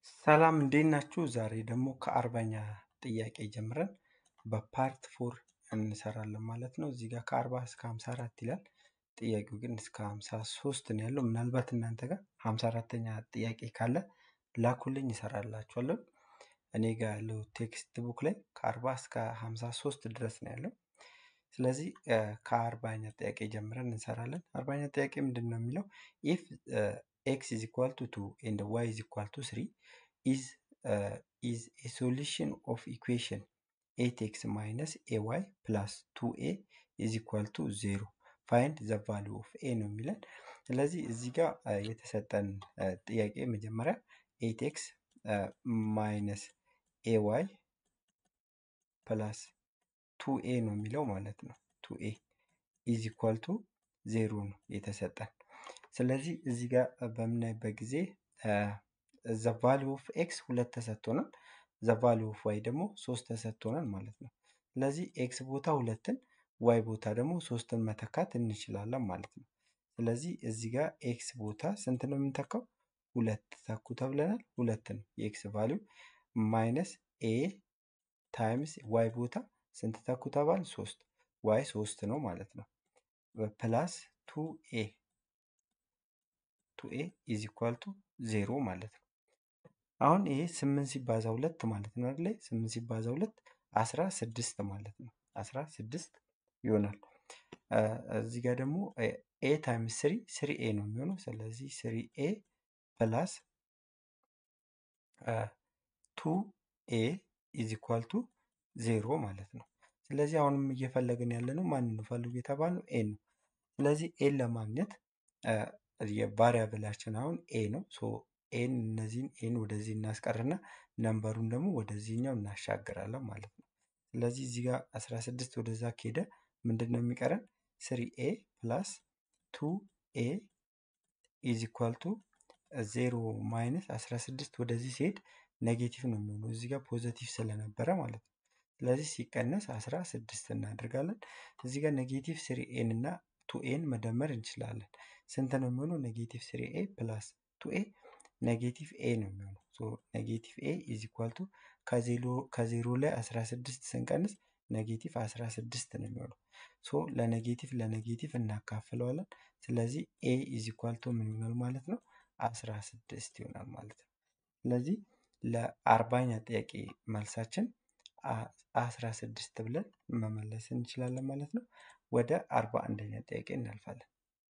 ሰላም እንዴት ናችሁ? ዛሬ ደግሞ ከአርባኛ ጥያቄ ጀምረን በፓርት ፎር እንሰራለን ማለት ነው። እዚህ ጋር ከአርባ እስከ ሀምሳ አራት ይላል። ጥያቄው ግን እስከ ሀምሳ ሶስት ነው ያለው። ምናልባት እናንተ ጋር ሀምሳ አራተኛ ጥያቄ ካለ ላኩልኝ ይሰራላችኋለሁ። እኔ ጋር ያለው ቴክስት ቡክ ላይ ከአርባ እስከ ሀምሳ ሶስት ድረስ ነው ያለው። ስለዚህ ከአርባኛ ጥያቄ ጀምረን እንሰራለን። አርባኛ ጥያቄ ምንድን ነው የሚለው ኢፍ ኤክስ ኢዝ ኢኳል ቱ ቱ ኤንድ ዋይ ኢዝ ኢኳል ቱ ስሪ is uh, is a solution of equation 8x minus ay plus 2a is equal to 0 find the value of a ነው የሚለን ስለዚህ እዚህ ጋር የተሰጠን ጥያቄ መጀመሪያ 8x ማይነስ ኤዋይ ፕላስ 2a ነው የሚለው ማለት ነው 2a ኢዝ ኢኳል ቱ ዜሮ ነው የተሰጠን ስለዚህ እዚህ ጋር በምናይበት ጊዜ ዘ ቫሊዩ ኦፍ ኤክስ ሁለት ተሰጥቶናል። ዘ ቫሊዩ ኦፍ ዋይ ደግሞ ሶስት ተሰጥቶናል ማለት ነው። ስለዚህ ኤክስ ቦታ ሁለትን ዋይ ቦታ ደግሞ ሶስትን መተካት እንችላለን ማለት ነው። ስለዚህ እዚህ ጋር ኤክስ ቦታ ስንት ነው የምንተካው? ሁለት ተኩ ተብለናል። ሁለት ነው የኤክስ ቫሊዩ ማይነስ ኤ ታይምስ ዋይ ቦታ ስንት ተኩ ተባል? ሶስት ዋይ ሶስት ነው ማለት ነው። ፕላስ ቱ ኤ ቱ ኤ ኢዝ ኢኳል ቱ ዜሮ ማለት ነው። አሁን ይሄ ስምንት ሲባዛ ሁለት ማለት ነው አይደለ? ስምንት ሲባዛ ሁለት አስራ ስድስት ማለት ነው። አስራ ስድስት ይሆናል። እዚህ ጋር ደግሞ ኤ ታይምስ ስሪ ስሪ ኤ ነው የሚሆነው። ስለዚህ ስሪ ኤ ፕላስ ቱ ኤ ኢዝ ኢኳል ቱ ዜሮ ማለት ነው። ስለዚህ አሁንም እየፈለግን ያለ ነው ማንን ነው ፈልጉ የተባለው ኤ ነው። ስለዚህ ኤን ለማግኘት የቫሪያብላችን አሁን ኤ ነው። ሶ ኤን እነዚህን ኤን ወደዚህ እናስቀርና ነንበሩን ደግሞ ወደዚህኛው እናሻግራለን ማለት ነው። ስለዚህ እዚህ ጋር 16 ወደዛ ከሄደ ምንድን ነው የሚቀረን? ስሪ ኤ ፕላስ ቱ ኤ ኢዝ ኢኳል ቱ ዜሮ ማይነስ 16 ወደዚህ ሲሄድ ኔጌቲቭ ነው የሚሆነው እዚህ ጋር ፖዘቲቭ ስለነበረ ማለት ነው። ስለዚህ ሲቀነስ 16 እናደርጋለን። እዚህ ጋር ኔጌቲቭ ስሪ ኤን እና ቱ ኤን መደመር እንችላለን። ስንት ነው የሚሆነው? ኔጌቲቭ ስሪ ኤ ፕላስ ቱ ኤ ኔጌቲቭ ኤ ነው የሚሆነው። ሶ ኔጌቲቭ ኤ ኢዝ ኢኳል ቱ ከዜሮ ላይ 16 ስንቀንስ ኔጌቲቭ 16 ነው የሚሆነው። ሶ ለኔጌቲቭ ለኔጌቲቭ እናካፍለዋለን። ስለዚህ ኤ ኢዝ ኢኳል ቱ ምን ይሆናል ማለት ነው? 16 ይሆናል ማለት ነው። ስለዚህ ለአርባኛ ጥያቄ መልሳችን 16 ብለን መመለስ እንችላለን ማለት ነው። ወደ አርባ አንደኛ ጥያቄ እናልፋለን።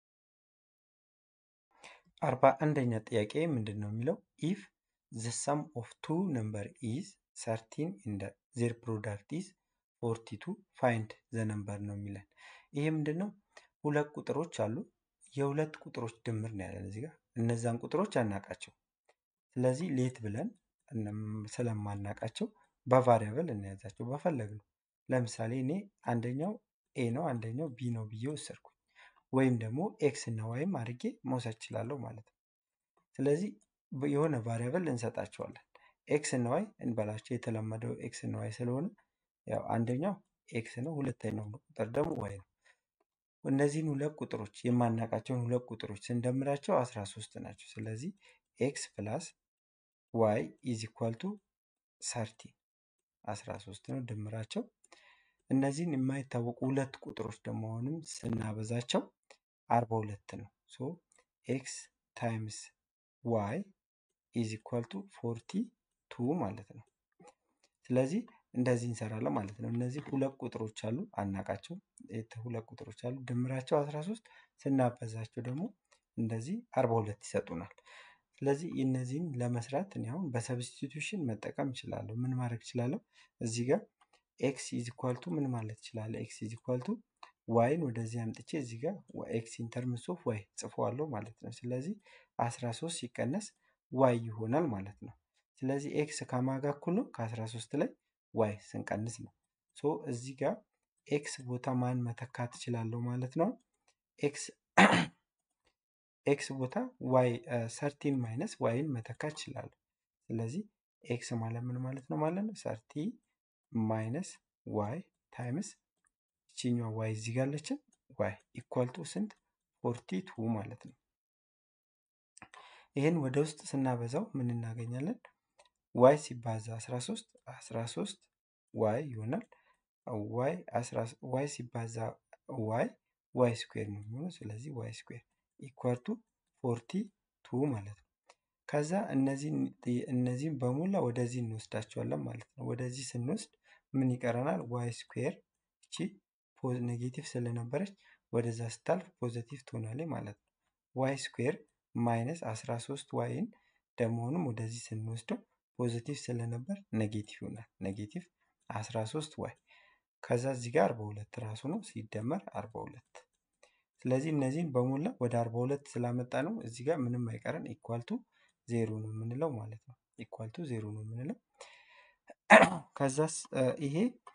አርባ አንደኛ ጥያቄ ምንድን ነው የሚለው ኢፍ ዘ ሰም ኦፍ ቱ ነምበር ኢዝ ሰርቲን ኢንደ ዜር ፕሮዳክት ኢዝ ፎርቲ ቱ ፋይንድ ዘ ነምበር ነው የሚለን። ይሄ ምንድን ነው? ሁለት ቁጥሮች አሉ። የሁለት ቁጥሮች ድምር ነው ያለን እዚህ ጋር። እነዛን ቁጥሮች አናቃቸው። ስለዚህ ሌት ብለን ስለማናቃቸው በቫሪያብል እንያዛቸው በፈለግ ነው። ለምሳሌ እኔ አንደኛው ኤ ነው አንደኛው ቢ ነው ብዬ ወሰድኩኝ። ወይም ደግሞ ኤክስ እና ዋይም አድርጌ መውሰድ እችላለሁ ማለት ነው። ስለዚህ የሆነ ቫሪያብል እንሰጣቸዋለን። ኤክስ እና ዋይ እንበላቸው የተለመደው ኤክስ እና ዋይ ስለሆነ ያው አንደኛው ኤክስ ነው፣ ሁለተኛው ቁጥር ደግሞ ዋይ ነው። እነዚህን ሁለት ቁጥሮች የማናውቃቸውን ሁለት ቁጥሮች ስንደምራቸው 13 ናቸው። ስለዚህ ኤክስ ፕላስ ዋይ ኢዝ ኢኳል ቱ ሰርቲ 13 ነው ድምራቸው። እነዚህን የማይታወቁ ሁለት ቁጥሮች ደግሞ አሁንም ስናበዛቸው 42 ነው። ሶ ኤክስ ታይምስ ዋይ ኢዝ ኢኳል ቱ ፎርቲ ቱ ማለት ነው። ስለዚህ እንደዚህ እንሰራለን ማለት ነው። እነዚህ ሁለት ቁጥሮች አሉ አናቃቸው ሁለት ቁጥሮች አሉ ድምራቸው 13 ስናበዛቸው ደግሞ እንደዚህ 42 ይሰጡናል። ስለዚህ እነዚህን ለመስራት እኔ አሁን በሰብስቲቱሽን መጠቀም እችላለሁ። ምን ማድረግ እችላለሁ? እዚህ ጋር ኤክስ ኢዝ ኢኳል ቱ ምን ማለት እችላለሁ? ኤክስ ኢዝ ኢኳል ቱ ዋይን ወደዚህ አምጥቼ እዚህ ጋር ኤክስ ኢንተርምስ ኦፍ ዋይ ጽፎዋለሁ ማለት ነው። ስለዚህ 13 ሲቀነስ ዋይ ይሆናል ማለት ነው። ስለዚህ ኤክስ ከማጋ እኩል ነው ከ13 ላይ ዋይ ስንቀንስ ነው። ሶ እዚህ ጋር ኤክስ ቦታ ማን መተካት እችላለሁ ማለት ነው። ኤክስ ኤክስ ቦታ ዋይ ሰርቲን ማይነስ ዋይን መተካት እችላለሁ። ስለዚህ ኤክስ ማለት ምን ማለት ነው ማለት ነው? ሰርቲ ማይነስ ዋይ ታይምስ ይችኛዋ ዋይ እዚህ ጋር አለችን ዋይ ኢኳል ቱ ስንት ፎርቲ ቱ ማለት ነው። ይህን ወደ ውስጥ ስናበዛው ምን እናገኛለን? ዋይ ሲባዛ 13 13 ዋይ ይሆናል። ዋይ ዋይ ሲባዛ ዋይ ዋይ ስኩዌር ነው የሚሆነው። ስለዚህ ዋይ ስኩዌር ኢኳል ቱ ፎርቲ ቱ ማለት ነው። ከዛ እነዚህን እነዚህን በሙላ ወደዚህ እንወስዳቸዋለን ማለት ነው። ወደዚህ ስንወስድ ምን ይቀረናል? ዋይ ስኩዌር እቺ ኔጌቲቭ ስለነበረች ወደዛ ስታልፍ ፖዘቲቭ ትሆናለች ማለት ነው። ዋይ ስኩዌር ማይነስ 13 ዋይን ደግሞንም ወደዚህ ስንወስደው ፖዚቲቭ ስለነበር ኔጌቲቭ ይሆናል። ኔጌቲቭ 13 ዋይ ከዛ እዚህ ጋር 42 ራሱ ነው ሲደመር 42 ስለዚህ እነዚህን በሙላ ወደ 42 ስላመጣ ነው እዚህ ጋር ምንም አይቀረን ኢኳልቱ ዜሮ ነው የምንለው ማለት ነው። ኢኳልቱ ዜሮ ነው የምንለው ከዛስ ይሄ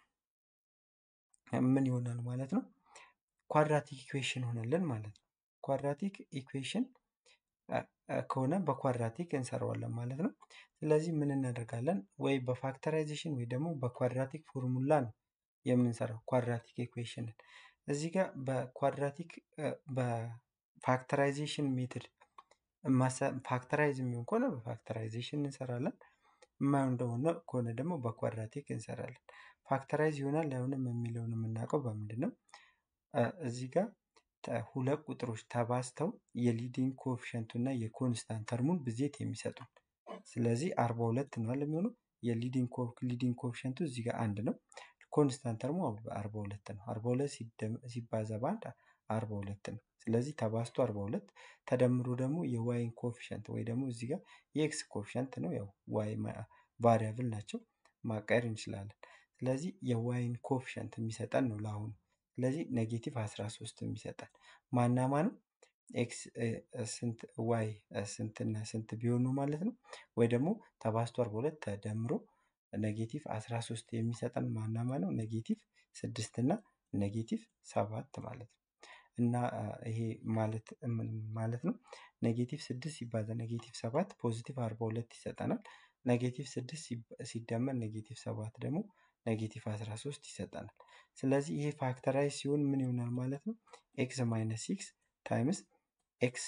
ምን ይሆናል ማለት ነው? ኳድራቲክ ኢኩዌሽን ሆነልን ማለት ነው። ኳድራቲክ ኢኩዌሽን ከሆነ በኳድራቲክ እንሰራዋለን ማለት ነው። ስለዚህ ምን እናደርጋለን? ወይ በፋክተራይዜሽን ወይ ደግሞ በኳድራቲክ ፎርሙላ ነው የምንሰራው ኳድራቲክ ኢኩዌሽንን። እዚህ ጋር በኳድራቲክ በፋክተራይዜሽን ሜትድ ፋክተራይዝ የሚሆን ከሆነ በፋክተራይዜሽን እንሰራለን። የማይሆን እንደሆነ ከሆነ ደግሞ በኳድራቲክ እንሰራለን። ፋክተራይዝ ይሆናል አይሆንም የሚለውን የምናውቀው በምንድን ነው? እዚህ ጋር ሁለት ቁጥሮች ተባዝተው የሊዲንግ ኮኤፊሽንቱ እና የኮንስታንት ተርሙን ብዜት የሚሰጡን ስለዚህ አርባ ሁለት ነው የሚሆነው የሊዲንግ ኮኤፊሽንቱ እዚህ ጋር አንድ ነው። ኮንስታንት ተርሙ አርባ ሁለት ነው። አርባ ሁለት ሲባዛ በአንድ አርባ ሁለት ነው። ስለዚህ ተባዝቶ አርባ ሁለት ተደምሮ ደግሞ የዋይን ኮኤፊሽንት ወይ ደግሞ እዚህ ጋር የኤክስ ኮኤፊሽንት ነው። ያው ዋይ ቫሪያብል ናቸው ማቃየር እንችላለን። ስለዚህ የዋይን ኮኤፊሽንት የሚሰጠን ነው ለአሁኑ። ስለዚህ ኔጌቲቭ 13 የሚሰጠን ማናማ ነው? ኤክስ ስንት ዋይ ስንትና ስንት ቢሆኑ ማለት ነው። ወይ ደግሞ ተባዝቶ 42 ተደምሮ ኔጌቲቭ 13 የሚሰጠን ማናማ ነው? ኔጌቲቭ 6 እና ኔጌቲቭ 7 ማለት ነው። እና ይሄ ማለት ምን ማለት ነው? ኔጌቲቭ 6 ሲባዛ ኔጌቲቭ 7 ፖዚቲቭ 42 ይሰጠናል። ኔጌቲቭ 6 ሲደመር ኔጌቲቭ 7 ደግሞ ኔጌቲቭ 13 ይሰጠናል። ስለዚህ ይሄ ፋክተራይዝ ሲሆን ምን ይሆናል ማለት ነው? ኤክስ ማይነስ ሲክስ ታይምስ ኤክስ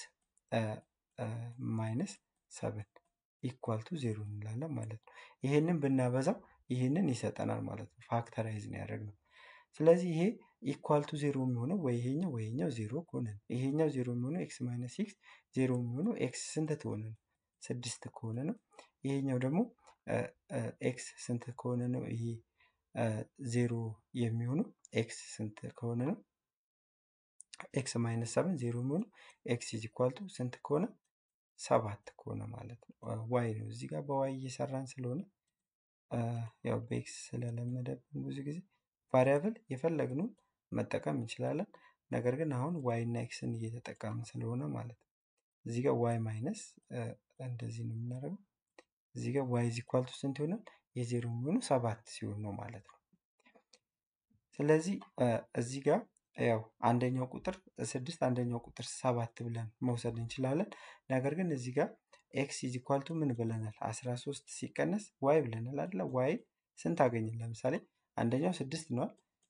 ማይነስ ሰብን ኢኳል ቱ ዜሮ እንላለን ማለት ነው። ይሄንን ብናበዛው ይሄንን ይሰጠናል ማለት ነው። ፋክተራይዝ ነው ያደረግነው። ስለዚህ ይሄ ኢኳል ቱ ዜሮ የሚሆነው ወይ ይሄኛው ወይ ይሄኛው ዜሮ ከሆነ ነው። ይሄኛው ዜሮ የሚሆነው ኤክስ ማይነስ ሲክስ ዜሮ የሚሆነው ኤክስ ስንት ከሆነ ነው? ስድስት ከሆነ ነው። ይሄኛው ደግሞ ኤክስ ስንት ከሆነ ነው? ይሄ ዜሮ የሚሆነው ኤክስ ስንት ከሆነ ነው? ኤክስ ማይነስ ሰብን ዜሮ የሚሆነው ኤክስ ኢዝ ኢኳል ቱ ስንት ከሆነ ሰባት ከሆነ ማለት ነው። ዋይ ነው እዚህ ጋር በዋይ እየሰራን ስለሆነ ያው በኤክስ ስለለመደብን ብዙ ጊዜ ቫሪያብል የፈለግነውን መጠቀም እንችላለን። ነገር ግን አሁን ዋይ እና ኤክስን እየተጠቀምን ስለሆነ ማለት ነው። እዚህ ጋር ዋይ ማይነስ እንደዚህ ነው የምናደርገው። እዚህ ጋር ዋይ ኢዝ ኢኳል ቱ ስንት ይሆናል? የዜሮ የሚሆነው ሰባት ሲሆን ነው ማለት ነው። ስለዚህ እዚህ ጋር ያው አንደኛው ቁጥር ስድስት አንደኛው ቁጥር ሰባት ብለን መውሰድ እንችላለን። ነገር ግን እዚህ ጋር ኤክስ ኢዝ ኢኳል ቱ ምን ብለናል? አስራ ሶስት ሲቀነስ ዋይ ብለናል አይደለ? ዋይ ስንት አገኘን? ለምሳሌ አንደኛው ስድስት ነዋል።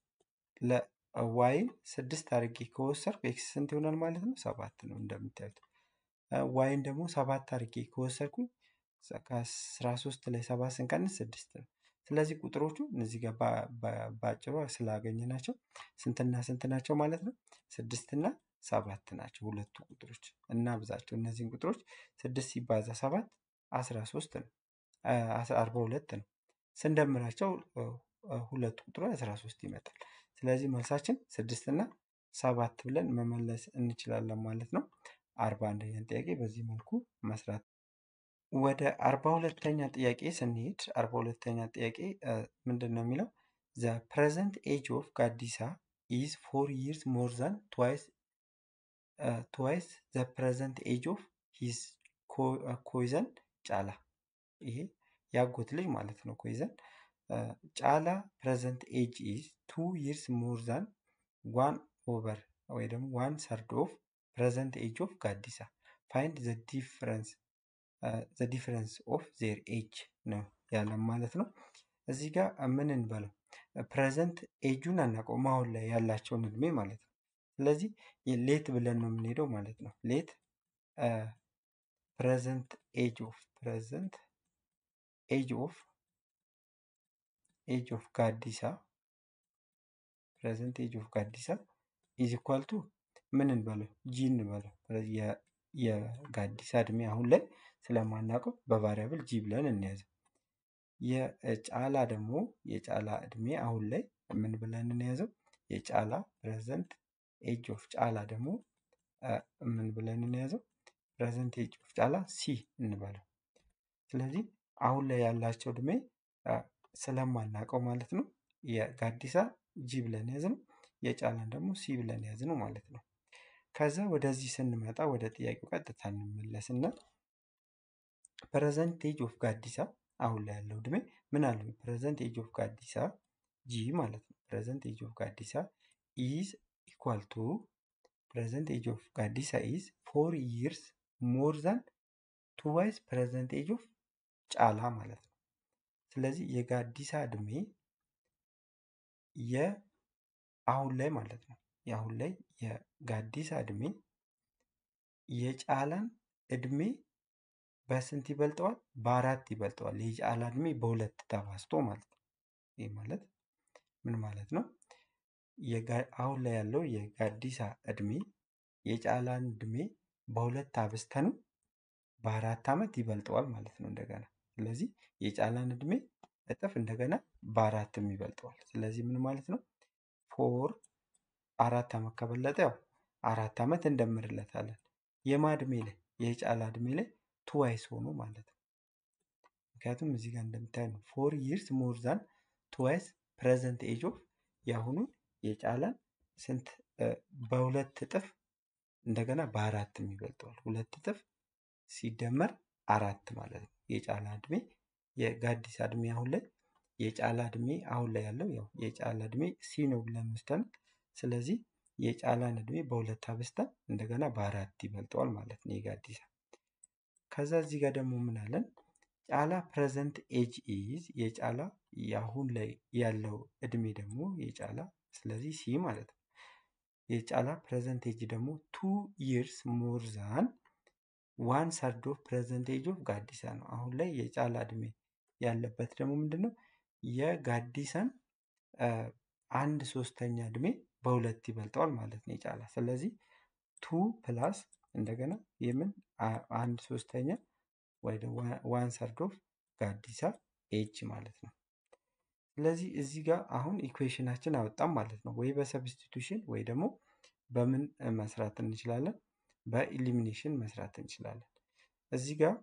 ለዋይን ስድስት አድርጌ ከወሰድኩ ኤክስ ስንት ይሆናል ማለት ነው? ሰባት ነው እንደምታዩት። ዋይን ደግሞ ሰባት አድርጌ ከወሰድኩኝ ከአስራ ሶስት ላይ ሰባት ስንቀንስ ስድስት ነው። ስለዚህ ቁጥሮቹ እነዚህ ጋር በአጭሩ ስላገኘናቸው ስንትና ስንት ናቸው ማለት ነው? ስድስትና ሰባት ናቸው ሁለቱ ቁጥሮች እና ብዛቸው እነዚህን ቁጥሮች ስድስት ሲባዛ ሰባት አስራ ሶስት ነው አርባ ሁለት ነው። ስንደምራቸው ሁለቱ ቁጥሮች አስራ ሶስት ይመጣል። ስለዚህ መልሳችን ስድስት እና ሰባት ብለን መመለስ እንችላለን ማለት ነው። አርባ አንደኛን ጥያቄ በዚህ መልኩ መስራት ወደ አርባ ሁለተኛ ጥያቄ ስንሄድ አርባ ሁለተኛ ጥያቄ ምንድን ነው የሚለው ዘ ፕሬዘንት ኤጅ ኦፍ ጋዲሳ ኢዝ ፎር ይርስ ሞር ዛን ትዋይስ ትዋይስ ዘ ፕሬዘንት ኤጅ ኦፍ ሂዝ ኮይዘን ጫላ ይሄ ያጎት ልጅ ማለት ነው። ኮይዘን ጫላ ፕሬዘንት ኤጅ ኢዝ ቱ ይርስ ሞር ዛን ዋን ኦቨር ወይ ደግሞ ዋን ሰርድ ኦፍ ፕሬዘንት ኤጅ ኦፍ ጋዲሳ ፋይንድ ዘ ዲፍረንስ ዘ ዲፍረንስ ኦፍ ዜር ኤጅ ነው ያለን ማለት ነው። እዚህ ጋር ምን እንበለው ፕሬዘንት ኤጁን አናውቀውም አሁን ላይ ያላቸውን እድሜ ማለት ነው። ስለዚህ ሌት ብለን ነው የምንሄደው ማለት ነው። ሌት ፕሬዘንት ኤጅ ኦፍ ፕሬዘንት ኤጅ ኦፍ ኤጅ ኦፍ ጋዲሳ ፕሬዘንት ኤጅ ኦፍ ጋዲሳ ኢዝ ኢኳል ቱ ምን እንበለው ጂ እንበለው። ስለዚህ የ- የጋዲሳ እድሜ አሁን ላይ ስለማናውቀው በቫሪያብል ጂ ብለን እንያዘው። የጫላ ደግሞ የጫላ እድሜ አሁን ላይ ምን ብለን እንያዘው? የጫላ ፕሬዘንት ኤጅ ኦፍ ጫላ ደግሞ አ፣ ምን ብለን እንያዘው? ፕሬዘንት ኤጅ ኦፍ ጫላ ሲ እንበለው። ስለዚህ አሁን ላይ ያላቸው እድሜ አ፣ ስለማናውቀው ማለት ነው የጋዲሳ ጂ ብለን ያዝ ነው፣ የጫላን ደግሞ ሲ ብለን ያዝ ነው ማለት ነው። ከዛ ወደዚህ ስንመጣ ወደ ጥያቄው ቀጥታ እንመለስና ፕሬዘንት ኤጅ ኦፍ ጋዲሳ አሁን ላይ ያለው እድሜ ምን አለው? ፕሬዘንት ኤጅ ኦፍ ጋዲሳ ጂ ማለት ነው። ፕሬዘንት ኤጅ ኦፍ ጋዲሳ ኢዝ ኢኳል ቱ ፕሬዘንት ኤጅ ኦፍ ጋዲሳ ኢዝ ፎር ይርስ ሞር ዛን ቱዋይስ ፕሬዘንት ኤጅ ኦፍ ጫላ ማለት ነው። ስለዚህ የጋዲሳ እድሜ የአሁን ላይ ማለት ነው የአሁን ላይ የጋዲሳ እድሜ የጫላን እድሜ በስንት ይበልጠዋል? በአራት ይበልጠዋል። የጫላ እድሜ በሁለት ተባዝቶ ማለት ነው። ይህ ማለት ምን ማለት ነው? የጋ- አሁን ላይ ያለው የጋዲሳ እድሜ የጫላን እድሜ በሁለት አብዝተን በአራት ዓመት ይበልጠዋል ማለት ነው እንደገና። ስለዚህ የጫላን እድሜ እጥፍ እንደገና በአራትም ይበልጠዋል። ስለዚህ ምን ማለት ነው? ፎር አራት ዓመት ከበለጠ ያው አራት ዓመት እንደምርለታለን። የማ እድሜ ላይ የጫላ እድሜ ላይ ቱዋይስ ሆኖ ማለት ነው። ምክንያቱም እዚህ ጋር እንደምታይ ነው ፎር ይርስ ሞር ዛን ቱዋይስ ፕሬዘንት ኤጅ ኦፍ የአሁኑን የጫላን ስንት እ፣ በሁለት እጥፍ እንደገና በአራትም ይበልጠዋል። ሁለት እጥፍ ሲደመር አራት ማለት ነው። የጫላ እድሜ የጋዲሳ እድሜ አሁን ላይ የጫላ እድሜ አሁን ላይ ያለው ያው የጫላ እድሜ ሲ ነው ብለን ወስደን ስለዚህ የጫላን እድሜ በሁለት አብዝተን እንደገና በአራት ይበልጠዋል ማለት ነው የጋዲሳ። ከዛ እዚህ ጋር ደግሞ ምን አለን? ጫላ ፕሬዘንት ኤጅ ኢዝ የጫላ የአሁን ላይ ያለው እድሜ ደግሞ የጫላ ስለዚህ ሲ ማለት ነው። የጫላ ፕሬዘንት ኤጅ ደግሞ ቱ ይርስ ሞር ዛን ዋን ሰርድ ኦፍ ፕሬዘንት ኤጅ ኦፍ ጋዲሳ ነው። አሁን ላይ የጫላ እድሜ ያለበት ደግሞ ምንድን ነው? የጋዲሳን አ፣ አንድ ሶስተኛ እድሜ በሁለት ይበልጠዋል ማለት ነው የጫላ። ስለዚህ ቱ ፕላስ እንደገና የምን አ- አንድ ሶስተኛ ወይ ዋን ሰርድ ኦፍ ጋዲሳ ኤጅ ማለት ነው። ስለዚህ እዚህ ጋር አሁን ኢኩዌሽናችን አወጣም ማለት ነው። ወይ በሰብስቲቱሽን ወይ ደግሞ በምን እ፣ መስራት እንችላለን? በኢሊሚኔሽን መስራት እንችላለን። እዚህ ጋር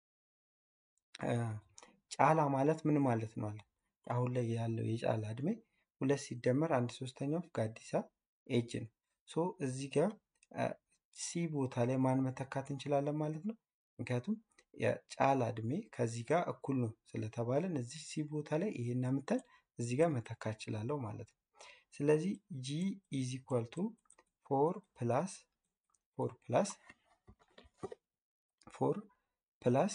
እ፣ ጫላ ማለት ምን ማለት ነው አለ። አሁን ላይ ያለው የጫላ እድሜ ሁለት ሲደመር አንድ ሶስተኛው ጋዲሳ ኤጅ ነው። ሶ እዚህ ጋር እ፣ ሲ ቦታ ላይ ማን መተካት እንችላለን ማለት ነው። ምክንያቱም የጫላ እድሜ ከዚህ ጋር እኩል ነው ስለተባለን እዚህ ሲ ቦታ ላይ ይሄን አምተን እዚህ ጋር መተካት እችላለሁ ማለት ነው። ስለዚህ ጂ ኢዝ ኢኳል ቱ ፎር ፕላስ ፎር ፕላስ ፎር ፕላስ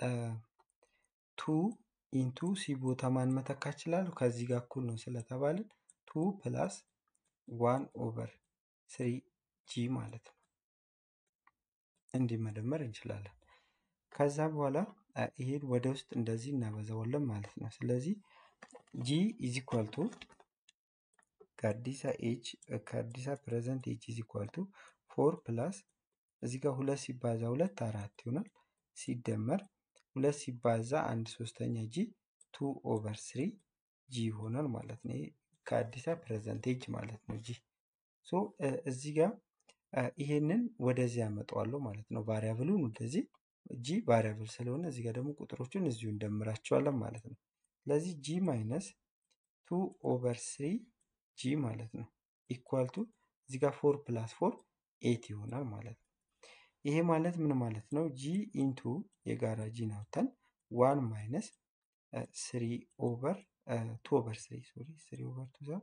ቱ ኢንቱ ሲ ቦታ ማን መተካት እችላለሁ? ከዚህ ጋር እኩል ነው ስለተባለን ቱ ፕላስ ዋን ኦቨር ስሪ ጂ ማለት ነው። እንዲህ መደመር እንችላለን። ከዛ በኋላ አ፣ ይሄን ወደ ውስጥ እንደዚህ እናበዛዋለን ማለት ነው። ስለዚህ ጂ ኢዝ ኢኳል ቱ ከአዲሳ ኤጅ ከአዲሳ ፕሬዘንት ኤጅ ኢዝ ኢኳል ቱ ፎር ፕላስ እዚህ ጋር ሁለት ሲባዛ ሁለት አራት ይሆናል። ሲደመር ሁለት ሲባዛ አንድ ሶስተኛ ጂ ቱ ኦቨር ስሪ ጂ ይሆናል ማለት ነው። ይሄ ከአዲሳ ፕሬዘንት ኤጅ ማለት ነው ጂ ሶ እ፣ እዚህ ጋር እ፣ ይሄንን ወደዚህ ያመጣዋለሁ ማለት ነው። ቫሪያብሉን ወደዚህ ጂ ቫሪያብል ስለሆነ እዚህ ጋር ደግሞ ቁጥሮቹን እዚሁ እንደምራቸዋለን ማለት ነው። ስለዚህ ጂ ማይነስ ቱ ኦቨር ስሪ ጂ ማለት ነው ኢኳል ቱ እዚህ ጋር ፎር ፕላስ ፎር ኤት ይሆናል ማለት ነው። ይሄ ማለት ምን ማለት ነው? ጂ ኢንቱ የጋራ ጂን አውጥተን ዋን ማይነስ ስሪ ኦቨር ቱ ኦቨር ስሪ ሶሪ ስሪ ኦቨር ቱ ዛ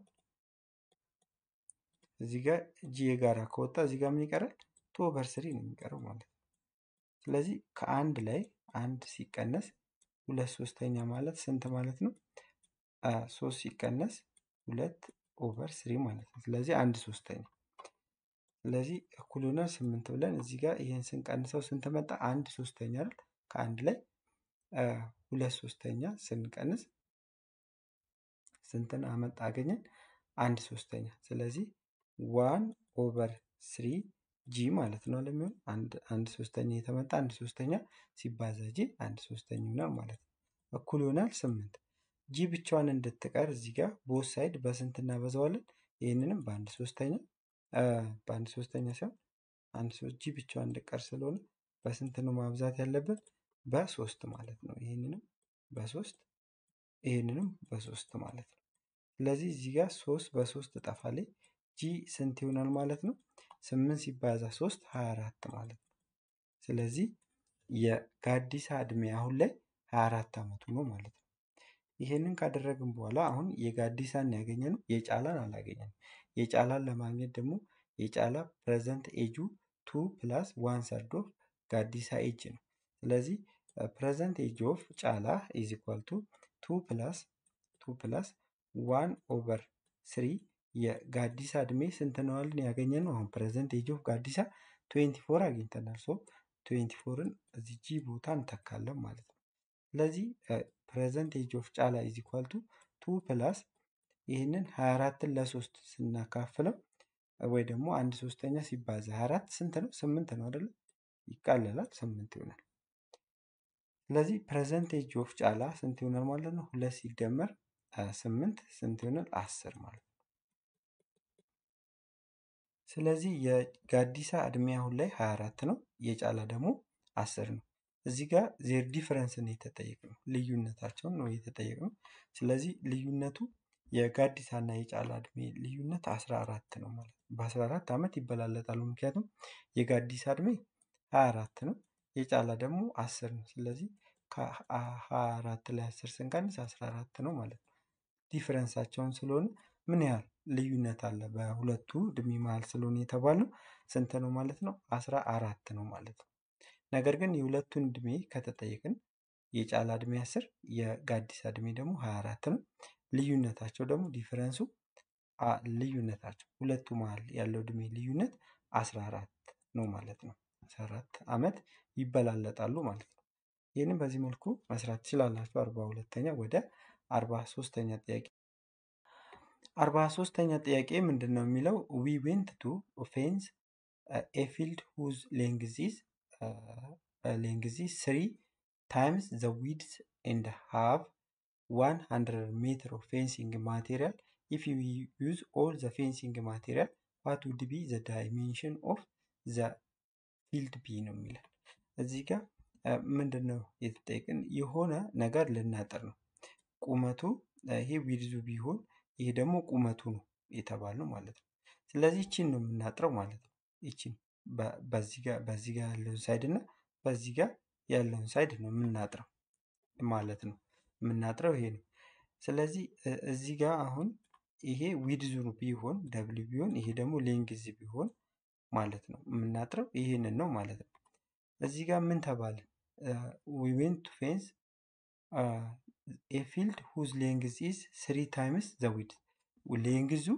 እዚህ ጋር ጂ የጋራ ከወጣ እዚህ ጋር ምን ይቀራል? ቱ ኦቨር ስሪ ነው የሚቀረው ማለት ነው። ስለዚህ ከአንድ ላይ አንድ ሲቀነስ ሁለት ሶስተኛ ማለት ስንት ማለት ነው? አ፣ ሶስት ሲቀነስ ሁለት ኦቨር ስሪ ማለት ነው። ስለዚህ አንድ ሶስተኛ ስለዚህ እኩል ይሆናል ስምንት ብለን እዚህ ጋር ይህን ስንቀንሰው ስንት መጣ? አንድ ሶስተኛ አይደል? ከአንድ ላይ አ፣ ሁለት ሶስተኛ ስንቀንስ ስንትን አመጣ አገኘን? አንድ ሶስተኛ። ስለዚህ ዋን ኦቨር ስሪ ጂ ማለት ነው ለሚሆን አንድ ሶስተኛ የተመጣ አንድ ሶስተኛ ሲባዛ ጂ አንድ ሶስተኛ ይሆናል ማለት ነው። እኩል ይሆናል ስምንት። ጂ ብቻዋን እንድትቀር እዚህ ጋር ቦት ሳይድ በስንት እናበዛዋለን? ይህንንም በአንድ ሶስተኛ በአንድ ሶስተኛ ሲሆን አንድ ሶስት ጂ ብቻዋን እንድትቀር ስለሆነ በስንት ነው ማብዛት ያለብን? በሶስት ማለት ነው። ይህንንም በሶስት ይህንንም በሶስት ማለት ነው። ስለዚህ እዚህ ጋር ሶስት በሶስት እጠፋለች። ጂ ስንት ይሆናል ማለት ነው? ስምንት ሲባዛ ሶስት ሀያ አራት ማለት ነው። ስለዚህ የጋዲሳ እድሜ አሁን ላይ ሀያ አራት ዓመቱ ነው ማለት ነው። ይሄንን ካደረግን በኋላ አሁን የጋዲሳን ያገኘነው የጫላን አላገኘንም። የጫላን ለማግኘት ደግሞ የጫላ ፕሬዘንት ኤጁ ቱ ፕላስ ዋን ሰርድ ኦፍ ጋዲሳ ኤጅ ነው። ስለዚህ ፕሬዘንት ኤጅ ኦፍ ጫላ ኢዝ ኢኳል ቱ ቱ ፕላስ ቱ ፕላስ ዋን ኦቨር ስሪ የጋዲሳ እድሜ ስንት ነው አልን ያገኘነው? አሁን ፕሬዘንት ኤጅ ኦፍ ጋዲሳ ትዌንቲ ፎር አግኝተናል። ሶ ትዌንቲ ፎርን እዚህ ጂ ቦታ እንተካለን ማለት ነው። ስለዚህ ፕሬዘንት ኤጅ ኦፍ ጫላ ኢዝ ኢኳል ቱ ቱ ፕላስ ይህንን 24ን ለሶስት ስናካፍለው ወይ ደግሞ አንድ ሶስተኛ ሲባዛ 24 ስንት ነው? ስምንት ነው አይደለ? ይቃለላል፣ ስምንት ይሆናል። ስለዚህ ፕሬዘንት ኤጅ ኦፍ ጫላ ስንት ይሆናል ማለት ነው? ሁለት ሲደመር ስምንት ስንት ይሆናል? አስር ማለት ነው። ስለዚህ የጋዲሳ እድሜ አሁን ላይ 24 ነው፣ የጫላ ደግሞ አስር ነው። እዚህ ጋር ዜር ዲፈረንስን የተጠየቅነው ልዩነታቸውን ነው የተጠየቅነው። ስለዚህ ልዩነቱ የጋዲሳ እና የጫላ እድሜ ልዩነት 14 ነው ማለት ነው። በ14 ዓመት ይበላለጣሉ። ምክንያቱም የጋዲሳ እድሜ 24 ነው፣ የጫላ ደግሞ 10 ነው። ስለዚህ ከ24 ላይ 10 ስንቀንስ 14 ነው ማለት ነው። ዲፍረንሳቸውን ስለሆነ ምን ያህል ልዩነት አለ በሁለቱ እድሜ መሀል ስለሆነ የተባለው ስንት ነው ማለት ነው? 14 ነው ማለት ነው። ነገር ግን የሁለቱን እድሜ ከተጠየቅን የጫላ እድሜ 10 የጋዲሳ እድሜ ደግሞ 24 ነው። ልዩነታቸው ደግሞ ዲፈረንሱ ልዩነታቸው ሁለቱ መሀል ያለው እድሜ ልዩነት 14 ነው ማለት ነው። 14 ዓመት ይበላለጣሉ ማለት ነው። ይህንን በዚህ መልኩ መስራት ትችላላችሁ። አርባ ሁለተኛ ወደ አርባ ሶስተኛ ጥያቄ አርባ ሶስተኛ ጥያቄ ምንድን ነው የሚለው ዊ ዌንት ቱ ፌንስ ኤ ፊልድ ሁዝ ሌንግዝ ሌንግዝ ስሪ ታይምስ ዘ ዊድስ ኤንድ ሃቭ 100 ሜትር ኦፍ ፌንሲንግ ማቴሪያል ኢፍ ዩ ዩዝ ኦል ዘ ፌንሲንግ ማቴሪያል ዋት ውድ ቢ ዘ ዳይሜንሽን ኦፍ ዘ ፊልድ ቢ ነው የሚለን። እዚህ ጋር ምንድን ነው የተጠየቅን? የሆነ ነገር ልናጥር ነው። ቁመቱ ይሄ ዊድዙ ቢሆን ይሄ ደግሞ ቁመቱ ነው የተባልነው ማለት ነው። ስለዚህ ይቺን ነው የምናጥረው ማለት ነው። ይቺን በዚህ ጋር በዚህ ጋር ያለውን ሳይድ እና በዚህ ጋር ያለውን ሳይድ ነው የምናጥረው ማለት ነው። የምናጥረው ይሄ ነው። ስለዚህ እዚህ ጋር አሁን ይሄ ዊድዙ ቢሆን ደብል ቢሆን ይሄ ደግሞ ሌንግዝ ቢሆን ማለት ነው የምናጥረው ይሄንን ነው ማለት ነው። እዚህ ጋር ምን ተባለ? ዊ ዌንት ቱ ፌንስ ኤ ፊልድ ሁዝ ሌንግዝ ኢዝ ስሪ ታይምስ ዘ ዊድዝ ሌንግዙ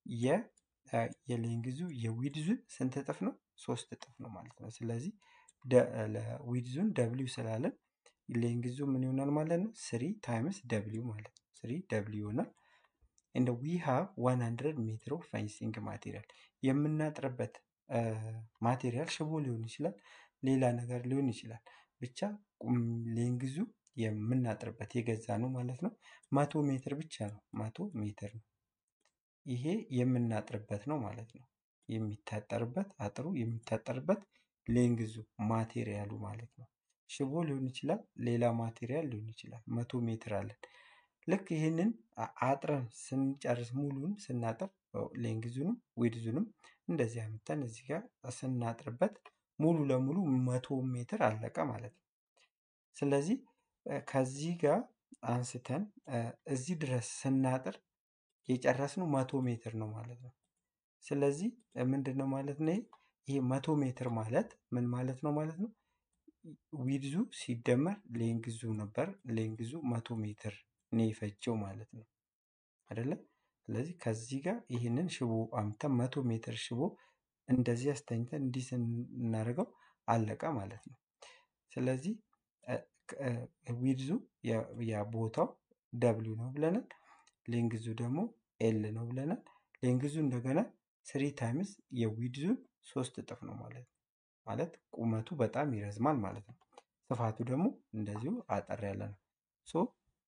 የሌንግዙ የዊድዙን ስንት እጥፍ ነው? ሶስት እጥፍ ነው ማለት ነው። ስለዚህ ዊድዙን ደብሊው ስላለን ሌንግዙ ምን ይሆናል ማለት ነው? ስሪ ታይምስ ደብሊው ማለት ነው። ስሪ ደብሊው ይሆናል። እንደ ዊ ሃቭ 100 ሜትር ኦፍ ፌንሲንግ ማቴሪያል የምናጥርበት ማቴሪያል ሽቦ ሊሆን ይችላል፣ ሌላ ነገር ሊሆን ይችላል። ብቻ ሌንግዙ የምናጥርበት የገዛ ነው ማለት ነው። መቶ ሜትር ብቻ ነው። መቶ ሜትር ነው። ይሄ የምናጥርበት ነው ማለት ነው። የሚታጠርበት አጥሩ የሚታጠርበት ሌንግዙ ማቴሪያሉ ማለት ነው። ሽቦ ሊሆን ይችላል፣ ሌላ ማቴሪያል ሊሆን ይችላል። መቶ ሜትር አለን። ልክ ይህንን አጥረን ስንጨርስ ሙሉን ስናጥር ሌንግዙንም ዊድዙንም እንደዚህ አምጥተን እዚህ ጋር ስናጥርበት ሙሉ ለሙሉ መቶ ሜትር አለቀ ማለት ነው። ስለዚህ ከዚህ ጋር አንስተን እዚህ ድረስ ስናጥር የጨረስነው መቶ ሜትር ነው ማለት ነው። ስለዚህ ምንድን ነው ማለት ነው? ይሄ መቶ ሜትር ማለት ምን ማለት ነው ማለት ነው? ዊድዙ ሲደመር ሌንግዙ ነበር። ሌንግዙ መቶ ሜትር ነው የፈጀው ማለት ነው አይደለ? ስለዚህ ከዚህ ጋር ይህንን ሽቦ አምተን መቶ ሜትር ሽቦ እንደዚህ አስተኝተን እንዲህ ስናደርገው አለቀ ማለት ነው። ስለዚህ ዊድዙ የቦታው ደብሊው ነው ብለናል። ሌንግዙ ደግሞ ኤል ነው ብለናል። ሌንግዙ እንደገና ስሪ ታይምስ የዊድዙን ሶስት እጥፍ ነው ማለት ነው። ማለት ቁመቱ በጣም ይረዝማል ማለት ነው። ስፋቱ ደግሞ እንደዚሁ አጠር ያለ ነው። ሶ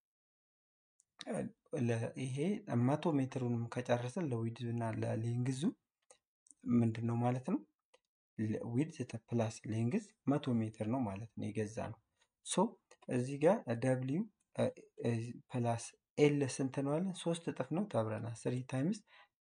ይሄ መቶ ሜትሩንም ከጨረሰን ለዊድዙ እና ለሌንግዙ ምንድን ነው ማለት ነው? ዊድዝ ፕላስ ሌንግዝ መቶ ሜትር ነው ማለት ነው የገዛ ነው። ሶ እዚህ ጋር ደብሊው ፕላስ ኤል ስንት ነው አለን? ሶስት እጥፍ ነው ተብለናል። ስሪ ታይምስ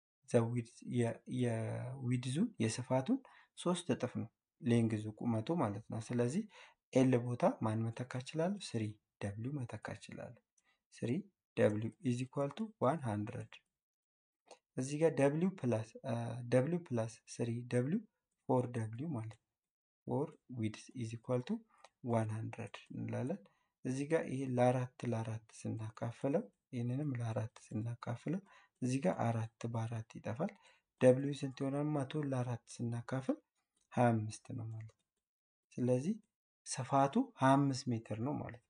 የዊድዙን የስፋቱን ሶስት እጥፍ ነው ሌንግዙ ቁመቱ ማለት ነው። ስለዚህ ኤል ቦታ ማን መተካ እችላለሁ? ስሪ ደብሊው መተካ እችላለሁ። ስሪ ደብሊው ኢዝ ኢኳል ቱ ዋን ሀንድረድ እዚህ ጋር ደብሊው ፕላስ ደብሊው ፕላስ ስሪ ደብሊው ፎር ደብሊው ማለት ነው። ፎር ዊድስ ኢዝ ኢኳል ቱ ዋን ሀንድረድ እንላለን። እዚህ ጋር ይሄ ለአራት ለአራት ስናካፍለው ይህንንም ለአራት ስናካፍለው እዚህ ጋር አራት በአራት ይጠፋል። ደብሊው ስንት ይሆናል? መቶ ለአራት ስናካፍል ሀያ አምስት ነው ማለት ነው። ስለዚህ ስፋቱ ሀያ አምስት ሜትር ነው ማለት ነው።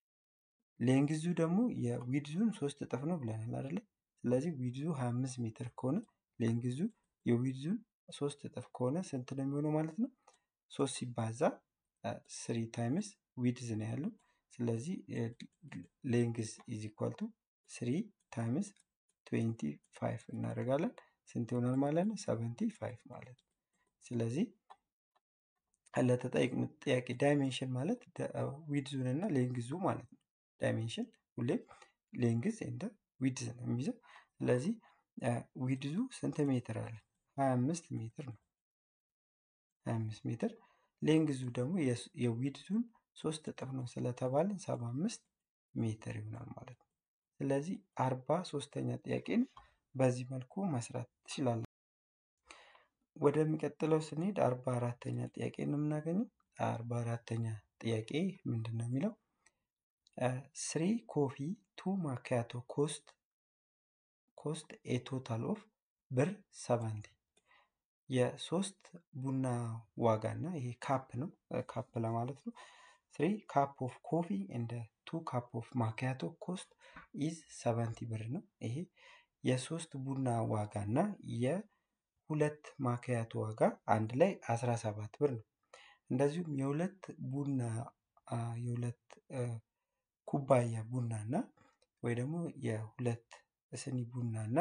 ሌንግዙ ደግሞ የዊድዙን ሶስት እጥፍ ነው ብለናል አይደለ? ስለዚህ ዊድዙ 25 ሜትር ከሆነ ሌንግዙ የዊድዙን ሶስት እጥፍ ከሆነ ስንት ነው የሚሆነው ማለት ነው? ሶስት ሲባዛ ስሪ ታይምስ ዊድዝ ነው ያለው። ስለዚህ ሌንግዝ ኢዝ ኢኳል ቱ ስሪ ታይምስ ትዌንቲ ፋይቭ እናደርጋለን። ስንት ይሆናል ማለት ነው? ሰቨንቲ ፋይቭ ማለት ነው። ስለዚህ ለተጠየቅነው ጥያቄ ዳይሜንሽን ማለት ዊድዙን እና ሌንግዙ ማለት ነው። ዳይሜንሽን ሁሌም ሌንግዝ እንደ ዊድዝ ነው የሚይዘው። ስለዚህ ዊድዙ ስንት ሜትር አለ? 25 ሜትር ነው። 25 ሜትር ሌንግዙ ደግሞ የዊድዙን ሶስት እጥፍ ነው ስለተባለን 75 ሜትር ይሆናል ማለት ነው። ስለዚህ አርባ ሶስተኛ ጥያቄን በዚህ መልኩ መስራት ትችላለን። ወደሚቀጥለው ስንሄድ አርባ አራተኛ ጥያቄ ነው የምናገኘው። አርባ አራተኛ ጥያቄ ምንድን ነው የሚለው ስሪ ኮፊ ቱ ማኪያቶ ኮስት ኮስት ኤ ቶታል ኦፍ ብር ሰባንቲ የሶስት ቡና ዋጋ እና ይሄ ካፕ ነው ካፕ ለማለት ነው። ስሪ ካፕ ኦፍ ኮፊ እንደ ቱ ካፕ ኦፍ ማኪያቶ ኮስት ኢዝ ሰቨንቲ ብር ነው። ይሄ የሶስት ቡና ዋጋ እና የሁለት ማኪያቶ ዋጋ አንድ ላይ አስራ ሰባት ብር ነው። እንደዚሁም የሁለት ቡና የሁለት ኩባያ ቡና እና ወይ ደግሞ የሁለት ስኒ ቡና እና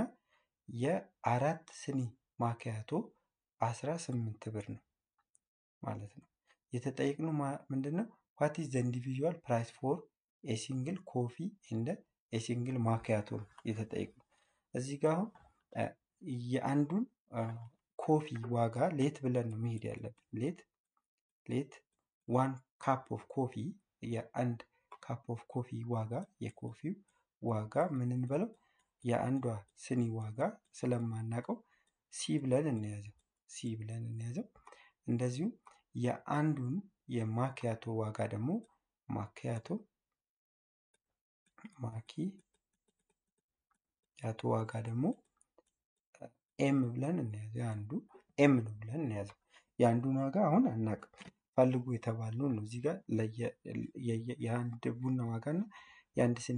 የአራት ስኒ ማኪያቶ አስራ ስምንት ብር ነው ማለት ነው። የተጠየቅነው ምንድን ነው? ዋት ኢዝ ዘ ኢንዲቪዥዋል ፕራይስ ፎር ኤ ሲንግል ኮፊ እንደ ኤ ሲንግል ማኪያቶ ነው የተጠየቅነው። እዚህ ጋር አሁን የአንዱን ኮፊ ዋጋ ሌት ብለን ነው መሄድ ያለብን። ሌት ሌት ዋን ካፕ ኦፍ ኮፊ የአንድ ካፕ ኦፍ ኮፊ ዋጋ የኮፊው ዋጋ ምን እንበለው የአንዷ ስኒ ዋጋ ስለማናውቀው ሲ ብለን እንያዘው ሲ ብለን እንያዘው። እንደዚሁም የአንዱን የማኪያቶ ዋጋ ደግሞ ማኪያቶ ማኪ ያቶ ዋጋ ደግሞ ኤም ብለን እንያዘው። የአንዱ ኤም ነው ብለን እንያዘው። የአንዱን ዋጋ አሁን አናውቅም። ፈልጉ የተባልነውን ነው። እዚህ ጋር የአንድ ቡና ዋጋ እና የአንድ ስኒ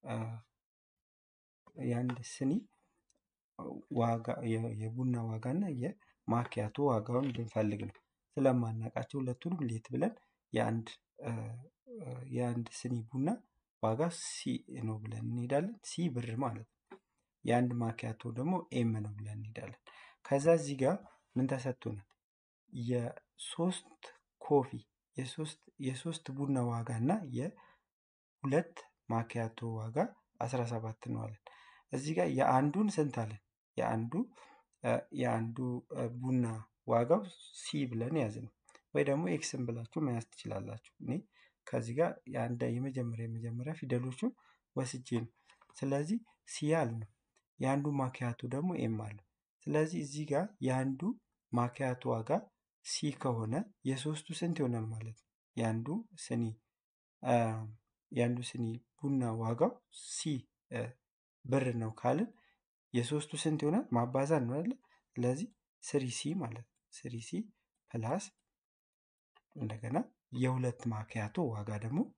የአንድ ስኒ ዋጋ የቡና ዋጋ እና የማኪያቶ ዋጋውን ብንፈልግ ነው። ስለማናውቃቸው ሁለቱንም ሌት ብለን የአንድ የአንድ ስኒ ቡና ዋጋ ሲ ነው ብለን እንሄዳለን። ሲ ብር ማለት ነው። የአንድ ማኪያቶ ደግሞ ኤም ነው ብለን እንሄዳለን። ከዛ እዚህ ጋር ምን ተሰጥቶናል? የሶስት ኮፊ የሶስት የሶስት ቡና ዋጋ እና የሁለት ማኪያቶ ዋጋ 17 ነው አለን። እዚህ ጋር የአንዱን ስንት አለን? የአንዱ የአንዱ ቡና ዋጋው ሲ ብለን ያዝን ወይ ደግሞ ኤክስን ብላችሁ መያዝ ትችላላችሁ። እኔ ከዚህ ጋር የአንድ የመጀመሪያ የመጀመሪያ ፊደሎቹን ወስጄ ነው። ስለዚህ ሲ አልነው። የአንዱ ማኪያቶ ደግሞ ኤም አለው። ስለዚህ እዚህ ጋር የአንዱ ማኪያቶ ዋጋ ሲ ከሆነ የሶስቱ ስንት ይሆናል ማለት ነው? የአንዱ ስኒ የአንዱ ስኒ ቡና ዋጋው ሲ ብር ነው ካልን የሶስቱ ስንት ይሆናል? ማባዛት ነው አይደለ? ስለዚህ ስሪ ሲ ማለት ነው። ስሪ ሲ ፕላስ እንደገና የሁለት ማኪያቶ ዋጋ ደግሞ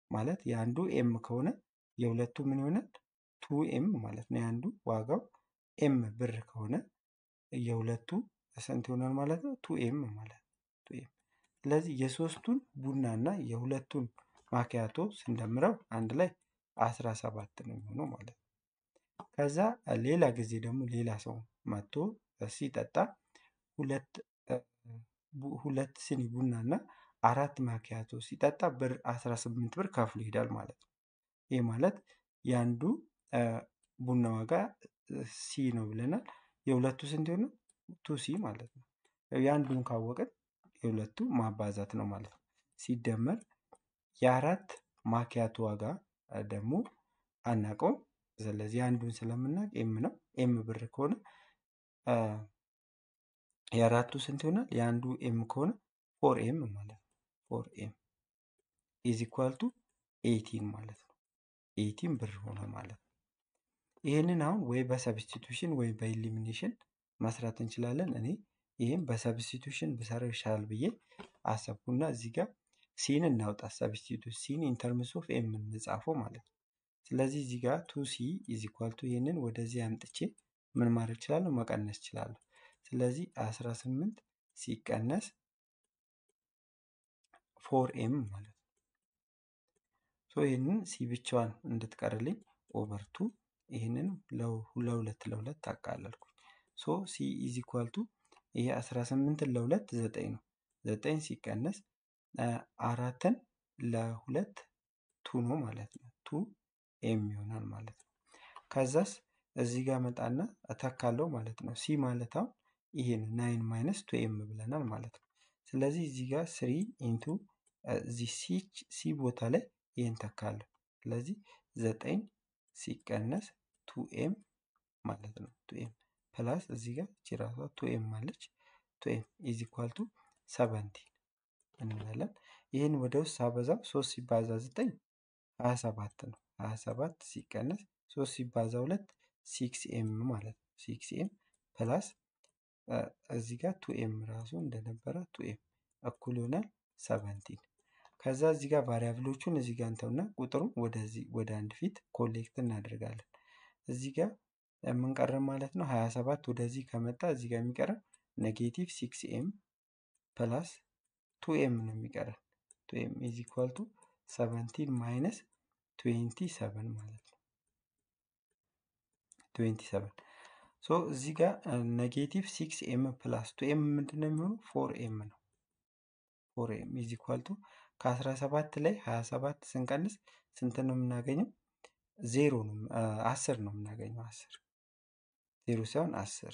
ማለት የአንዱ ኤም ከሆነ የሁለቱ ምን ይሆናል? ቱ ኤም ማለት ነው። የአንዱ ዋጋው ኤም ብር ከሆነ የሁለቱ ስንት ይሆናል ማለት ነው? ቱ ኤም ማለት ነው። ቱ ኤም ስለዚህ የሶስቱን ቡና እና የሁለቱን ማኪያቶ ስንደምረው አንድ ላይ አስራ ሰባት ነው የሚሆነው ማለት ነው። ከዛ ሌላ ጊዜ ደግሞ ሌላ ሰው መጥቶ ሲጠጣ ሁለት ሁለት ስኒ ቡና እና አራት ማኪያቶ ሲጠጣ ብር 18 ብር ከፍሎ ይሄዳል ማለት ነው። ይህ ማለት የአንዱ ቡና ዋጋ ሲ ነው ብለናል። የሁለቱ ስንት ይሆናል? ቱ ሲ ማለት ነው። የአንዱን ካወቅን የሁለቱ ማባዛት ነው ማለት ነው። ሲደመር የአራት ማኪያቶ ዋጋ ደግሞ አናውቀውም። ስለዚህ አንዱን ስለምናውቅ ኤም ነው። ኤም ብር ከሆነ የአራቱ ስንት ይሆናል? የአንዱ ኤም ከሆነ ፎር ኤም ማለት ነው። ፎር ኤም ኢዝ ኢኳል ቱ ኤይቲን ማለት ነው። ኤይቲን ብር ሆነ ማለት ነው። ይህንን አሁን ወይ በሰብስቲቱሽን ወይ በኢሊሚኔሽን መስራት እንችላለን። እኔ ይህም በሰብስቲቱሽን ብሰራው ይሻላል ብዬ አሰብኩና እዚህ ጋር ሲን እናውጣ። ሰብስቲቱት ሲን ኢንተርምስ ኦፍ ኤም እንጻፈው ማለት ነው። ስለዚህ እዚህ ጋር ቱ ሲ ኢዝ ኢኳል ቱ ይህንን ወደዚህ አምጥቼ ምን ማድረግ እችላለሁ? መቀነስ እችላለሁ። ስለዚህ 18 ሲቀነስ ፎር ኤም ማለት ነው። ሶ ይህንን ሲ ብቻዋን እንድትቀርልኝ ኦቨር ቱ ይህንን ለሁለት ለሁለት አቃለልኩኝ። ሶ ሲ ኢዝ ኢኳል ቱ ይሄ 18ን ለሁለት ዘጠኝ ነው። ዘጠኝ ሲቀነስ አራትን ለሁለት ቱ ነው ማለት ነው። ቱ ኤም ይሆናል ማለት ነው። ከዛስ እዚህ ጋር መጣና እተካለው ማለት ነው። ሲ ማለት አሁን ይሄ ነው። ናይን ማይነስ ቱ ኤም ብለናል ማለት ነው። ስለዚህ እዚህ ጋር ስሪ ኢንቱ እዚህ ሲ ቦታ ላይ ይህን ተካለሁ። ስለዚህ ዘጠኝ ሲቀነስ ቱ ኤም ማለት ነው። ቱ ኤም ፕላስ እዚህ ጋር እቺ ራሷ ቱ ኤም አለች። ቱ ኤም ኢዝ ኢኳል ቱ ሰቨንቲን እንላለን። ይህን ወደ ውስጥ ሳበዛው ሶስት ሲባዛ ዘጠኝ ሀያ ሰባት ነው። ሀያ ሰባት ሲቀነስ ሶስት ሲባዛ ሁለት ሲክስ ኤም ማለት ነው። ሲክስ ኤም ፕላስ እዚህ ጋር ቱ ኤም ራሱ እንደነበረ ቱ ኤም እኩል ይሆናል ሰቨንቲን። ከዛ እዚህ ጋር ቫሪያብሎቹን እዚህ ጋር እንተውና ቁጥሩን ወደዚህ ወደ አንድ ፊት ኮሌክት እናደርጋለን። እዚህ ጋር የምንቀረን ማለት ነው 27 ወደዚህ ከመጣ እዚህ ጋር የሚቀረን ኔጌቲቭ ሲክስ ኤም ፕላስ ቱ ኤም ነው የሚቀረን። ቱ ኤም ኢዝ ኢኳል ቱ ሰቨንቲን ማይነስ ትዌንቲ ሰቨን ማለት ነው። ትዌንቲ ሰቨን ሶ እዚህ ጋር ኔጌቲቭ ሲክስ ኤም ፕላስ ቱ ኤም ምንድን ነው የሚሆነው? ፎር ኤም ነው። ፎር ኤም ኢዝ ኢኳል ቱ ከአስራ ሰባት ላይ ሀያ ሰባት ስንቀንስ ስንት ነው የምናገኘው? ዜሮ ነው አስር ነው የምናገኘው። አስር ዜሮ ሳይሆን አስር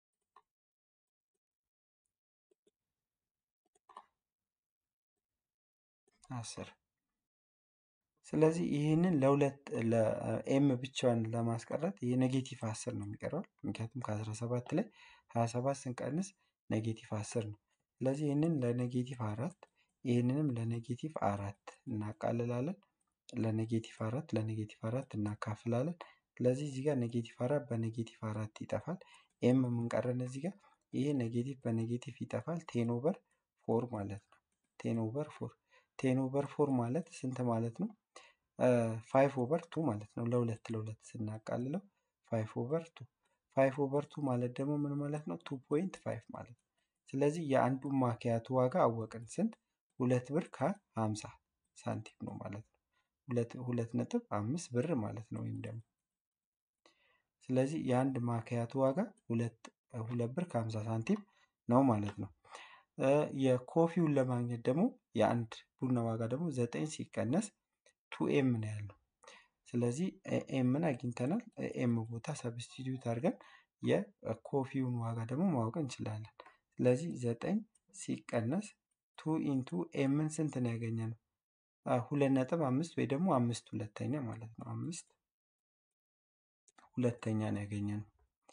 አስር ስለዚህ ይህንን ለሁለት ለኤም ብቻዋን ለማስቀረት ይህ ኔጌቲቭ አስር ነው የሚቀረው። ምክንያቱም ከአስራ ሰባት ላይ ሀያ ሰባት ስንቀንስ ኔጌቲቭ አስር ነው። ስለዚህ ይህንን ለኔጌቲቭ አራት ይህንንም ለኔጌቲቭ አራት እናቃልላለን። ለኔጌቲቭ አራት ለኔጌቲቭ አራት እናካፍላለን። ስለዚህ እዚህ ጋር ኔጌቲቭ አራት በኔጌቲቭ አራት ይጠፋል። ኤም የምንቀረን እዚህ ጋር ይሄ ኔጌቲቭ በኔጌቲቭ ይጠፋል። ቴን ኦቨር ፎር ማለት ነው። ቴን ኦቨር ፎር ቴን ኦቨር ፎር ማለት ስንት ማለት ነው? ፋይቭ ኦቨር ቱ ማለት ነው። ለሁለት ለሁለት ስናቃልለው ፋይቭ ኦቨር ቱ ፋይቭ ኦቨር ቱ ማለት ደግሞ ምን ማለት ነው? ቱ ፖይንት ፋይቭ ማለት ነው። ስለዚህ የአንዱን ማኪያቱ ዋጋ አወቅን። ስንት? ሁለት ብር ከሀምሳ ሳንቲም ነው ማለት ነው። ሁለት ሁለት ነጥብ አምስት ብር ማለት ነው። ወይም ደግሞ ስለዚህ የአንድ ማኪያቱ ዋጋ ሁለት ሁለት ብር ከሀምሳ ሳንቲም ነው ማለት ነው። የኮፊውን ለማግኘት ደግሞ የአንድ ቡና ዋጋ ደግሞ ዘጠኝ ሲቀነስ ቱ ኤም ነው ያለው። ስለዚህ ኤምን አግኝተናል። ኤም ቦታ ሰብስቲቱት አድርገን የኮፊውን ዋጋ ደግሞ ማወቅ እንችላለን። ስለዚህ ዘጠኝ ሲቀነስ ቱ ኢንቱ ኤምን ስንት ነው ያገኘነው? ሁለት ነጥብ አምስት ወይ ደግሞ አምስት ሁለተኛ ማለት ነው። አምስት ሁለተኛ ነው ያገኘነው።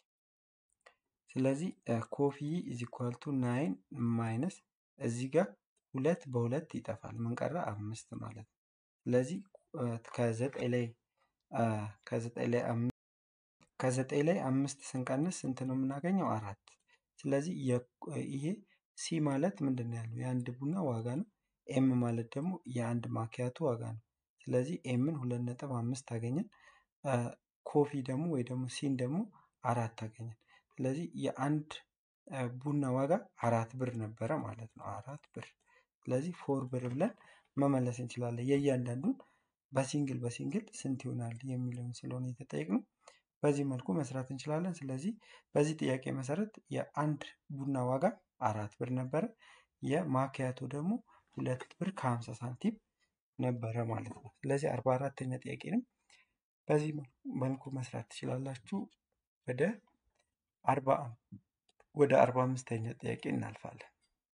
ስለዚህ ኮፊ ኢዝ ኢኳል ቱ ናይን ማይነስ እዚህ ጋር ሁለት በሁለት ይጠፋል። ምን ቀረ? አምስት ማለት ነው። ስለዚህ ከዘጠኝ ላይ ከዘጠኝ ላይ ከዘጠኝ ላይ አምስት ስንቀንስ ስንት ነው የምናገኘው? አራት። ስለዚህ ይሄ ሲ ማለት ምንድን ነው ያለው? የአንድ ቡና ዋጋ ነው። ኤም ማለት ደግሞ የአንድ ማኪያቱ ዋጋ ነው። ስለዚህ ኤምን ሁለት ነጥብ አምስት አገኘን። ኮፊ ደግሞ ወይ ደግሞ ሲን ደግሞ አራት አገኘን። ስለዚህ የአንድ ቡና ዋጋ አራት ብር ነበረ ማለት ነው። አራት ብር። ስለዚህ ፎር ብር ብለን መመለስ እንችላለን። የእያንዳንዱን በሲንግል በሲንግል ስንት ይሆናል የሚለውን ስለሆነ የተጠየቅነው በዚህ መልኩ መስራት እንችላለን። ስለዚህ በዚህ ጥያቄ መሰረት የአንድ ቡና ዋጋ አራት ብር ነበረ። የማኪያቶ ደግሞ ሁለት ብር ከሀምሳ ሳንቲም ነበረ ማለት ነው። ስለዚህ አርባ አራተኛ ጥያቄንም በዚህ መልኩ መስራት ትችላላችሁ። ወደ አርባ ወደ አርባ አምስተኛ ጥያቄ እናልፋለን።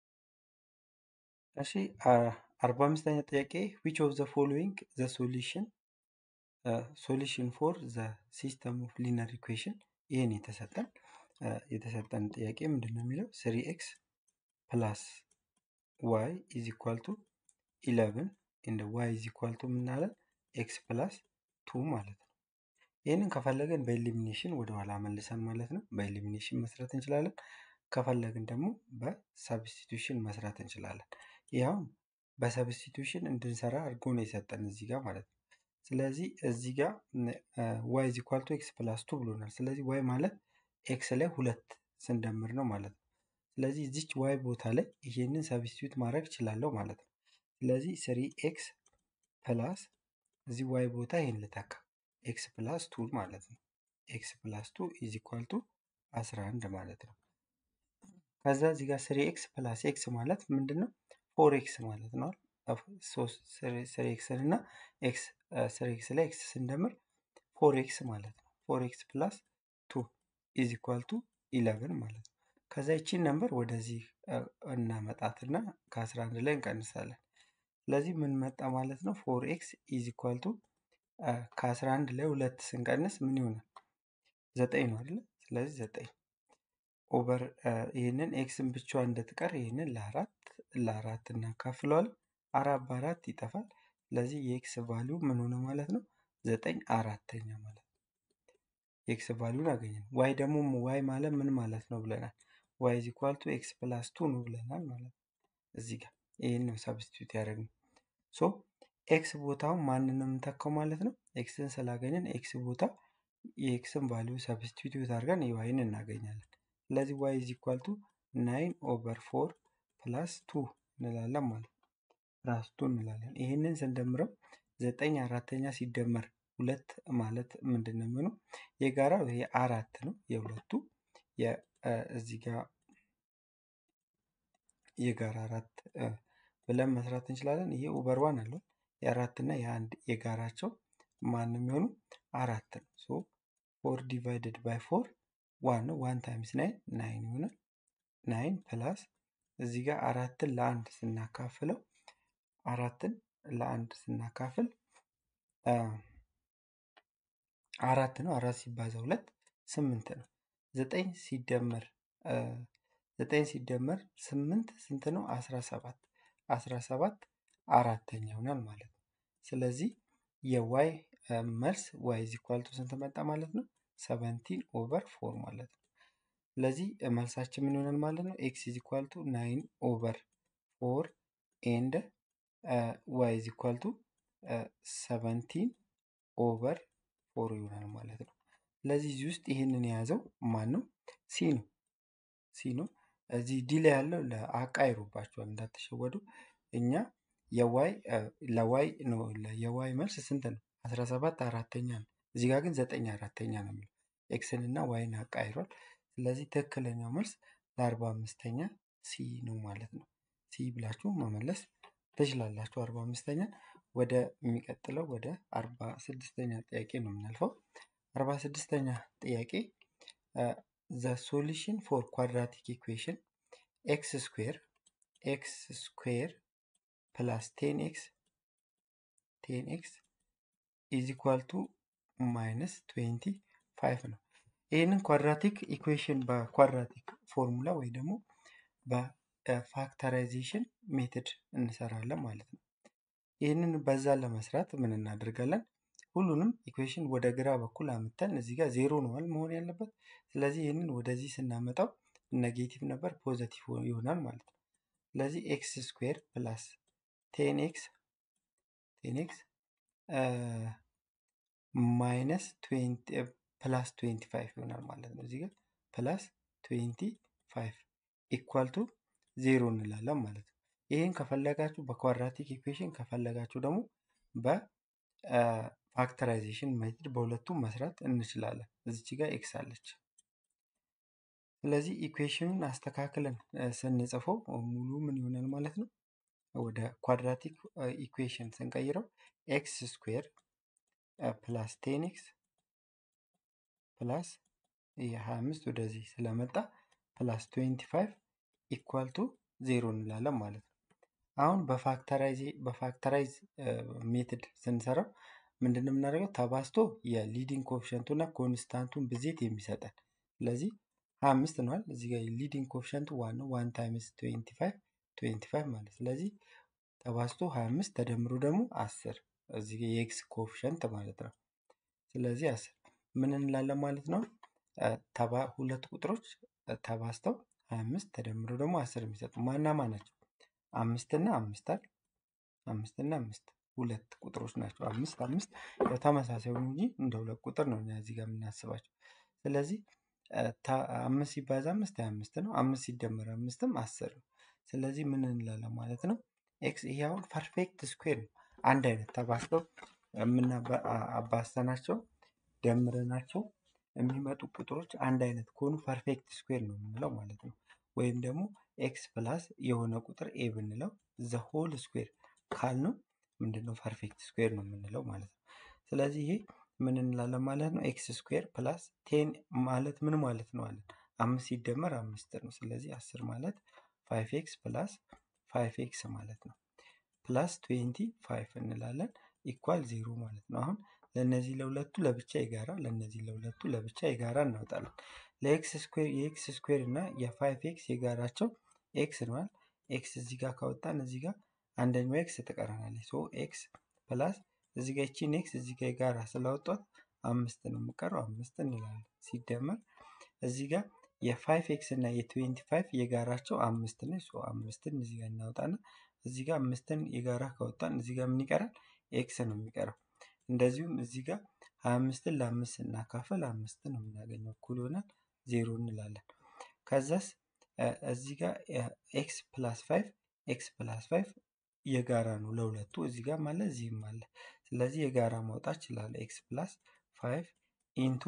እሺ አርባ አምስተኛ ጥያቄ ዊች ኦፍ ዘ ፎሎዊንግ ዘ ሶሉሽን ሶሉሽን ፎር ዘ ሲስተም ኦፍ ሊነር ኢኩዌሽን ይህን የተሰጠን የተሰጠን ጥያቄ ምንድን ነው የሚለው ስሪ ኤክስ ፕላስ ዋይ ኢዝ ኢኳል ቱ ኢለቭን እንደ ዋይ ኢዝ ኢኳል ቱ ምናለን ኤክስ ፕላስ ቱ ማለት ነው። ይህንን ከፈለግን በኤሊሚኔሽን ወደኋላ መልሰን ማለት ነው በኤሊሚኔሽን መስራት እንችላለን። ከፈለግን ደግሞ በሰብስቲቱሽን መስራት እንችላለን። ይኸውም በሰብስቲቱሽን እንድንሰራ አድርጎ ነው የሰጠን እዚህ ጋር ማለት ነው። ስለዚህ እዚህ ጋር ዋይ ኢዝ ኢኳል ቱ ኤክስ ፕላስ ቱ ብሎናል። ስለዚህ ዋይ ማለት ኤክስ ላይ ሁለት ስንደምር ነው ማለት ነው። ስለዚህ እዚች ዋይ ቦታ ላይ ይሄንን ሰብስቲቱት ማድረግ እችላለሁ ማለት ነው። ስለዚህ ስሪ ኤክስ ፕላስ እዚህ ዋይ ቦታ ይሄን ልተካ ኤክስ ፕላስ ቱ ማለት ነው። ኤክስ ፕላስ ቱ ኢዝ ኢኳል ቱ 11 ማለት ነው። ከዛ እዚህ ጋር ስሪ ኤክስ ፕላስ ኤክስ ማለት ምንድን ነው? ፎር ኤክስ ማለት ነው። ስሪ ኤክስን እና ኤክስ ስሪ ኤክስ ላይ ኤክስ ስንደምር ፎር ኤክስ ማለት ነው። ፎር ኤክስ ፕላስ ቱ ኢዝ ኢኳል ቱ ኢለቨን ማለት ነው። ከዛ ይቺን ነምበር ወደዚህ እናመጣትና ከ11 ላይ እንቀንሳለን። ስለዚህ ምን መጣ ማለት ነው? ፎር ኤክስ ኢዝ ኢኳል ቱ ከ11 ላይ ሁለት ስንቀንስ ምን ይሆናል? ዘጠኝ ነው አይደለ? ስለዚህ ዘጠኝ ኦቨር ይህንን ኤክስን ብቻዋን እንድትቀር ይህንን ለአራት ለአራት እናካፍለዋለን። አራት በአራት ይጠፋል። ስለዚህ የኤክስ ቫሊዩ ምን ሆነ ማለት ነው? ዘጠኝ አራተኛ ማለት ነው። የኤክስ ቫሊዩን አገኘን። ዋይ ደግሞ ዋይ ማለት ምን ማለት ነው ብለናል? ዋይ ኢዝ ኢኳል ቱ ኤክስ ፕላስ ቱ ነው ብለናል ማለት ነው። እዚህ ጋር ይህን ነው ሰብስቲቱት ያደረግነው። ሶ ኤክስ ቦታውን ማንን ነው የምንተካው ማለት ነው? ኤክስን ስላገኘን ኤክስ ቦታ የኤክስን ቫሊዩ ሰብስቲቱት አድርገን የዋይን እናገኛለን። ስለዚህ ዋይ ኢዝ ኢኳል ቱ ናይን ኦቨር ፎር ፕላስ ቱ እንላለን ማለት ነው። ፕላስ ቱ እንላለን። ይህንን ስንደምረው ዘጠኝ አራተኛ ሲደመር ሁለት ማለት ምንድን ነው የሚሆነው? የጋራው ይሄ አራት ነው። የሁለቱ እዚህ ጋር የጋራ አራት ብለን መስራት እንችላለን። ይሄ ኦቨር ዋን አለው የአራት እና የአንድ የጋራቸው ማን የሚሆኑ አራት ነው። ሶ ፎር ዲቫይድድ ባይ ፎር ዋን ነው። ዋን ታይምስ ናይን ናይን ይሆናል። ናይን ፕላስ እዚህ ጋር አራትን ለአንድ ስናካፍለው አራትን ለአንድ ስናካፍል አራት ነው። አራት ሲባዛ ሁለት ስምንት ነው። ዘጠኝ ሲደመር ዘጠኝ ሲደመር ስምንት ስንት ነው? አስራ ሰባት አስራ ሰባት አራተኛ ይሆናል ማለት ነው። ስለዚህ የዋይ መልስ ዋይ ኢዝ ኢኳል ቱ ስንት መጣ ማለት ነው? ሰቨንቲን ኦቨር ፎር ማለት ነው። ስለዚህ መልሳችን ምን ይሆናል ማለት ነው? ኤክስ ኢዝ ኢኳል ቱ ናይን ኦቨር ፎር ኤንድ ዋይ ኢዝ ኢኳል ቱ ሰቨንቲን ኦቨር ፎር ይሆናል ማለት ነው። ስለዚህ እዚህ ውስጥ ይህንን የያዘው ማን ነው? ሲ ነው። ሲ ነው። እዚህ ዲ ላይ ያለው አቃይሮባቸዋል እንዳትሸወዱ። እኛ የዋይ ለዋይ ነው የዋይ መልስ ስንት ነው? 17 አራተኛ ነው። እዚህ ጋር ግን ዘጠኝ አራተኛ ነው የሚለው ኤክስን እና ዋይን አቃይሯል። ስለዚህ ትክክለኛው መልስ ለአርባ አምስተኛ ሲ ነው ማለት ነው። ሲ ብላችሁ መመለስ ትችላላችሁ። አርባ አምስተኛ ወደ የሚቀጥለው ወደ አርባ ስድስተኛ ጥያቄ ነው የምናልፈው። አርባ ስድስተኛ ጥያቄ ዘ ሶሉሽን ፎር ኳድራቲክ ኢኩዌሽን ኤክስ ስኩዌር ኤክስ ስኩዌር ፕላስ ቴን ኤክስ ቴን ኤክስ ኢዝ ኢኳል ቱ ማይነስ ትዌንቲ ፋይቭ ነው። ይህንን ኳድራቲክ ኢኩዌሽን በኳድራቲክ ፎርሙላ ወይ ደግሞ በፋክተራይዜሽን ሜትድ እንሰራለን ማለት ነው። ይህንን በዛ ለመስራት ምን እናደርጋለን? ሁሉንም ኢኩዌሽን ወደ ግራ በኩል አምተን እዚህ ጋር ዜሮ ነዋል መሆን ያለበት። ስለዚህ ይህንን ወደዚህ ስናመጣው ኔጌቲቭ ነበር ፖዘቲቭ ይሆናል ማለት ነው። ስለዚህ ኤክስ ስኩዌር ፕላስ ቴን ኤክስ ቴን ኤክስ ማይነስ ፕላስ ትዌንቲ ፋይቭ ይሆናል ማለት ነው። እዚህ ጋር ፕላስ ትዌንቲ ፋይቭ ኢኳል ቱ ዜሮ እንላለን ማለት ነው። ይህን ከፈለጋችሁ በኳድራቲክ ኢኩዌሽን ከፈለጋችሁ ደግሞ በፋክተራይዜሽን ሜትድ በሁለቱም መስራት እንችላለን። እዚች ጋር ኤክስ አለች። ስለዚህ ኢኩዌሽኑን አስተካክለን ስንጽፈው ሙሉ ምን ይሆናል ማለት ነው? ወደ ኳድራቲክ ኢኩዌሽን ስንቀይረው ኤክስ ስኩዌር ፕላስ ቴን ኤክስ ፕላስ የ25 ወደዚህ ስለመጣ ፕላስ 25 ኢኳል ቱ ዜሮ እንላለን ማለት ነው። አሁን በፋክተራይዝ ሜትድ ስንሰራው ምንድን ነው የምናደርገው? ተባዝቶ የሊዲንግ ኮፊሸንቱ እና ኮንስታንቱን ብዜት የሚሰጠን ስለዚህ 25 ነዋል። እዚህ ጋር ሊዲንግ ኮፊሸንቱ ዋን ነው። ዋን ታይምስ 25 25 ማለት ስለዚህ ተባዝቶ 25 ተደምሮ ደግሞ 10 እዚህ ጋር የኤክስ ኮፊሸንት ማለት ነው። ስለዚህ 10 ምን እንላለን ማለት ነው? ሁለት ቁጥሮች ተባዝተው 25 ተደምሮ ደግሞ 10 የሚሰጡ ማና ማ ናቸው? አምስት እና አምስት አይደል? አምስት እና አምስት ሁለት ቁጥሮች ናቸው። አምስት አምስት ያው ተመሳሳይ ሆኑ እንጂ እንደ ሁለት ቁጥር ነው እኛ እዚህ ጋር የምናስባቸው። ስለዚህ አምስት ሲባዛ አምስት ሀያ አምስት ነው። አምስት ሲደመር አምስትም አስር ነው። ስለዚህ ምን እንላለን ማለት ነው? ኤክስ ይሄ አሁን ፐርፌክት ስኩዌር ነው። አንድ አይነት ተባዝተው የምናባስተናቸው ደምረናቸው የሚመጡ ቁጥሮች አንድ አይነት ከሆኑ ፐርፌክት ስኩዌር ነው የምንለው ማለት ነው። ወይም ደግሞ ኤክስ ፕላስ የሆነ ቁጥር ኤ ብንለው ዘ ሆል ስኩዌር ካልነው ምንድነው ፐርፌክት ስኩዌር ነው የምንለው ማለት ነው። ስለዚህ ይሄ ምን እንላለን ማለት ነው? ኤክስ ስኩዌር ፕላስ ቴን ማለት ምን ማለት ነው አለን? አምስት ሲደመር አምስት ነው። ስለዚህ አስር ማለት ፋይቭ ኤክስ ፕላስ ፋይቭ ኤክስ ማለት ነው። ፕላስ ትዌንቲ ፋይቭ እንላለን ኢኳል ዜሮ ማለት ነው። አሁን ለእነዚህ ለሁለቱ ለብቻ የጋራ ለእነዚህ ለሁለቱ ለብቻ የጋራ እናወጣለን። ለኤክስ ስኩዌር የኤክስ ስኩዌር እና የፋይቭ ኤክስ የጋራቸው ኤክስ ነዋል። ኤክስ እዚህ ጋር ካወጣን እዚህ ጋር አንደኛው ኤክስ ትቀረናለች። ሶ ኤክስ ፕላስ እዚህ ጋር ይቺን ኤክስ እዚህ ጋር የጋራ ስላወጧት አምስት ነው የምቀረው አምስት እንላለን። ሲደመር እዚህ ጋር የፋይቭ ኤክስ እና የትዌንቲ ፋይቭ የጋራቸው አምስት ነው። ሶ አምስትን እዚህ ጋር እናወጣና እዚህ ጋር አምስትን የጋራ ካወጣን እዚህ ጋር ምን ይቀራል? ኤክስ ነው የሚቀረው። እንደዚሁም እዚህ ጋር ሀያ አምስትን ለአምስት ስናካፍል አምስት ነው የምናገኘው እኩል ይሆናል ዜሮ እንላለን። ከዛስ እዚህ ጋር ኤክስ ፕላስ ፋይቭ ኤክስ ፕላስ ፋይቭ የጋራ ነው ለሁለቱ እዚህ ጋር አለ እዚህም አለ። ስለዚህ የጋራ ማውጣት እችላለሁ። ኤክስ ፕላስ ፋይቭ ኢንቱ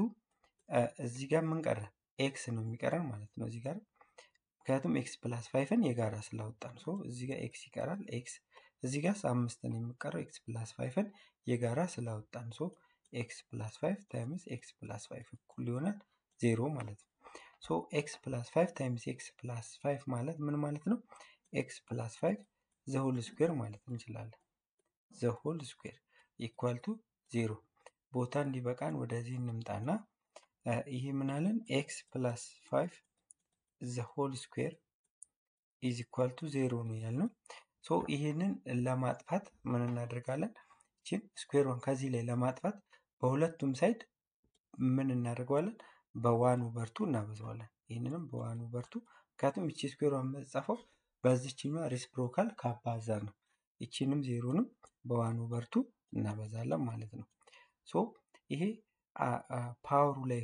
እዚህ ጋር ምን ቀረ? ኤክስ ነው የሚቀረን ማለት ነው እዚህ ጋር ምክንያቱም ኤክስ ፕላስ ፋይቭን የጋራ ስላወጣን ሶ እዚህ ጋር ኤክስ ይቀራል። ኤክስ እዚህ ጋር አምስት ነው የሚቀረው ኤክስ ፕላስ ፋይቭን የጋራ ስላወጣን ሶ ኤክስ ፕላስ ፋይቭ ታይምስ ኤክስ ፕላስ ፋይቭ እኩል ይሆናል ዜሮ ማለት ነው። ሶ ኤክስ ፕላስ ፋይቭ ታይምስ ኤክስ ፕላስ ፋይቭ ማለት ምን ማለት ነው? ኤክስ ፕላስ ፋይቭ ዘሆል ስኩዌር ማለት እንችላለን። ዘሆል ስኩዌር ኢኳል ቱ ዜሮ ቦታ እንዲበቃን ወደዚህ እንምጣና ይሄ ምናለን ኤክስ ፕላስ ፋይቭ ዘሆል ስኩዌር ኢዝ ኢኳል ቱ ዜሮ ነው ያልነው። ሶ ይሄንን ለማጥፋት ምን እናደርጋለን? ይችን ስኩዌሯን ከዚህ ላይ ለማጥፋት በሁለቱም ሳይድ ምን እናደርገዋለን? በዋን ኦቨርቱ እናበዛዋለን። ይህንንም በዋን ኦቨርቱ ምክንያቱም ይቺ ስኩዌሯን የምትጻፈው በዚችኛዋ ሪስፕሮካል ካባዛ ነው። ይቺንም ዜሮንም በዋን ኦቨርቱ እናበዛለን ማለት ነው። ሶ ይሄ ፓወሩ ላይ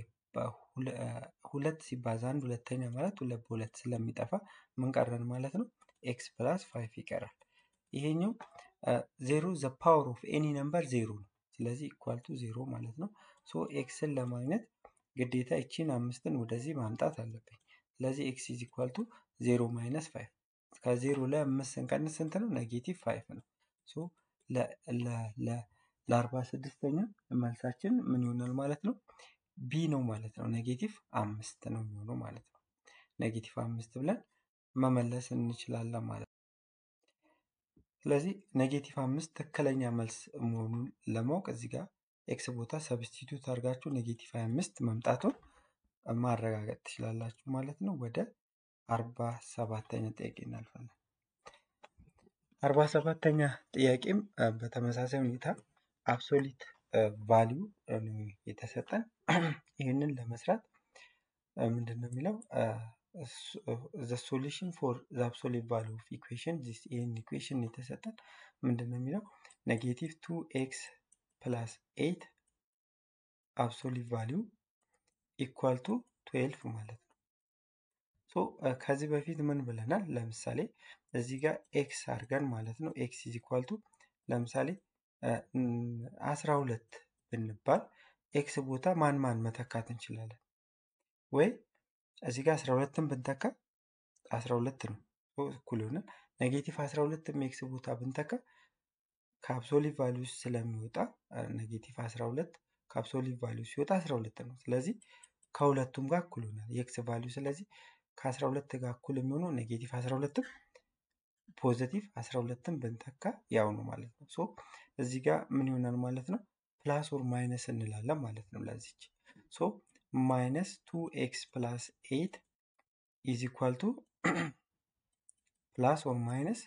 ሁለት ሲባዛ አንድ ሁለተኛ ማለት ሁለት በሁለት ስለሚጠፋ ምን ቀረን ማለት ነው? ኤክስ ፕላስ ፋይቭ ይቀራል። ይሄኛው ዜሮ ዘ ፓወር ኦፍ ኤኒ ነምበር ዜሮ ነው። ስለዚህ ኢኳል ቱ ዜሮ ማለት ነው። ሶ ኤክስን ለማግኘት ግዴታ ይቺን አምስትን ወደዚህ ማምጣት አለብኝ። ስለዚህ ኤክስ ኢዝ ኢኳል ቱ ዜሮ ማይነስ ፋይቭ ከዜሮ ላይ አምስት ስንቀንስ ስንት ነው? ኔጌቲቭ ፋይቭ ነው። ሶ ለአርባ ስድስተኛ መልሳችን ምን ይሆናል ማለት ነው? ቢ ነው ማለት ነው። ኔጌቲቭ አምስት ነው የሚሆነው ማለት ነው። ኔጌቲቭ አምስት ብለን መመለስ እንችላለን ማለት ነው። ስለዚህ ኔጌቲቭ አምስት ትክክለኛ መልስ መሆኑን ለማወቅ እዚህ ጋር ኤክስ ቦታ ሰብስቲቱት አድርጋችሁ ኔጌቲቭ ሀያ አምስት መምጣቱን ማረጋገጥ ትችላላችሁ ማለት ነው። ወደ አርባ ሰባተኛ ጥያቄ እናልፋለን። አርባ ሰባተኛ ጥያቄም በተመሳሳይ ሁኔታ አብሶሊት ቫሊዩ የተሰጠን ይህንን ለመስራት ምንድን ነው የሚለው ዘ ሶሉሽን ፎር ዘ አብሶሊት ቫሊዩ ኦፍ ኢኩዌሽን ይህን ኢኩዌሽን የተሰጠን ምንድን ነው የሚለው ኔጌቲቭ ቱ ኤክስ ፕላስ ኤይት አብሶሊት ቫሊዩ ኢኳል ቱ ትዌልፍ ማለት ነው። ሶ ከዚህ በፊት ምን ብለናል? ለምሳሌ እዚህ ጋር ኤክስ አድርገን ማለት ነው ኤክስ ኢዝ ኢኳል ቱ ለምሳሌ አስራ ሁለት ብንባል ኤክስ ቦታ ማን ማን መተካት እንችላለን? ወይ እዚህ ጋር አስራ ሁለትን ብንተካ አስራ ሁለት ነው እኩል ይሆናል። ኔጌቲቭ አስራ ሁለትም ኤክስ ቦታ ብንተካ ከአብሶሊት ቫሊዩ ስለሚወጣ ኔጌቲቭ አስራ ሁለት ከአብሶሊት ቫሊዩ ሲወጣ አስራ ሁለት ነው። ስለዚህ ከሁለቱም ጋር እኩል ይሆናል የኤክስ ቫሊዩ። ስለዚህ ከአስራ ሁለት ጋር እኩል የሚሆነው ኔጌቲቭ አስራ ሁለትም ፖዘቲቭ አስራ ሁለትም ብንተካ ያው ነው ማለት ነው። ሶ እዚህ ጋር ምን ይሆናል ማለት ነው? ፕላስ ኦር ማይነስ እንላለን ማለት ነው ለዚች ሶ ማይነስ ቱ ኤክስ ፕላስ ኤይት ኢዝ ኢኳል ቱ ፕላስ ኦር ማይነስ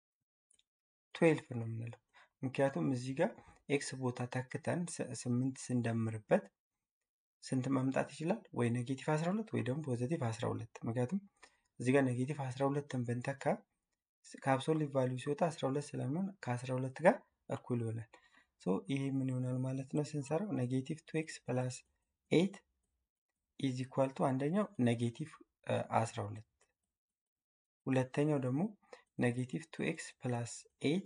ትዌልፍ ነው የምንለው። ምክንያቱም እዚህ ጋር ኤክስ ቦታ ተክተን ስምንት ስንደምርበት ስንት መምጣት ይችላል? ወይ ኔጌቲቭ 12 ወይ ደግሞ ፖዘቲቭ 12። ምክንያቱም እዚህ ጋር ኔጌቲቭ 12ን ብንተካ ከአብሶሊት ቫሊዩ ሲወጣ 12 ስለሚሆን ከ12 ጋር እኩል ይሆናል። ሶ ይህ ምን ይሆናል ማለት ነው ስንሰራው ኔጌቲቭ ቱ ኤክስ ፕላስ ኤይት ኢዝ ኢኳል ቱ አንደኛው ኔጌቲቭ 12 ሁለተኛው ደግሞ ኔጌቲቭ ቱ ኤክስ ፕላስ ኤይት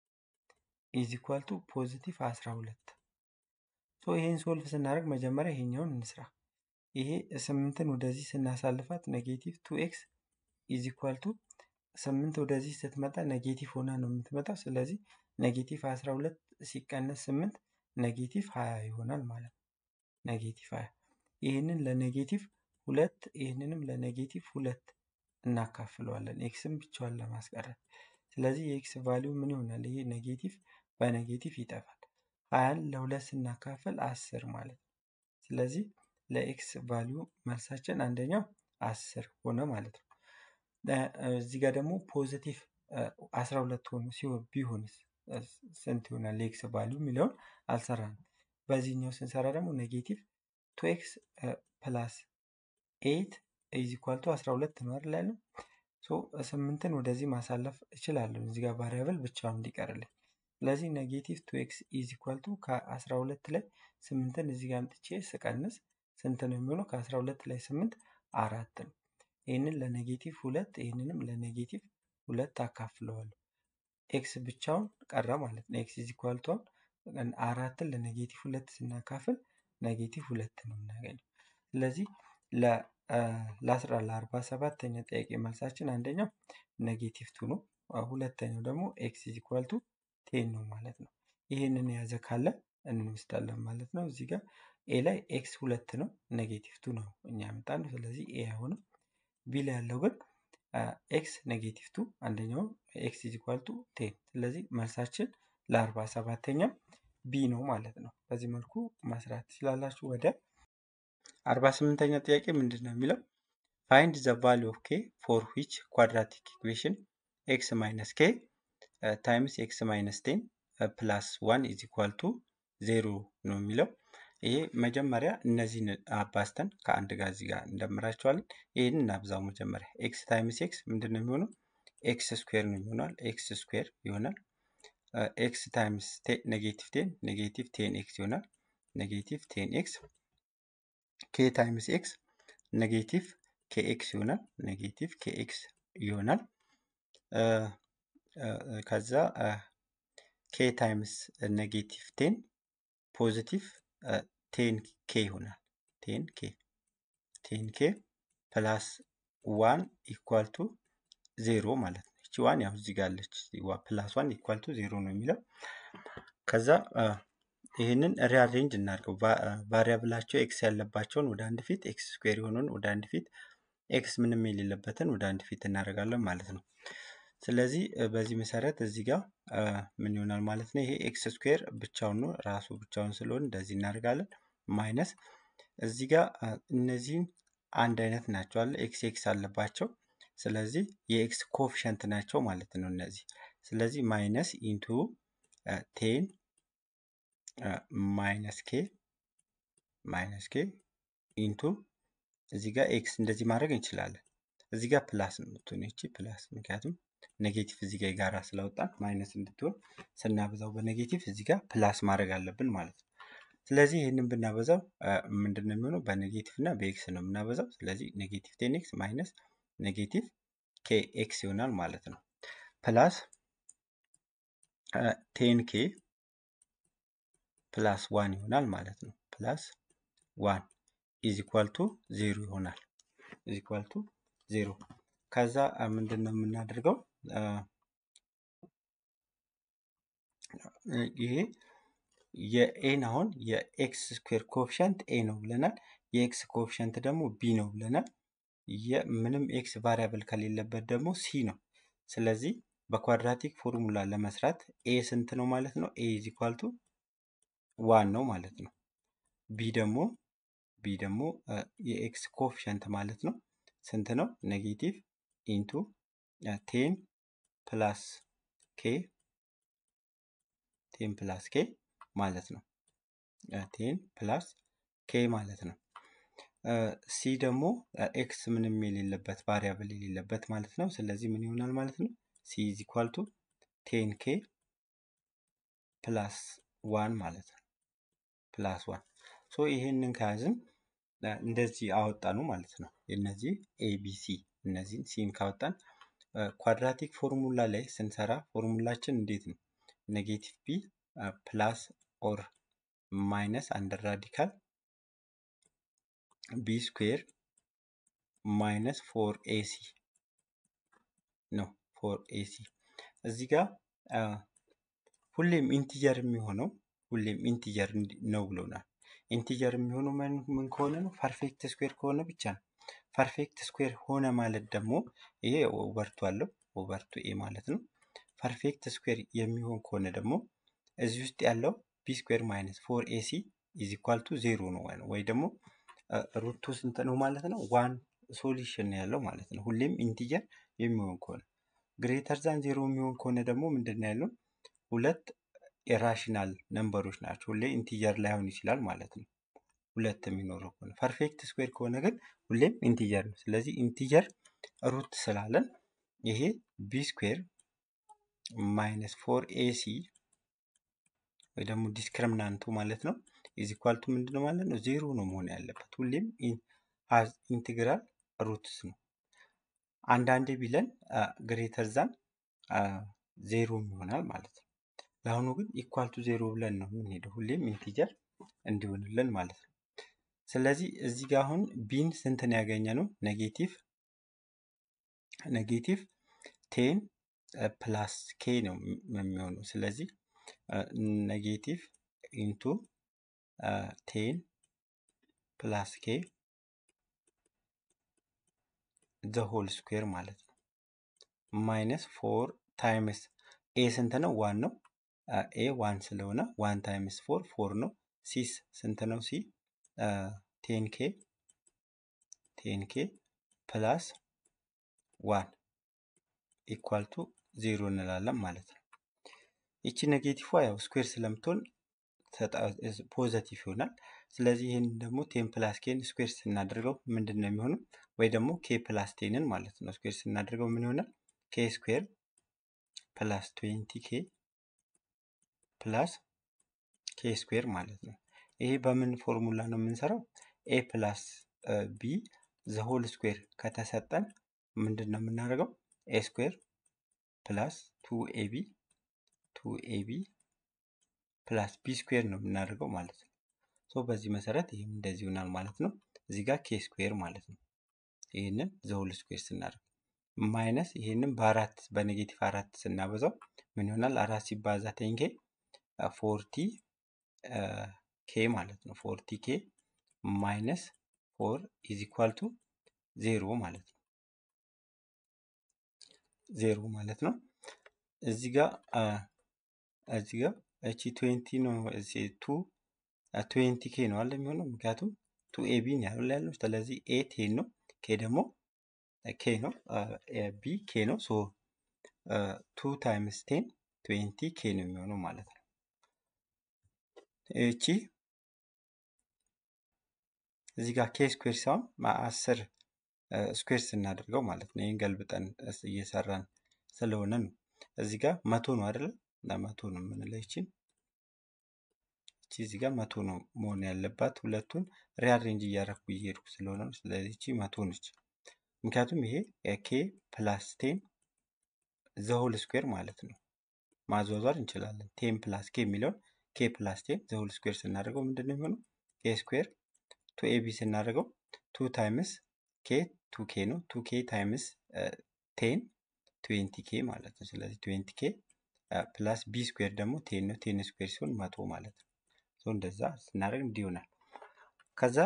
ኢዝ ኢኳል ቱ ፖዚቲቭ 12 ሶ ይሄን ሶልቭ ስናደርግ መጀመሪያ ይሄኛውን እንስራ። ይሄ ስምንትን ወደዚህ ስናሳልፋት ኔጌቲቭ ቱ ኤክስ ኢዝ ኢኳል ቱ ስምንት ወደዚህ ስትመጣ ኔጌቲቭ ሆና ነው የምትመጣው። ስለዚህ ኔጌቲቭ 12 ሲቀነስ ስምንት ኔጌቲቭ 20 ይሆናል ማለት ነው። ኔጌቲቭ 20 ይህንን ለኔጌቲቭ ሁለት ይህንንም ለኔጌቲቭ ሁለት እናካፍለዋለን ኤክስን ብቻዋን ለማስቀረት። ስለዚህ የኤክስ ቫሊዩ ምን ይሆናል? ይሄ ኔጌቲቭ በኔጌቲቭ ይጠፋል። ሀያን ለሁለት ስናካፍል አስር ማለት ነው። ስለዚህ ለኤክስ ቫሊዩ መልሳችን አንደኛው አስር ሆነ ማለት ነው። እዚህ ጋር ደግሞ ፖዚቲቭ አስራ ሁለት ሆኖ ሲሆን ቢሆንስ ስንት ይሆናል? የኤክስ ቫሊዩ የሚለውን አልሰራንም። በዚህኛው ስንሰራ ደግሞ ኔጌቲቭ ቱ ኤክስ ፕላስ ኤይት ኢዝ ኢኳል ቱ አስራ ሁለት ነው አይደል ያለው። ሶ ስምንትን ወደዚህ ማሳለፍ እችላለሁ እዚህ ጋር ቫሪያብል ብቻውን እንዲቀርልኝ። ስለዚህ ኔጌቲቭ ቱ ኤክስ ኢዝ ኢኳል ቱ ከአስራ ሁለት ላይ ስምንትን እዚህ ጋር አምጥቼ ስቀንስ ስንት ነው የሚሆነው? ከአስራ ሁለት ላይ ስምንት አራት ነው። ይህንን ለኔጌቲቭ ሁለት ይህንንም ለኔጌቲቭ ሁለት አካፍለዋለሁ። ኤክስ ብቻውን ቀረ ማለት ነው። ኤክስ ኢዝ ኢኳል ቱ አራትን ለኔጌቲቭ ሁለት ስናካፍል ኔጌቲቭ ሁለት ነው የምናገኘው። ስለዚህ ለአስራ ለአርባ ሰባተኛ ጥያቄ መልሳችን አንደኛው ኔጌቲቭ ቱ ነው። ሁለተኛው ደግሞ ኤክስ ኢዝ ኢኳል ቱ ቴን ነው ማለት ነው። ይህንን የያዘ ካለ እንወስዳለን ማለት ነው። እዚህ ጋር ኤ ላይ ኤክስ ሁለት ነው ኔጌቲቭ ቱ ነው እኛ ያመጣነው። ስለዚህ ኤ አይሆንም። ቢ ላይ ያለው ግን ኤክስ ኔጌቲቭ ቱ አንደኛው ኤክስ ኢዝ ኢኳል ቱ ቴን። ስለዚህ መልሳችን ለአርባ ሰባተኛ ቢ ነው ማለት ነው። በዚህ መልኩ መስራት ትችላላችሁ። ወደ አርባ ስምንተኛ ጥያቄ ምንድን ነው የሚለው ፋይንድ ዘ ቫሉ ኦፍ ኬ ፎር ዊች ኳድራቲክ ኢኩዌሽን ኤክስ ማይነስ ኬ ታይምስ ኤክስ ማይነስ ቴን ፕላስ ዋን ኢዝ ኢኳል ቱ ዜሮ ነው የሚለው። ይሄ መጀመሪያ እነዚህን አባዝተን ከአንድ ጋር እዚህ ጋር እንደምራቸዋለን። ይህን እናብዛው መጀመሪያ ኤክስ ታይምስ ኤክስ ምንድን ነው የሚሆነው? ኤክስ ስኩዌር ነው ይሆናል። ኤክስ ስኩዌር ይሆናል። ኤክስ ታይምስ ኔጌቲቭ ቴን ኔጌቲቭ ቴን ኤክስ ይሆናል። ኔጌቲቭ ቴን ኤክስ ኬ ታይምስ ኤክስ ኔጌቲቭ ኬኤክስ ይሆናል። ኔጌቲቭ ኬኤክስ ይሆናል። ከዛ ኬ ታይምስ ኔጌቲቭ ቴን ፖዚቲቭ ቴን ኬ ይሆናል። ቴን ኬ ቴን ኬ ፕላስ ዋን ኢኳል ቱ ዜሮ ማለት ነው። ይቺ ዋን ያው እዚህ ጋር አለች። ፕላስ ዋን ኢኳል ቱ ዜሮ ነው የሚለው። ከዛ ይህንን ሪአሬንጅ እናድርገው። ቫሪያብላቸው ኤክስ ያለባቸውን ወደ አንድ ፊት፣ ኤክስ ስኩዌር የሆነውን ወደ አንድ ፊት፣ ኤክስ ምንም የሌለበትን ወደ አንድ ፊት እናደርጋለን ማለት ነው። ስለዚህ በዚህ መሰረት እዚህ ጋር ምን ይሆናል ማለት ነው? ይሄ ኤክስ ስኩዌር ብቻውን ነው ራሱ ብቻውን ስለሆነ እንደዚህ እናደርጋለን። ማይነስ እዚህ ጋር እነዚህም አንድ አይነት ናቸው አለ ኤክስ ኤክስ አለባቸው። ስለዚህ የኤክስ ኮፊሸንት ናቸው ማለት ነው እነዚህ። ስለዚህ ማይነስ ኢንቱ ቴን ማይነስ ኬ ማይነስ ኬ ኢንቱ እዚህ ጋር ኤክስ እንደዚህ ማድረግ እንችላለን። እዚህ ጋር ፕላስ ነው የምትሆን ይቺ ፕላስ፣ ምክንያቱም ኔጌቲቭ እዚህ ጋር የጋራ ስላወጣን ማይነስ እንድትሆን ስናበዛው በኔጌቲቭ እዚህ ጋር ፕላስ ማድረግ አለብን ማለት ነው። ስለዚህ ይህንን ብናበዛው ምንድን ነው የሚሆነው? በኔጌቲቭ እና በኤክስ ነው የምናበዛው። ስለዚህ ኔጌቲቭ ቴን ኤክስ ማይነስ ኔጌቲቭ ኬ ኤክስ ይሆናል ማለት ነው። ፕላስ ቴን ኬ ፕላስ ዋን ይሆናል ማለት ነው። ፕላስ ዋን ኢዝ ኢኳል ቱ ዜሮ ይሆናል። ኢዝ ኢኳል ቱ ዜሮ። ከዛ ምንድን ነው የምናደርገው? ይሄ የኤን አሁን የኤክስ ስኩዌር ኮፊሸንት ኤ ነው ብለናል። የኤክስ ኮፊሸንት ደግሞ ቢ ነው ብለናል። ምንም ኤክስ ቫሪያብል ከሌለበት ደግሞ ሲ ነው። ስለዚህ በኳድራቲክ ፎርሙላ ለመስራት ኤ ስንት ነው ማለት ነው? ኤ ኢዝ ኢኳል ቱ ዋን ነው ማለት ነው። ቢ ደግሞ ቢ ደግሞ የኤክስ ኮፊሸንት ማለት ነው ስንት ነው? ኔጌቲቭ ኢንቱ ቴን ፕላስ ኬ ቴን ፕላስ ኬ ማለት ነው። ቴን ፕላስ ኬ ማለት ነው። ሲ ደግሞ ኤክስ ምንም የሌለበት ቫሪያብል የሌለበት ማለት ነው። ስለዚህ ምን ይሆናል ማለት ነው? ሲ ኢዝ ኢኳል ቱ ቴን ኬ ፕላስ ዋን ማለት ነው። ፕላስ ዋን ሶ ይሄንን ከያዝን እንደዚህ አወጣኑ ማለት ነው። እነዚህ ኤቢሲ እነዚህን ሲን ካወጣን ኳድራቲክ ፎርሙላ ላይ ስንሰራ ፎርሙላችን እንዴት ነው? ኔጌቲቭ ቢ ፕላስ ኦር ማይነስ አንደር ራዲካል ቢ ስኩዌር ማይነስ ፎር ኤሲ ነው። ፎር ኤሲ እዚህ ጋር ሁሌም ኢንቲጀር የሚሆነው ሁሌም ኢንቲጀር ነው ብሎናል። ኢንቲጀር የሚሆነው ምን ከሆነ ነው? ፐርፌክት ስኩዌር ከሆነ ብቻ ነው። ፐርፌክት ስኩዌር ሆነ ማለት ደግሞ ይሄ ኦቨርቱ አለው ኦቨርቱ ኤ ማለት ነው። ፐርፌክት ስኩዌር የሚሆን ከሆነ ደግሞ እዚህ ውስጥ ያለው ቢ ስኩዌር ማይነስ ፎር ኤሲ ኢዝ ኢኳል ቱ ዜሮ ነው ወይ ደግሞ ሩቱ ስንት ነው ማለት ነው? ዋን ሶሉሽን ያለው ማለት ነው። ሁሌም ኢንቲጀር የሚሆን ከሆነ ግሬተር ዛን ዜሮ የሚሆን ከሆነ ደግሞ ምንድን ነው ያለው? ሁለት ኢራሽናል ነምበሮች ናቸው። ሁሌ ኢንቲጀር ላይሆን ይችላል ማለት ነው። ሁለት የሚኖረው ከሆነ ፐርፌክት ስኩዌር ከሆነ ግን ሁሌም ኢንቲጀር ነው። ስለዚህ ኢንቲጀር ሩት ስላለን ይሄ ቢ ስኩዌር ማይነስ ፎር ኤሲ ወይ ደግሞ ዲስክሪሚናንቱ ማለት ነው ኢዝ ኢኳል ቱ ምንድነው ማለት ነው? ዜሮ ነው መሆን ያለበት። ሁሌም ኢንቴግራል ሩትስ ነው። አንዳንዴ ቢለን ግሬተር ዛን ዜሮ ይሆናል ማለት ነው። ለአሁኑ ግን ኢኳል ቱ ዜሮ ብለን ነው የምንሄደው። ሁሌም ኢንቲጀር እንዲሆንልን ማለት ነው። ስለዚህ እዚህ ጋር አሁን ቢን ስንትን ያገኘ ነው? ኔጌቲቭ ኔጌቲቭ ቴን ፕላስ ኬ ነው የሚሆነው። ስለዚህ ኔጌቲቭ ኢንቱ ቴን ፕላስ ኬ ዘ ሆል ስኩዌር ማለት ነው። ማይነስ ፎር ታይምስ ኤ ስንት ነው? ዋን ነው። ኤ ዋን ስለሆነ ዋን ታይምስ ፎር ፎር ነው። ሲስ ስንት ነው? ሲ ቴን ኬ ቴን ኬ ፕላስ ዋን ኢኳል ቱ ዜሮ እንላለን ማለት ነው። ይቺ ኔጌቲቭ ያው ስኩዌር ስለምትሆን ፖዘቲቭ ይሆናል። ስለዚህ ይህን ደግሞ ቴን ፕላስ ኬን ስኩዌር ስናደርገው ምንድን ነው የሚሆነው? ወይ ደግሞ ኬ ፕላስ ቴንን ማለት ነው ስኩዌር ስናደርገው ምን ይሆናል? ኬ ስኩዌር ፕላስ ትዌንቲ ኬ ፕላስ ኬ ስኩዌር ማለት ነው። ይሄ በምን ፎርሙላ ነው የምንሰራው? ኤ ፕላስ ቢ ዘሆል ስኩዌር ከተሰጠን ምንድን ነው የምናደርገው? ኤ ስኩዌር ፕላስ ቱ ኤቢ ቱ ኤቢ ፕላስ ቢ ስኩዌር ነው የምናደርገው ማለት ነው። ሶ በዚህ መሰረት ይህም እንደዚህ ይሆናል ማለት ነው። እዚህ ጋር ኬ ስኩዌር ማለት ነው። ይህንን ዘሆል ስኩዌር ስናደርግ ማይነስ ይህንን በአራት በኔጌቲቭ አራት ስናበዛው ምን ይሆናል? አራት ሲባዛ ቴን ኬ ፎርቲ ኬ ማለት ነው። ፎርቲ ኬ ማይነስ ፎር ኢዝ ኢኳል ቱ ዜሮ ማለት ነው። ዜሮ ማለት ነው። እዚህ ጋር እዚህ ጋር እቺ ትዌንቲ ነው ቱ ትዌንቲ ኬ ነው አለ የሚሆነው ምክንያቱም ቱ ኤቢ ነው ያለው ያለው ስለዚህ ኤ ቴን ነው ኬ ደግሞ ኬ ነው ቢ ኬ ነው ሶ ቱ ታይምስ ቴን ትዌንቲ ኬ ነው የሚሆነው ማለት ነው። እቺ እዚህ ጋር ኬ ስኩዌር ሳይሆን አስር ስኩዌር ስናደርገው ማለት ነው። ይህን ገልብጠን እየሰራን ስለሆነ ነው። እዚህ ጋር መቶ ነው አይደለ? ለመቶ ነው የምንለው ይችን እቺ እዚህ ጋር መቶ ነው መሆን ያለባት። ሁለቱን ሪአሬንጅ እያደረኩ እየሄድኩ ስለሆነ ነው። ስለዚህ እቺ መቶ ነች። ምክንያቱም ይሄ ኬ ፕላስ ቴን ዘሆል ስኩዌር ማለት ነው። ማዟዟር እንችላለን። ቴን ፕላስ ኬ የሚለውን ኬ ፕላስ ቴን ዘሆል ስኩዌር ስናደርገው ምንድን ነው የሚሆነው? ኬ ስኩዌር ቱ ኤቢ ስናደርገው ቱ ታይምስ ኬ ቱ ኬ ነው። ቱ ኬ ታይምስ ቴን ትዌንቲ ኬ ማለት ነው። ስለዚህ ትዌንቲ ኬ ፕላስ ቢ ስኩዌር ደግሞ ቴን ነው። ቴን ስኩዌር ሲሆን መቶ ማለት ነው። እንደዛ ስናደርግ እንዲህ ይሆናል። ከዛ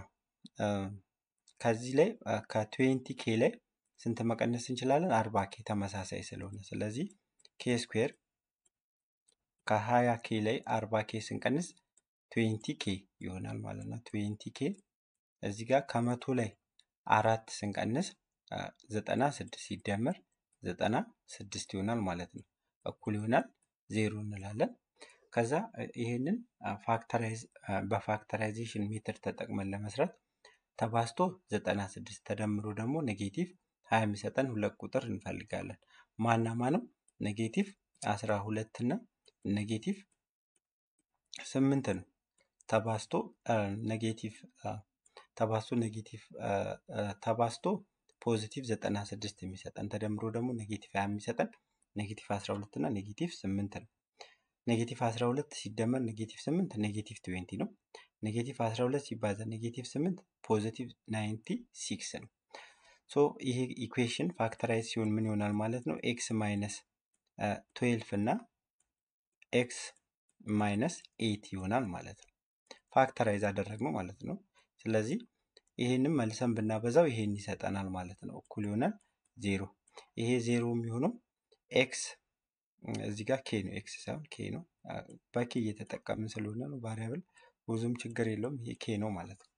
ከዚህ ላይ ከትዌንቲ ኬ ላይ ስንት መቀነስ እንችላለን? አርባ ኬ ተመሳሳይ ስለሆነ ስለዚህ ኬ ስኩዌር ከሀያ ኬ ላይ አርባ ኬ ስንቀንስ ትዌንቲ ኬ ይሆናል ማለት ነው። ትዌንቲ ኬ እዚህ ጋር ከመቶ ላይ አራት ስንቀንስ ዘጠና ስድስት ሲደመር ዘጠና ስድስት ይሆናል ማለት ነው። እኩል ይሆናል ዜሮ እንላለን። ከዛ ይሄንን ፋክተራይዝ በፋክተራይዜሽን ሜተድ ተጠቅመን ለመስራት ተባዝቶ ዘጠና ስድስት ተደምሮ ደግሞ ኔጌቲቭ ሀያ የሚሰጠን ሁለት ቁጥር እንፈልጋለን። ማና ማንም ኔጌቲቭ አስራ ሁለት እና ኔጌቲቭ ስምንት ነው። ተባዝቶ ኔጌቲቭ ተባዝቶ ኔጌቲቭ ተባዝቶ ፖዚቲቭ ዘጠና ስድስት የሚሰጠን ተደምሮ ደግሞ ኔጌቲቭ ሀያ የሚሰጠን ኔጌቲቭ አስራ ሁለት እና ኔጌቲቭ ስምንት ነው። ኔጌቲቭ 12 ሲደመር ኔጌቲቭ 8 ኔጌቲቭ 20 ነው። ኔጌቲቭ 12 ሲባዛ ኔጌቲቭ 8 ፖዚቲቭ 96 ነው። ሶ ይሄ ኢኩዌሽን ፋክተራይዝ ሲሆን ምን ይሆናል ማለት ነው? ኤክስ ማይነስ 12 እና ኤክስ ማይነስ 8 ይሆናል ማለት ነው። ፋክተራይዝ አደረግነው ማለት ነው። ስለዚህ ይሄንም መልሰን ብናበዛው ይሄን ይሰጠናል ማለት ነው። እኩል ይሆናል ዜሮ። ይሄ ዜሮ የሚሆነው ኤክስ እዚህ ጋር ኬ ነው ኤክስ ሳይሆን ኬ ነው። በኬ እየተጠቀምን ስለሆነ ነው ቫሪያብል ብዙም ችግር የለውም። ይሄ ኬ ነው ማለት ነው።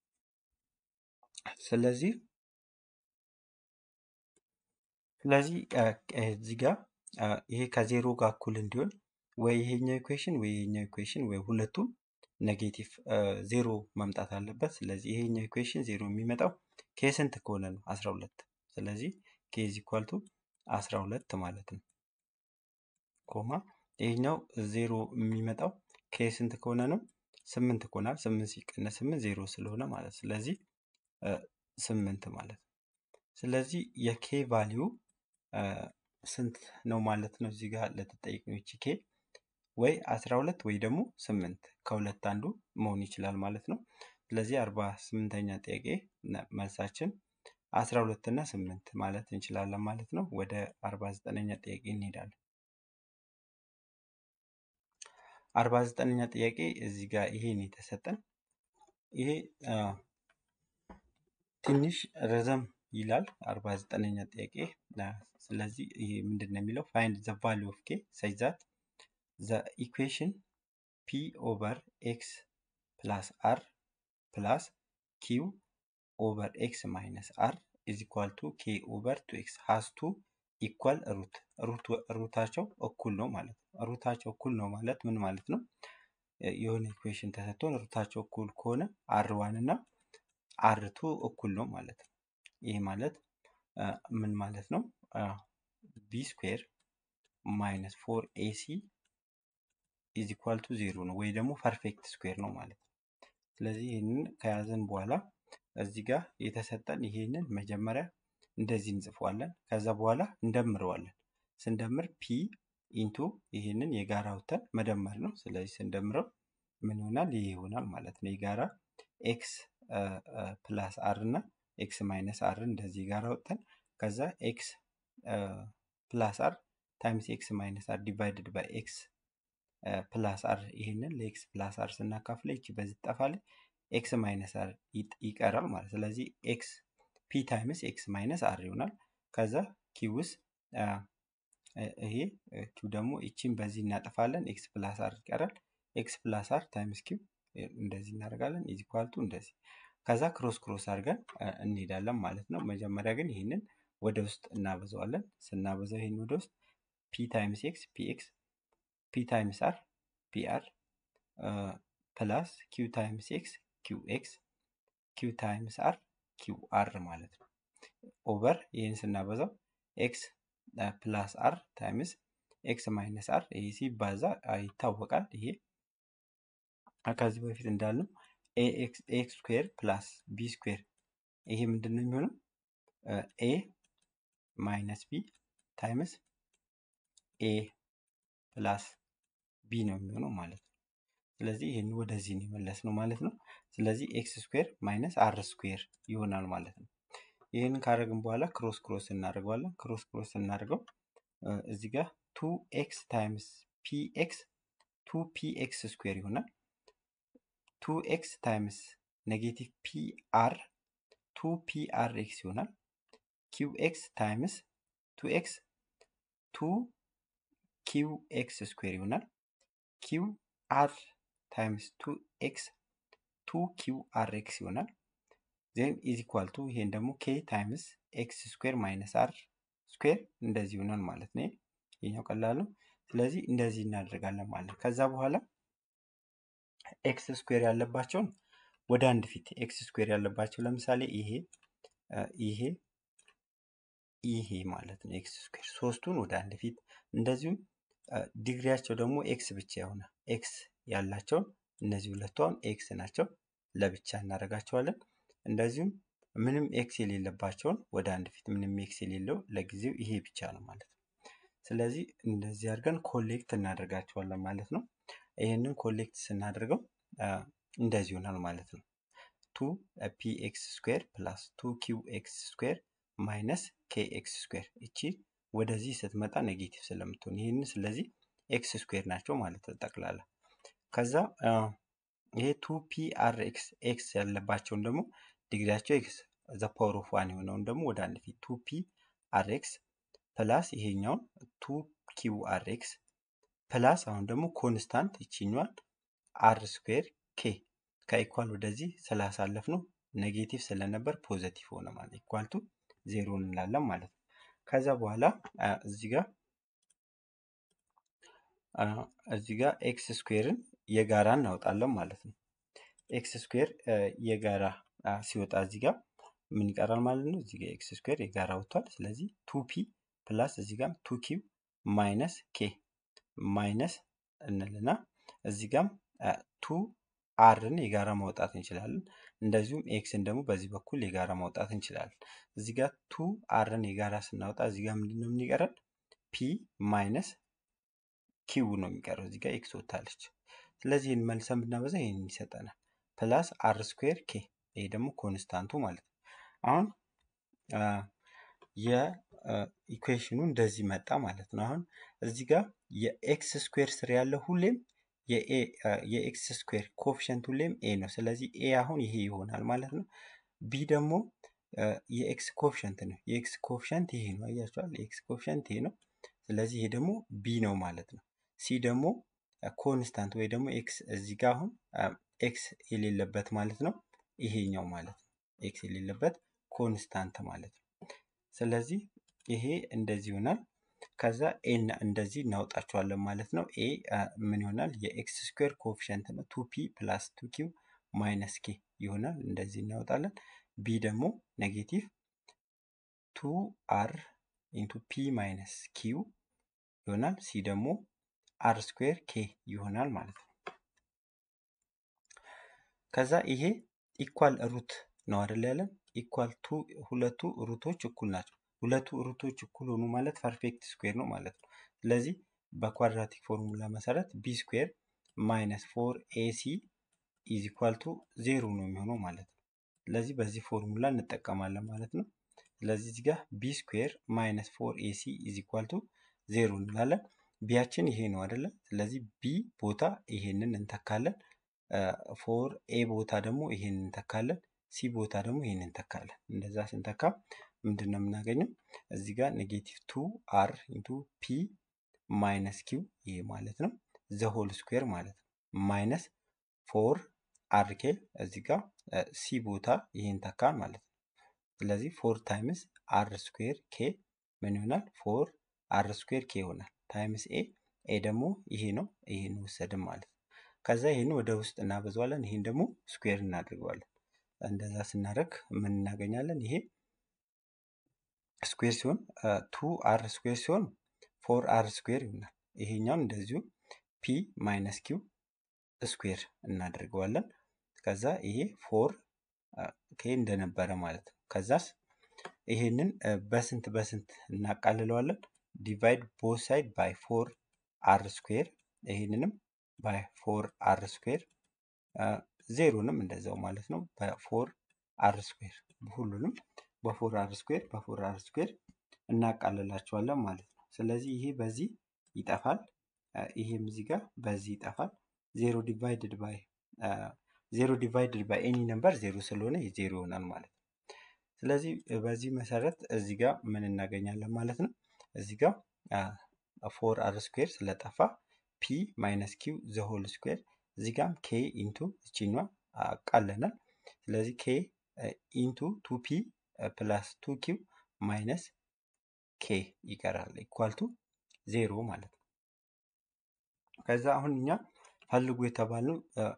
ስለዚህ ስለዚህ እዚህ ጋር ይሄ ከዜሮ ጋር እኩል እንዲሆን ወይ ይሄኛው ኢኩዌሽን ወይ ይሄኛው ኢኩዌሽን ወይ ሁለቱም ኔጌቲቭ ዜሮ መምጣት አለበት። ስለዚህ ይሄኛው ኢኩዌሽን ዜሮ የሚመጣው ኬ ስንት ከሆነ ነው? አስራ ሁለት ስለዚህ ኬ ኢዝ ኢኳል ቱ አስራ ሁለት ማለት ነው። ኮማ ይሄኛው ዜሮ የሚመጣው ኬ ስንት ከሆነ ነው? ስምንት ከሆናል። ስምንት ሲቀነስ ስምንት ዜሮ ስለሆነ ማለት ስለዚህ ስምንት ማለት ነው። ስለዚህ የኬ ቫሊዩ ስንት ነው ማለት ነው? እዚህ ጋር ለተጠየቅነው ይቺ ኬ ወይ አስራ ሁለት ወይ ደግሞ ስምንት ከሁለት አንዱ መሆን ይችላል ማለት ነው። ስለዚህ አርባ ስምንተኛ ጥያቄ መልሳችን አስራ ሁለት እና ስምንት ማለት እንችላለን ማለት ነው። ወደ አርባ ዘጠነኛ ጥያቄ እንሄዳለን። አርባ ዘጠነኛ ጥያቄ እዚህ ጋር ይሄን የተሰጠን ይሄ ትንሽ ረዘም ይላል። አርባ ዘጠነኛ ጥያቄ ስለዚህ ይሄ ምንድን ነው የሚለው ፋይንድ ዘ ቫሉ ኦፍ ኬ ሰች ዛት ዘ ኢኩዌሽን ፒ ኦቨር ኤክስ ፕላስ አር ፕላስ ኪው ኦቨር ኤክስ ማይነስ አር ኢዝ ኢኳል ቱ ኬ ኦቨር ቱ ኤክስ ሃዝ ቱ ኢኳል ሩት ሩታቸው እኩል ነው ማለት ነው። ሩታቸው እኩል ነው ማለት ምን ማለት ነው? የሆነ ኢኩዌሽን ተሰጥቶን ሩታቸው እኩል ከሆነ አር ዋን እና አር ቱ እኩል ነው ማለት ነው። ይህ ማለት ምን ማለት ነው? ቢ ስኩዌር ማይነስ ፎር ኤሲ ኢዝ ኢኳል ቱ ዜሮ ነው ወይ ደግሞ ፐርፌክት ስኩዌር ነው ማለት ነው። ስለዚህ ይህንን ከያዘን በኋላ እዚህ ጋር የተሰጠን ይሄንን መጀመሪያ እንደዚህ እንጽፈዋለን። ከዛ በኋላ እንደምረዋለን። ስንደምር ፒ ኢንቱ ይህንን የጋራ አውጥተን መደመር ነው። ስለዚህ ስንደምረው ምን ይሆናል? ይህ ይሆናል ማለት ነው። የጋራ ኤክስ ፕላስ አር እና ኤክስ ማይነስ አር እንደዚህ ጋር አውጥተን ከዛ ኤክስ ፕላስ አር ታይምስ ኤክስ ማይነስ አር ዲቫይድድ ባይ ኤክስ ፕላስ አር ይህንን ለኤክስ ፕላስ አር ስናካፍለ ይቺ በዚህ ትጠፋለች። ኤክስ ማይነስ አር ይቀራል ማለት ስለዚህ ኤክስ ፒ ታይምስ ኤክስ ማይነስ አር ይሆናል። ከዛ ኪውስ ይሄ ኪው ደግሞ ይቺን በዚህ እናጠፋለን። ኤክስ ፕላስ አር ይቀራል። ኤክስ ፕላስ አር ታይምስ ኪው እንደዚህ እናደርጋለን። ኢዝ ኢኳል ቱ እንደዚህ ከዛ ክሮስ ክሮስ አድርገን እንሄዳለን ማለት ነው። መጀመሪያ ግን ይህንን ወደ ውስጥ እናበዛዋለን። ስናበዛው ይህን ወደ ውስጥ ፒ ታይምስ ኤክስ ፒ ኤክስ ፒ ታይምስ አር ፒ አር ፕላስ ኪው ታይምስ ኤክስ ኪው ኤክስ ኪው ታይምስ አር ኪው አር ማለት ነው። ኦቨር ይህን ስናበዛው ኤክስ ፕላስ አር ታይምስ ኤክስ ማይነስ አር ይሄ ሲባዛ ይታወቃል። ይሄ ከዚህ በፊት እንዳልነው ኤክስ ስኩዌር ፕላስ ቢ ስኩዌር ይሄ ምንድን ነው የሚሆነው? ኤ ማይነስ ቢ ታይምስ ኤ ፕላስ ቢ ነው የሚሆነው ማለት ነው። ስለዚህ ይህን ወደዚህ ነው የመለስ ነው ማለት ነው። ስለዚህ ኤክስ ስኩዌር ማይነስ አር ስኩዌር ይሆናል ማለት ነው። ይህንን ካደረግን በኋላ ክሮስ ክሮስ እናደርገዋለን። ክሮስ ክሮስ እናደርገው እዚህ ጋር ቱ ኤክስ ታይምስ ፒ ኤክስ ቱ ፒ ኤክስ ስኩዌር ይሆናል። ቱ ኤክስ ታይምስ ኔጌቲቭ ፒ አር ቱ ፒ አር ኤክስ ይሆናል። ኪው ኤክስ ታይምስ ቱ ኤክስ ቱ ኪው ኤክስ ስኩዌር ይሆናል። ኪው አር ታይምስ ቱ ኤክስ ቱ ኪው አር ኤክስ ይሆናል። ዜን ኢዝ ኢኳል ቱ ይሄን ደግሞ ኬ ታይምስ ኤክስ ስኩዌር ማይነስ አር ስኩዌር እንደዚህ ይሆናል ማለት ነው። ይሄኛው ቀላል ነው። ስለዚህ እንደዚህ እናደርጋለን ማለት ነው። ከዛ በኋላ ኤክስ ስኩዌር ያለባቸውን ወደ አንድ ፊት ኤክስ ስኩዌር ያለባቸው ለምሳሌ ይሄ ይሄ ይሄ ማለት ነው ኤክስ ስኩዌር ሶስቱን ወደ አንድ ፊት እንደዚሁም ዲግሪያቸው ደግሞ ኤክስ ብቻ የሆነ ኤክስ ያላቸውን እነዚህ ሁለቷን ኤክስ ናቸው ለብቻ እናደርጋቸዋለን። እንደዚሁም ምንም ኤክስ የሌለባቸውን ወደ አንድ ፊት ምንም ኤክስ የሌለው ለጊዜው ይሄ ብቻ ነው ማለት ነው። ስለዚህ እንደዚህ አድርገን ኮሌክት እናደርጋቸዋለን ማለት ነው። ይህንን ኮሌክት ስናደርገው እንደዚህ ይሆናል ማለት ነው። ቱ ፒ ኤክስ ስኩዌር ፕላስ ቱ ኪው ኤክስ ስኩዌር ማይነስ ኬ ኤክስ ስኩዌር እቺ ወደዚህ ስትመጣ ኔጌቲቭ ስለምትሆን ይህንን ስለዚህ ኤክስ ስኩዌር ናቸው ማለት ነው ጠቅላላ። ከዛ ይሄ ቱ ፒ አር ኤክስ ኤክስ ያለባቸውን ደግሞ ዲግሪያቸው ኤክስ ዘ ፓወር ኦፍ ዋን የሆነውን ደግሞ ወደ አንድ ፊት ቱ ፒ አር ኤክስ ፕላስ ይሄኛውን ቱ ኪው አር ኤክስ ፕላስ አሁን ደግሞ ኮንስታንት ይችኛዋን አር ስኩዌር ኬ ከኢኳል ወደዚህ ስላሳለፍ ነው ኔጌቲቭ ስለነበር ፖዘቲቭ ሆነ ማለት ኢኳል ቱ ዜሮ እንላለን ማለት ነው። ከዛ በኋላ እዚህ ጋር እዚህ ጋር ኤክስ ስኩዌርን የጋራ እናወጣለን ማለት ነው። ኤክስ ስኩዌር የጋራ ሲወጣ እዚህ ጋር ምን ይቀራል ማለት ነው? እዚህ ጋር ኤክስ ስኩዌር የጋራ ወጥቷል። ስለዚህ ቱ ፒ ፕላስ እዚህ ጋር ቱ ኪው ማይነስ ኬ ማይነስ እንልና እዚህ ጋም ቱ አርን የጋራ ማውጣት እንችላለን። እንደዚሁም ኤክስን ደግሞ በዚህ በኩል የጋራ ማውጣት እንችላለን። እዚህ ጋር ቱ አርን የጋራ ስናወጣ እዚህ ጋር ምንድን ነው የሚቀረን? ፒ ማይነስ ኪው ነው የሚቀረው። እዚህ ጋር ኤክስ ወጥታለች። ስለዚህ ይህን መልሰን ብናበዛ ይህን ይሰጠናል። ፕላስ አር ስኩዌር ኬ ይሄ ደግሞ ኮንስታንቱ ማለት ነው። አሁን የኢኩዌሽኑ እንደዚህ መጣ ማለት ነው። አሁን እዚህ ጋር የኤክስ ስኩዌር ስር ያለው ሁሌም የኤክስ ስኩዌር ኮፊሸንት ሁሌም ኤ ነው። ስለዚህ ኤ አሁን ይሄ ይሆናል ማለት ነው። ቢ ደግሞ የኤክስ ኮፊሸንት ነው። የኤክስ ኮፊሸንት ይሄ ነው። አያችኋል? የኤክስ ኮፊሸንት ይሄ ነው። ስለዚህ ይሄ ደግሞ ቢ ነው ማለት ነው። ሲ ደግሞ ኮንስታንት ወይ ደግሞ ኤክስ እዚህ ጋር አሁን ኤክስ የሌለበት ማለት ነው። ይሄኛው ማለት ነው። ኤክስ የሌለበት ኮንስታንት ማለት ነው። ስለዚህ ይሄ እንደዚህ ይሆናል። ከዛ ኤን እንደዚህ እናውጣቸዋለን ማለት ነው። ኤ ምን ይሆናል? የኤክስ ስኩዌር ኮፊሸንት ነው። ቱ ፒ ፕላስ ቱ ኪው ማይነስ ኬ ይሆናል። እንደዚህ እናወጣለን። ቢ ደግሞ ኔጌቲቭ ቱ አር ኢንቱ ፒ ማይነስ ኪው ይሆናል። ሲ ደግሞ አር ስኩዌር ኬ ይሆናል ማለት ነው። ከዛ ይሄ ኢኳል ሩት ነው አይደል ያለን? ኢኳል ቱ ሁለቱ ሩቶች እኩል ናቸው። ሁለቱ ሩቶች እኩል ሆኑ ማለት ፐርፌክት ስኩዌር ነው ማለት ነው። ስለዚህ በኳድራቲክ ፎርሙላ መሰረት ቢ ስኩዌር ማይነስ ፎር ኤሲ ኢዝ ኢኳል ቱ ዜሮ ነው የሚሆነው ማለት ነው። ስለዚህ በዚህ ፎርሙላ እንጠቀማለን ማለት ነው። ስለዚህ እዚህ ጋር ቢ ስኩዌር ማይነስ ፎር ኤሲ ኢዝ ኢኳል ቱ ዜሮ እንላለን። ቢያችን ይሄ ነው አይደለም? ስለዚህ ቢ ቦታ ይሄንን እንተካለን። ፎር ኤ ቦታ ደግሞ ይሄንን እንተካለን። ሲ ቦታ ደግሞ ይሄንን እንተካለን። እንደዛ ስንተካ ምንድን ነው የምናገኘው? እዚህ ጋር ኔጌቲቭ ቱ አር ኢንቱ ፒ ማይነስ ኪው ይሄ ማለት ነው ዘ ሆል ስኩዌር ማለት ነው ማይነስ ፎር አር ኬ እዚህ ጋር ሲ ቦታ ይሄን ተካ ማለት ነው። ስለዚህ ፎር ታይምስ አር ስኩዌር ኬ ምን ይሆናል? ፎር አር ስኩዌር ኬ ይሆናል ታይምስ ኤ ኤ ደግሞ ይሄ ነው። ይሄን ወሰድን ማለት ነው። ከዛ ይሄን ወደ ውስጥ እናበዛዋለን። ይሄን ደግሞ ስኩዌር እናድርገዋለን። እንደዛ ስናደርግ ምን እናገኛለን? ይሄ ስኩዌር ሲሆን ቱ አር ስኩዌር ሲሆን ፎር አር ስኩዌር ይሆናል። ይሄኛውን እንደዚሁ ፒ ማይነስ ኪው ስኩዌር እናደርገዋለን። ከዛ ይሄ ፎር ኬ እንደነበረ ማለት ነው። ከዛስ ይሄንን በስንት በስንት እናቃልለዋለን? ዲቫይድ ቦት ሳይድ ባይ ፎር አር ስኩዌር ይሄንንም ባይ ፎር አር ስኩዌር ዜሮንም እንደዛው ማለት ነው በፎር አር ስኩዌር ሁሉንም በፎር አር ስኩዌር በፎር አር ስኩዌር እናቃልላቸዋለን ማለት ነው። ስለዚህ ይሄ በዚህ ይጠፋል፣ ይሄም እዚህ ጋር በዚህ ይጠፋል። ዜሮ ዲቫይድድ ባይ ዜሮ ዲቫይድድ ባይ ኤኒ ነምበር ዜሮ ስለሆነ ዜሮ ይሆናል ማለት ነው። ስለዚህ በዚህ መሰረት እዚህ ጋር ምን እናገኛለን ማለት ነው። እዚህ ጋር ፎር አር ስኩዌር ስለጠፋ ፒ ማይነስ ኪው ዘሆል ስኩዌር እዚህ ጋም ኬ ኢንቱ እቺኛ አቃለናል። ስለዚህ ኬ ኢንቱ ቱ ፒ ፕላስ ቱ ኪው ማይነስ ኬ ይቀራል ኢኳል ቱ ዜሮ ማለት ነው። ከዛ አሁን እኛ ፈልጉ የተባልነው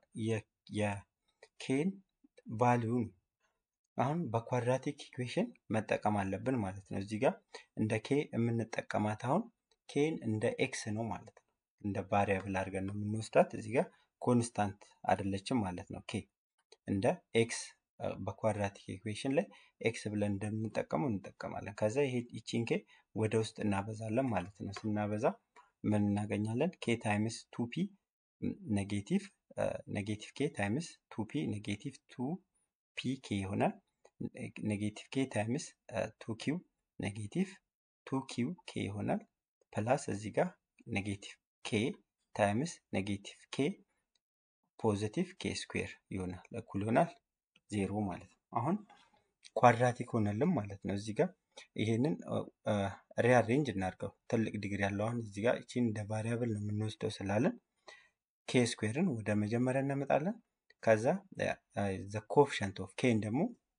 የኬን ቫሊዩ ነው። አሁን በኳድራቲክ ኢኩዌሽን መጠቀም አለብን ማለት ነው። እዚህ ጋር እንደ ኬ የምንጠቀማት አሁን ኬን እንደ ኤክስ ነው ማለት ነው። እንደ ቫሪያብል አድርገን ነው የምንወስዳት። እዚህ ጋር ኮንስታንት አይደለችም ማለት ነው። ኬ እንደ ኤክስ በኳድራቲክ ኢኩዌሽን ላይ ኤክስ ብለን እንደምንጠቀመው እንጠቀማለን። ከዛ ይሄ ይቺን ኬ ወደ ውስጥ እናበዛለን ማለት ነው። ስናበዛ ምን እናገኛለን? ኬ ታይምስ ቱ ፒ ኔጌቲቭ ኔጌቲቭ ኬ ታይምስ ቱ ፒ ኔጌቲቭ ቱ ፒ ኬ ይሆናል። ኔጌቲቭ ኬ ታይምስ ቱ ኪው ኔጌቲቭ ቱ ኪው ኬ ይሆናል። ፕላስ እዚህ ጋር ኔጌቲቭ ኬ ታይምስ ኔጌቲቭ ኬ ፖዚቲቭ ኬ ስኩዌር ይሆናል እኩል ይሆናል ዜሮ ማለት ነው። አሁን ኳድራቲክ ሆነልን ማለት ነው። እዚህ ጋር ይሄንን ሪአሬንጅ እናድርገው። ትልቅ ዲግሪ ያለው አሁን እዚህ ጋር እቺን እንደ ቫሪያብል ነው የምንወስደው ስላለን ኬ ስኩዌርን ወደ መጀመሪያ እናመጣለን። ከዛ ዘ ኮፍሸንት ኦፍ ኬን ደግሞ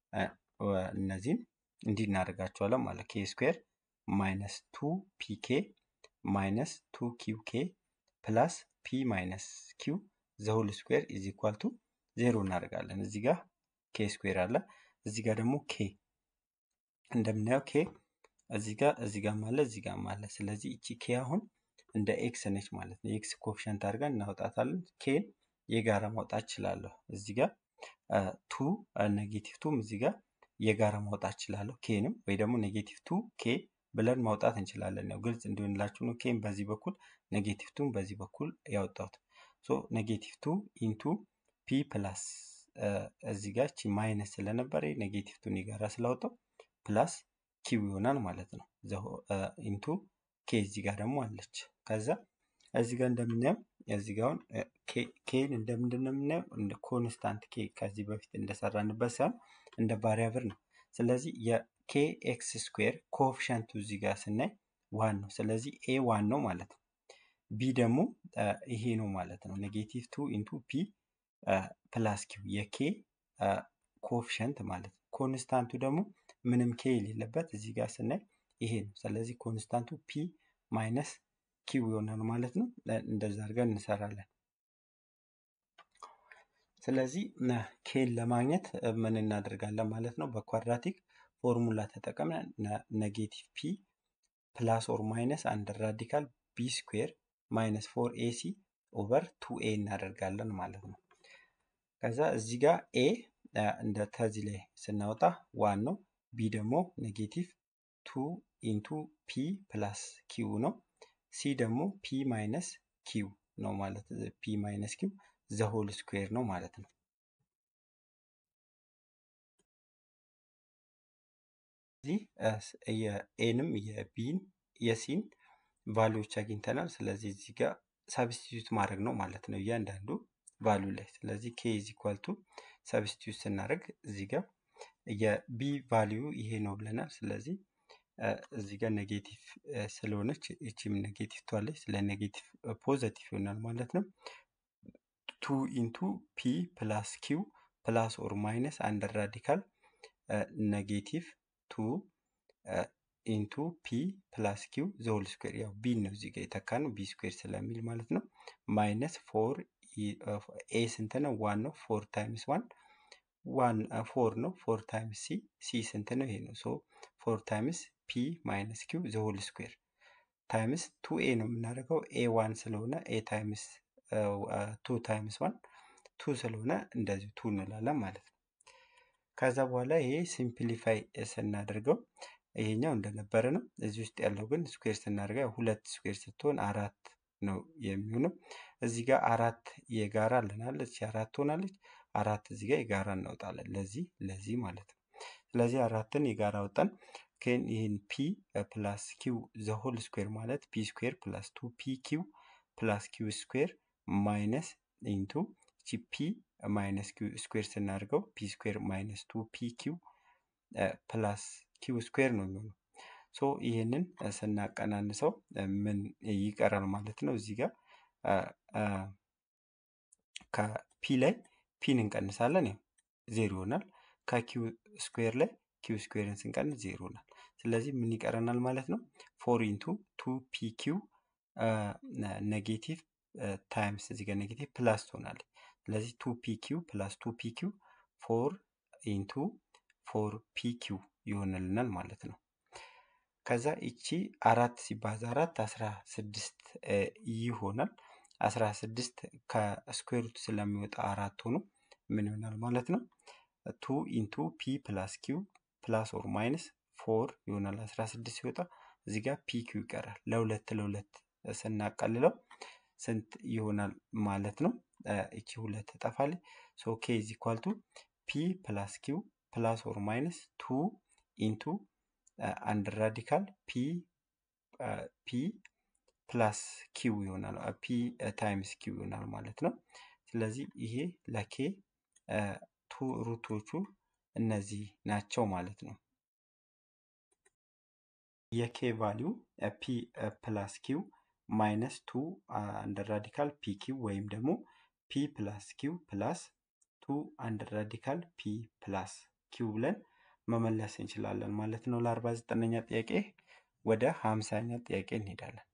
እነዚህን እንዲህ እናደርጋቸዋለን ማለት ኬ ስኩዌር ማይነስ ቱ ፒ ኬ ማይነስ ቱ ኪው ኬ ፕላስ ፒ ማይነስ ኪው ዘሁል ስኩዌር ኢዝ ኢኳል ቱ ዜሮ እናደርጋለን። እዚህ ጋር ኬ ስኩዌር አለ፣ እዚህ ጋር ደግሞ ኬ እንደምናየው ኬ እዚህ ጋር እዚህ ጋር አለ እዚህ ጋር አለ። ስለዚህ እቺ ኬ አሁን እንደ ኤክስ ነች ማለት ነው። የኤክስ ኮፍሸንት አድርገን እናወጣታለን። ኬን የጋራ ማውጣት እችላለሁ። እዚህ ጋር ቱ ኔጌቲቭ ቱም እዚህ ጋር የጋራ ማውጣት እችላለሁ። ኬንም ወይ ደግሞ ኔጌቲቭ ቱ ኬ ብለን ማውጣት እንችላለን። ያው ግልጽ እንዲሆንላችሁ ነው። ኬን በዚህ በኩል ኔጌቲቭ ቱን በዚህ በኩል ያወጣሁት። ሶ ኔጌቲቭ ቱ ኢንቱ ፒ ፕላስ እዚህ ጋር ቺ ማይነስ ስለነበረ ኔጌቲቭ ቱን የጋራ ስላወጣው ፕላስ ኪው ይሆናል ማለት ነው። ኢንቱ ኬ እዚህ ጋር ደግሞ አለች። ከዛ እዚህ ጋር እንደምናየው እዚህ ጋር አሁን ኬን እንደምንድን ነው የምናየው? እንደ ኮንስታንት ኬ ከዚህ በፊት እንደሰራንበት ሳይሆን እንደ ቫሪያብል ነው። ስለዚህ የኬ ኤክስ ስኩዌር ኮኤፊሸንቱ እዚህ ጋር ስናይ ዋን ነው። ስለዚህ ኤ ዋን ነው ማለት ነው። ቢ ደግሞ ይሄ ነው ማለት ነው። ኔጌቲቭ ቱ ኢንቱ ፒ ፕላስ ኪው የኬ ኮኤፊሸንት ማለት ነው። ኮንስታንቱ ደግሞ ምንም ኬ የሌለበት እዚህ ጋር ስናይ ይሄ ነው። ስለዚህ ኮንስታንቱ ፒ ማይነስ ኪው ይሆናል ማለት ነው። እንደዛ አድርገን እንሰራለን። ስለዚህ ኬን ለማግኘት ምን እናደርጋለን ማለት ነው? በኳድራቲክ ፎርሙላ ተጠቅመን ኔጌቲቭ ፒ ፕላስ ኦር ማይነስ አንድ ራዲካል ቢ ስኩዌር ማይነስ ፎር ኤሲ ኦቨር ቱ ኤ እናደርጋለን ማለት ነው። ከዛ እዚህ ጋር ኤ እንደ ተዚህ ላይ ስናወጣ ዋን ነው። ቢ ደግሞ ኔጌቲቭ ቱ ኢንቱ ፒ ፕላስ ኪው ነው። ሲ ደግሞ ፒ ማይነስ ኪው ነው ማለት ፒ ማይነስ ኪው ዘሆል ስኩዌር ነው ማለት ነው። እዚህ የኤንም የቢን የሲን ቫሉዎች አግኝተናል። ስለዚህ እዚህ ጋር ሳብስቲቱት ማድረግ ነው ማለት ነው እያንዳንዱ ቫሉ ላይ። ስለዚህ ኬ ኢዝ ኢኳል ቱ ሳብስቲቱት ስናደርግ እዚህ ጋር የቢ ቫሊዩ ይሄ ነው ብለናል። ስለዚህ እዚህ ጋር ኔጌቲቭ ስለሆነች እቺም ኔጌቲቭ ትዋለች። ስለ ኔጌቲቭ ፖዘቲቭ ይሆናል ማለት ነው። ቱ ኢንቱ ፒ ፕላስ ኪው ፕላስ ኦር ማይነስ አንድ ራዲካል ኔጌቲቭ ቱ ኢንቱ ፒ ፕላስ ኪው ዘሆል ስኩዌር ያው ቢ ነው እዚህ ጋር የተካ ነው ቢ ስኩዌር ስለሚል ማለት ነው። ማይነስ ፎር ኤ ስንት ነው? ዋን ነው። ፎር ታይምስ ዋን ዋን ፎር ነው። ፎር ታይምስ ሲ ሲ ስንት ነው? ይሄ ነው። ሶ ፎር ታይምስ ፒ ማይነስ ኪው ዘሆል ስኩዌር ታይምስ ቱ ኤ ነው የምናደርገው ኤ ዋን ስለሆነ ኤ ታይምስ ቱ ታይምስ ዋን ቱ ስለሆነ እንደዚሁ ቱ እንላለን ማለት ነው። ከዛ በኋላ ይሄ ሲምፕሊፋይ ስናደርገው ይሄኛው እንደነበረ ነው። እዚህ ውስጥ ያለው ግን ስኩዌር ስናደርገው ሁለት ስኩዌር ስትሆን አራት ነው የሚሆነው። እዚህ ጋር አራት የጋራ አለናል። እዚህ አራት ትሆናለች። አራት እዚህ ጋር የጋራ እናወጣለን ለዚህ ለዚህ ማለት ነው። ስለዚህ አራትን የጋራ ወጣን። ግን ይህን ፒ ፕላስ ኪው ዘሆል ስኩዌር ማለት ፒ ስኩዌር ፕላስ ቱ ፒ ኪው ፕላስ ኪው ስኩዌር ማይነስ ኢንቱ ቺ ፒ ማይነስ ኪው ስኩዌር ስናደርገው ፒ ስኩዌር ማይነስ ቱ ፒ ኪው ፕላስ ኪው ስኩዌር ነው የሚሆነው። ሶ ይህንን ስናቀናንሰው ምን ይቀራል ማለት ነው? እዚህ ጋር ከፒ ላይ ፒን እንቀንሳለን፣ ያው ዜሮ ይሆናል። ከኪው ስኩዌር ላይ ኪው ስኩዌርን ስንቀንስ ዜሮ ይሆናል። ስለዚህ ምን ይቀረናል ማለት ነው? ፎር ኢንቱ ቱ ፒ ኪው ኔጌቲቭ ታይምስ እዚህ ጋር ኔጌቲቭ ፕላስ ትሆናለች። ስለዚህ ቱ ፒ ኪው ፕላስ ቱ ፒ ኪው ፎር ኢንቱ ፎር ፒ ኪው ይሆንልናል ማለት ነው። ከዛ ይቺ አራት ሲባዛ አራት አስራ ስድስት ይሆናል። አስራ ስድስት ከስኩዌር ሩት ስለሚወጣ አራት ሆኖ ምን ይሆናል ማለት ነው? ቱ ኢንቱ ፒ ፕላስ ኪው ፕላስ ኦር ማይነስ ፎር ይሆናል። አስራ ስድስት ሲወጣ እዚህ ጋር ፒ ኪው ይቀራል። ለሁለት ለሁለት ስናቀልለው ስንት ይሆናል ማለት ነው? እቺ ሁለት ትጠፋለች። ሶ ኬ ኢዝ ኢኳል ቱ ፒ ፕላስ ኪው ፕላስ ኦር ማይነስ ቱ ኢንቱ አንድ ራዲካል ፒ ፒ ፕላስ ኪው ይሆናል። ፒ ታይምስ ኪው ይሆናል ማለት ነው። ስለዚህ ይሄ ለኬ ቱ ሩቶቹ እነዚህ ናቸው ማለት ነው። የኬ ቫሊዩ ፒ ፕላስ ኪው ማይነስ ቱ አንድ ራዲካል ፒ ኪው ወይም ደግሞ ፒ ፕላስ ኪው ፕላስ ቱ አንድ ራዲካል ፒ ፕላስ ኪው ብለን መመለስ እንችላለን ማለት ነው። ለአርባ ዘጠነኛ ጥያቄ ወደ ሀምሳኛ ጥያቄ እንሄዳለን።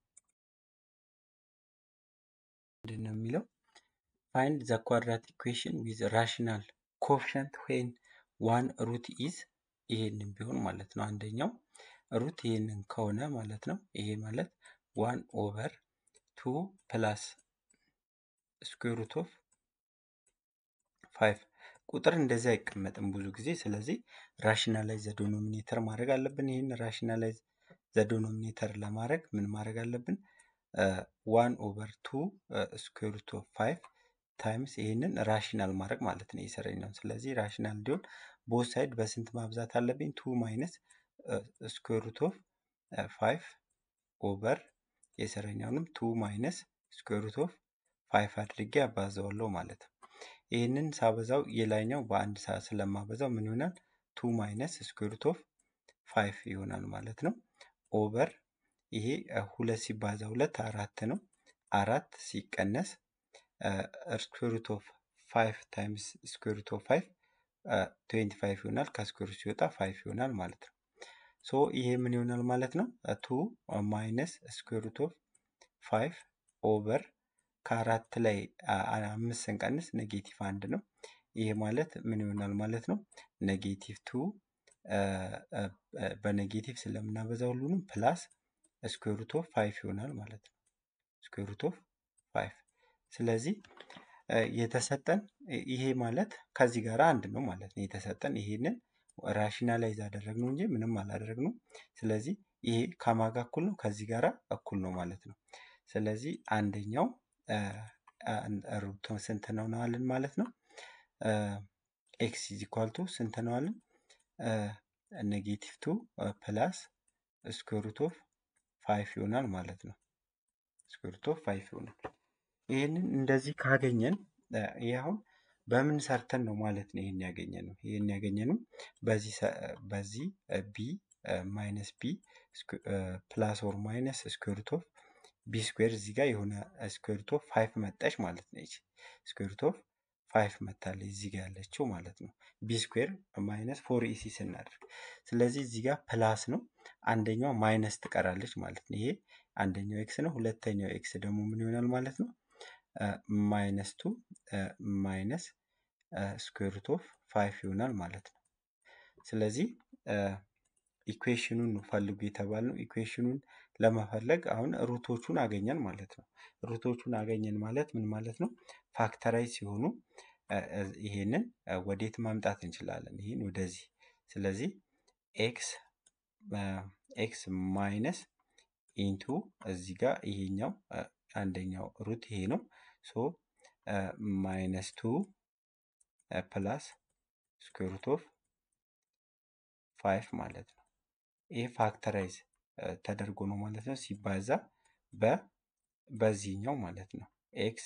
ምንድን ነው የሚለው? ፋይንድ ዘ ኳድራት ኢኩዌሽን ዊዝ ራሽናል ኮፍሸንት ዌን ዋን ሩት ኢዝ ይሄንን ቢሆን ማለት ነው። አንደኛው ሩት ይሄንን ከሆነ ማለት ነው። ይሄ ማለት ዋን ኦቨር ቱ ፕላስ ስኩዌር ሩት ኦፍ ፋይቭ ቁጥር እንደዚህ አይቀመጥም ብዙ ጊዜ። ስለዚህ ራሽናላይዝ ዘ ዶኖሚኔተር ማድረግ አለብን። ይህን ራሽናላይዝ ዘ ዶኖሚኔተር ለማድረግ ምን ማድረግ አለብን? ዋን ኦቨር ቱ ስኩዌር ሩት ኦፍ ፋይቭ ታይምስ ይህንን ራሽናል ማድረግ ማለት ነው የሰረኛውን። ስለዚህ ራሽናል እንዲሆን ቦት ሳይድ በስንት ማብዛት አለብኝ? ቱ ማይነስ ስኩዌር ሩት ኦፍ ፋይቭ ኦቨር የሰረኛውንም ቱ ማይነስ ስኩዌር ሩት ኦፍ ፋይቭ አድርጌ አባዘዋለሁ ማለት ነው። ይህንን ሳበዛው የላይኛው በአንድ ሰዓት ስለማበዛው ምን ይሆናል? ቱ ማይነስ ስኩዌር ሩት ኦፍ ፋይቭ ይሆናል ማለት ነው። ኦቨር ይሄ ሁለት ሲባዛ ሁለት አራት ነው። አራት ሲቀነስ ስኩዌር ሩት ኦፍ ፋይቭ ታይምስ ስኩዌር ሩት ኦፍ ፋይቭ ትዌንቲ ፋይቭ ይሆናል። ከስኩዌር ሩት ሲወጣ ፋይቭ ይሆናል ማለት ነው። ሶ ይሄ ምን ይሆናል ማለት ነው? ቱ ማይነስ ስኩዌር ሩት ኦፍ ፋይቭ ኦቨር ከአራት ላይ አምስት ስንቀንስ ኔጌቲቭ አንድ ነው። ይሄ ማለት ምን ይሆናል ማለት ነው? ኔጌቲቭ ቱ በኔጌቲቭ ስለምናበዛ ሁሉንም ፕላስ ስኩዌር ሩት ኦፍ ፋይቭ ይሆናል ማለት ነው። ስኩዌር ሩት ኦፍ ፋይቭ። ስለዚህ የተሰጠን ይሄ ማለት ከዚህ ጋር አንድ ነው ማለት ነው። የተሰጠን ይሄንን ራሽናላይዝ አደረግነው እንጂ ምንም አላደረግነው። ስለዚህ ይሄ ከማጋ እኩል ነው ከዚህ ጋር እኩል ነው ማለት ነው። ስለዚህ አንደኛው ሩት ስንት ነው ነዋልን ማለት ነው። ኤክስ ኢዝ ኢኳል ቱ ስንት ነዋልን? ኔጌቲቭ ቱ ፕላስ ስኩዌር ሩት ኦፍ ፋይቭ ይሆናል ማለት ነው። ስኩዌር ሩት ኦፍ ፋይቭ ይሆናል። ይህንን እንደዚህ ካገኘን ይህ አሁን በምን ሰርተን ነው ማለት ነው ይህን ያገኘ ነው። ይህን ያገኘ ነው በዚህ በዚህ ቢ ማይነስ ቢ ፕላስ ኦር ማይነስ ስኩዌር ሩት ኦፍ ቢ ስኩዌር እዚህ ጋር የሆነ ስኩዌር ሩት ኦፍ ፋይቭ መጣች ማለት ነው። ይቺ ስኩዌር ሩት ኦፍ ፋይቭ መታለች እዚህ ጋር ያለችው ማለት ነው። ቢ ስኩዌር ማይነስ ፎር ኢሲ ስናደርግ ስለዚህ እዚህ ጋር ፕላስ ነው፣ አንደኛው ማይነስ ትቀራለች ማለት ነው። ይሄ አንደኛው ኤክስ ነው። ሁለተኛው ኤክስ ደግሞ ምን ይሆናል ማለት ነው? ማይነስ ቱ ማይነስ ስኩዌር ሩት ኦፍ ፋይቭ ይሆናል ማለት ነው። ስለዚህ ኢኩዌሽኑን ነው ፈልጉ የተባልነው። ኢኩዌሽኑን ለመፈለግ አሁን ሩቶቹን አገኘን ማለት ነው። ሩቶቹን አገኘን ማለት ምን ማለት ነው? ፋክተራይዝ ሲሆኑ እ፣ እ፣ ይሄንን እ፣ ወዴት ማምጣት እንችላለን? ይህን ወደዚህ። ስለዚህ ኤክስ ኤክስ ማይነስ ኢንቱ እዚህ ጋር ይሄኛው እ፣ አንደኛው ሩት ይሄ ነው። ሶ ማይነስ ቱ ፕላስ ስኩዌር ሩት ኦፍ ፋይቭ ማለት ነው። ይሄ ፋክተራይዝ ተደርጎ ነው ማለት ነው ሲባዛ በ በዚህኛው ማለት ነው ኤክስ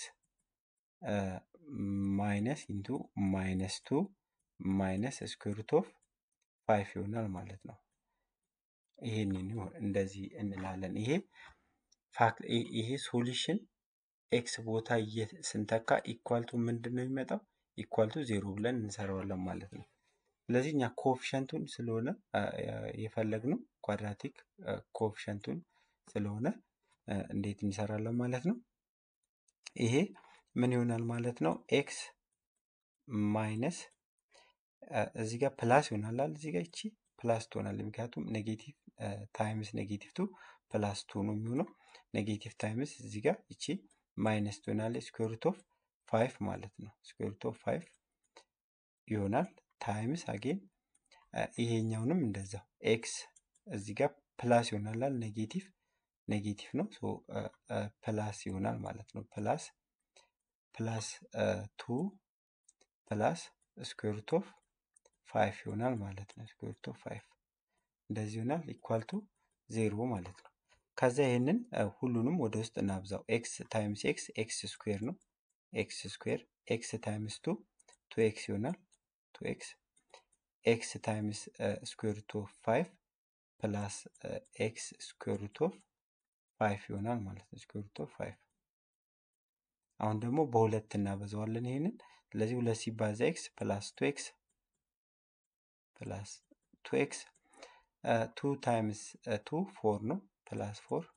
ማይነስ ኢንቱ ማይነስ ቱ ማይነስ ስኩዌር ሩት ኦፍ ፋይቭ ይሆናል ማለት ነው። ይሄንን ይሆን እንደዚህ እንላለን። ይሄ ፋክት ይሄ ሶሉሽን ኤክስ ቦታ እየ- ስንተካ ኢኳልቱ ምንድን ነው የሚመጣው? ኢኳልቱ ዜሮ ብለን እንሰራዋለን ማለት ነው። ስለዚህ እኛ ኮኤፊሸንቱን ስለሆነ አ፣ አ፣ የፈለግነው ኳድራቲክ ኮኤፊሸንቱን ስለሆነ አ፣ እንዴት እንሰራለን ማለት ነው። ይሄ ምን ይሆናል ማለት ነው? ኤክስ ማይነስ አ፣ እዚህ ጋር ፕላስ ይሆናል አይደል? እዚህ ጋር ይቺ ፕላስ ትሆናለች። ምክንያቱም ኔጌቲቭ ታይምስ ኔጌቲቭ ቱ ፕላስ ቱ ነው የሚሆነው። ኔጌቲቭ ታይምስ እዚህ ጋር ይቺ ማይነስ ትሆናለች። ስኩዌር ሩት ኦፍ ፋይቭ ማለት ነው። ስኩዌር ሩት ኦፍ ፋይቭ ይሆናል ታይምስ አጌን ይሄኛውንም እንደዛው ኤክስ እዚህ ጋር ፕላስ ይሆናል አይደል? ኔጌቲቭ ኔጌቲቭ ነው ሶ ፕላስ ይሆናል ማለት ነው። ፕላስ ፕላስ ቱ ፕላስ ስኩዌር ሩት ኦፍ ፋይቭ ይሆናል ማለት ነው። ስኩዌር ሩት ኦፍ ፋይቭ እንደዚህ ይሆናል ኢኳል ቱ ዜሮ ማለት ነው። ከዛ ይህንን አ፣ ሁሉንም ወደ ውስጥ እናብዛው። ኤክስ ታይምስ ኤክስ ኤክስ ስኩዌር ነው። ኤክስ ስኩዌር ኤክስ ታይምስ ቱ ቱ ኤክስ ይሆናል ቱ ኤክስ ኤክስ ታይምስ ስኩዌር ሩት ኦፍ ፋይቭ ፕላስ ኤክስ ስኩዌር ሩት ኦፍ ፋይቭ ይሆናል ማለት ነው። ስኩዌር ሩት ኦፍ ፋይቭ አሁን ደግሞ በሁለት እናበዛዋለን ይሄንን። ስለዚህ ሁለት ሲባዛ ኤክስ ፕላስ ቱ ኤክስ ፕላስ ቱ ኤክስ ቱ ታይምስ ቱ ፎር ነው ፕላስ ፎር